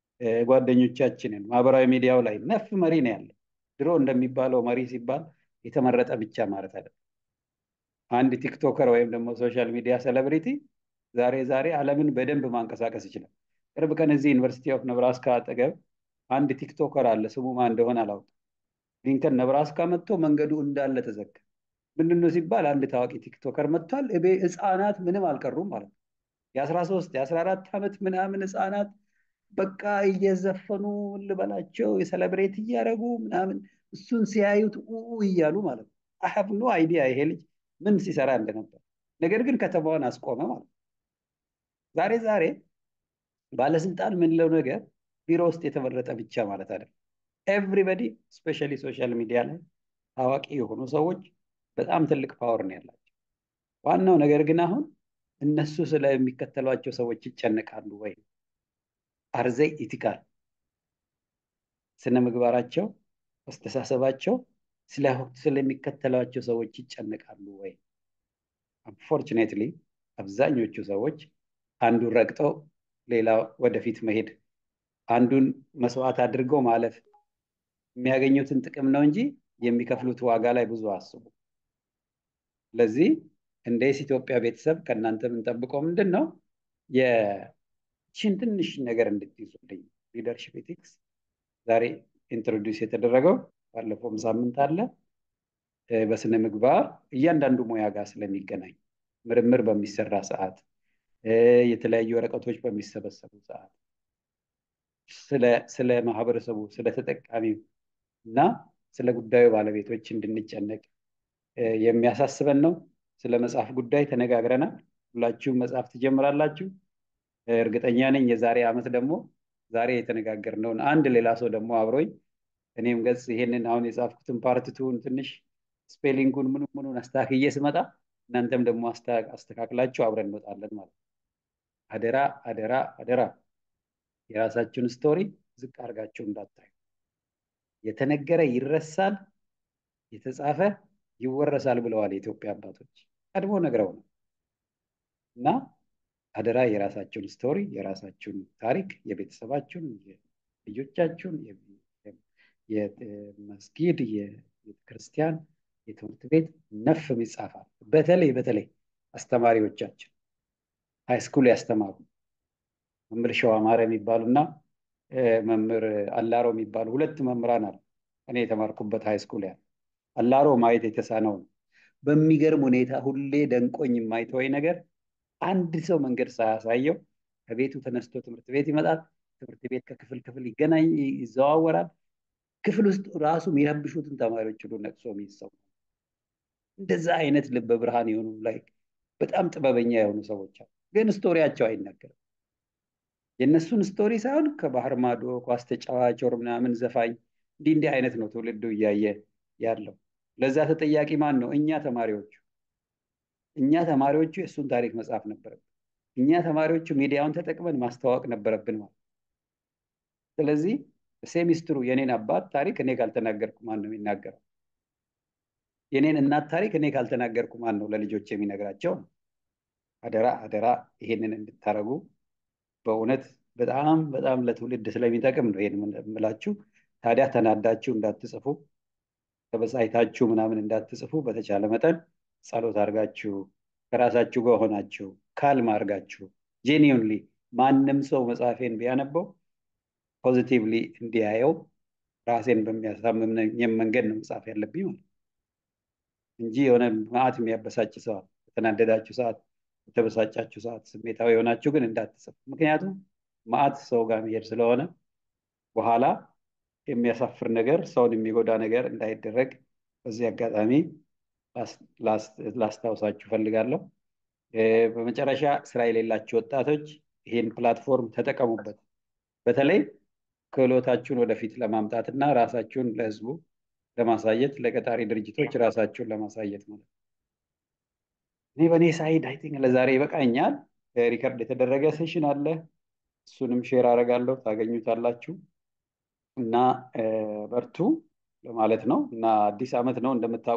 ጓደኞቻችንን ማህበራዊ ሚዲያው ላይ ነፍ መሪ ነው ያለ። ድሮ እንደሚባለው መሪ ሲባል የተመረጠ ብቻ ማለት አይደለም። አንድ ቲክቶከር ወይም ደግሞ ሶሻል ሚዲያ ሴሌብሪቲ ዛሬ ዛሬ ዓለምን በደንብ ማንቀሳቀስ ይችላል። ቅርብ ቀን እዚህ ዩኒቨርሲቲ ኦፍ ነብራስካ አጠገብ አንድ ቲክቶከር አለ። ስሙ ማን እንደሆነ አላውቅም። ሊንከን ነብራስካ መጥቶ መንገዱ እንዳለ ተዘጋ። ምንድነው ሲባል አንድ ታዋቂ ቲክቶከር መጥቷል። እቤ ህፃናት ምንም አልቀሩም ማለት ነው። የአስራ ሶስት የአስራ አራት ዓመት ምናምን ህፃናት በቃ እየዘፈኑ ልበላቸው የሰለብሬት እያደረጉ ምናምን እሱን ሲያዩት ኡ እያሉ ማለት ነው። አሀብ ኖ አይዲያ ይሄ ልጅ ምን ሲሰራ እንደነበር። ነገር ግን ከተማዋን አስቆመ ማለት ነው። ዛሬ ዛሬ ባለስልጣን የምንለው ነገር ቢሮ ውስጥ የተመረጠ ብቻ ማለት አይደለም። ኤቭሪበዲ ስፔሻሊ ሶሻል ሚዲያ ላይ ታዋቂ የሆኑ ሰዎች በጣም ትልቅ ፓወር ነው ያላቸው። ዋናው ነገር ግን አሁን እነሱ ስለሚከተሏቸው ሰዎች ይጨነቃሉ ወይ? አርዘይ ኢቲካል ስነ ምግባራቸው፣ አስተሳሰባቸው ስለሚከተሏቸው ሰዎች ይጨነቃሉ ወይ? አንፎርቹኔትሊ አብዛኞቹ ሰዎች አንዱን ረግጠው ሌላ ወደፊት መሄድ አንዱን መስዋዕት አድርገው ማለፍ የሚያገኙትን ጥቅም ነው እንጂ የሚከፍሉት ዋጋ ላይ ብዙ አስቡ። ስለዚህ እንደ ኢትዮጵያ ቤተሰብ ከእናንተ የምንጠብቀው ምንድን ነው? የችን ትንሽ ነገር እንድትይዙልኝ ሊደርሽፕ ኤቲክስ ዛሬ ኢንትሮዲውስ የተደረገው ባለፈውም ሳምንት አለ። በስነ ምግባር እያንዳንዱ ሙያ ጋር ስለሚገናኝ ምርምር በሚሰራ ሰዓት፣ የተለያዩ ወረቀቶች በሚሰበሰቡ ሰዓት ስለ ማህበረሰቡ ስለ ተጠቃሚው እና ስለ ጉዳዩ ባለቤቶች እንድንጨነቅ የሚያሳስበን ነው። ስለ መጽሐፍ ጉዳይ ተነጋግረናል። ሁላችሁም መጽሐፍ ትጀምራላችሁ። እርግጠኛ ነኝ የዛሬ ዓመት ደግሞ ዛሬ የተነጋገርነውን አንድ ሌላ ሰው ደግሞ አብሮኝ እኔም ገጽ ይሄንን አሁን የጻፍኩትን ፓርትቱን ትንሽ ስፔሊንጉን ምኑ ምኑን አስተካክዬ ስመጣ እናንተም ደግሞ አስተካክላችሁ አብረን እንወጣለን ማለት ነው። አደራ አደራ አደራ የራሳችሁን ስቶሪ ዝቅ አድርጋችሁ እንዳታዩ። የተነገረ ይረሳል፣ የተጻፈ ይወረሳል ብለዋል የኢትዮጵያ አባቶች ቀድሞ ነግረው ነው እና አደራ የራሳችሁን ስቶሪ የራሳችሁን ታሪክ የቤተሰባችሁን ልጆቻችሁን የመስጊድ የቤተክርስቲያን የትምህርት ቤት ነፍ ይጻፋል በተለይ በተለይ አስተማሪዎቻችን ሃይስኩል ያስተማሩ መምህር ሸዋ ማረ የሚባሉና መምህር አላሮ የሚባሉ ሁለት መምህራን አሉ እኔ የተማርኩበት ሃይስኩል ያለ አላሮ ማየት የተሳነው ነው በሚገርም ሁኔታ ሁሌ ደንቆኝ የማይተወኝ ነገር አንድ ሰው መንገድ ሳያሳየው ከቤቱ ተነስቶ ትምህርት ቤት ይመጣል ትምህርት ቤት ከክፍል ክፍል ይገናኝ ይዘዋወራል ክፍል ውስጥ ራሱ የሚረብሹትን ተማሪዎች ሁሉ ነቅሶ የሚሰው እንደዛ አይነት ልበ ብርሃን የሆኑ ላይ በጣም ጥበበኛ የሆኑ ሰዎች አሉ ግን ስቶሪያቸው አይነገርም የእነሱን ስቶሪ ሳይሆን ከባህር ማዶ ኳስ ተጫዋች ወር ምናምን ዘፋኝ እንዲህ እንዲህ አይነት ነው ትውልዱ እያየ ያለው ለዛ ተጠያቂ ማን ነው እኛ ተማሪዎቹ እኛ ተማሪዎቹ የእሱን ታሪክ መጻፍ ነበረብን እኛ ተማሪዎቹ ሚዲያውን ተጠቅመን ማስተዋወቅ ነበረብን ማለት ስለዚህ ሴሚስትሩ የኔን አባት ታሪክ እኔ ካልተናገርኩ ማን ነው የሚናገረው የኔን እናት ታሪክ እኔ ካልተናገርኩ ማን ነው ለልጆች የሚነግራቸው አደራ አደራ ይሄንን እንድታረጉ በእውነት በጣም በጣም ለትውልድ ስለሚጠቅም ነው ይሄን የምላችሁ ታዲያ ተናዳችሁ እንዳትጽፉ ተበሳይታችሁ ምናምን እንዳትጽፉ በተቻለ መጠን ጸሎት አድርጋችሁ ከራሳችሁ ጋር ሆናችሁ ካልም አድርጋችሁ ጄኒዩንሊ ማንም ሰው መጽሐፌን ቢያነበው ፖዚቲቭሊ እንዲያየው ራሴን በሚያሳምም መንገድ ነው መጽሐፍ ያለብኝ ማለት እንጂ የሆነ ማአት የሚያበሳጭ ሰዓት የተናደዳችሁ ሰዓት የተበሳጫችሁ ሰዓት ስሜታዊ የሆናችሁ ግን እንዳትጽፉ ምክንያቱም ማአት ሰው ጋር መሄድ ስለሆነ በኋላ የሚያሳፍር ነገር ሰውን የሚጎዳ ነገር እንዳይደረግ በዚህ አጋጣሚ ላስታውሳችሁ ፈልጋለሁ በመጨረሻ ስራ የሌላችሁ ወጣቶች ይህን ፕላትፎርም ተጠቀሙበት በተለይ ክህሎታችሁን ወደፊት ለማምጣት እና ራሳችሁን ለህዝቡ ለማሳየት ለቀጣሪ ድርጅቶች ራሳችሁን ለማሳየት ማለት እኔ በእኔ ሳይድ አይ ቲንክ ለዛሬ ይበቃኛል ሪከርድ የተደረገ ሴሽን አለ እሱንም ሼር አደርጋለሁ ታገኙታላችሁ እና በርቱ ለማለት ነው እና አዲስ አመት ነው እንደምታ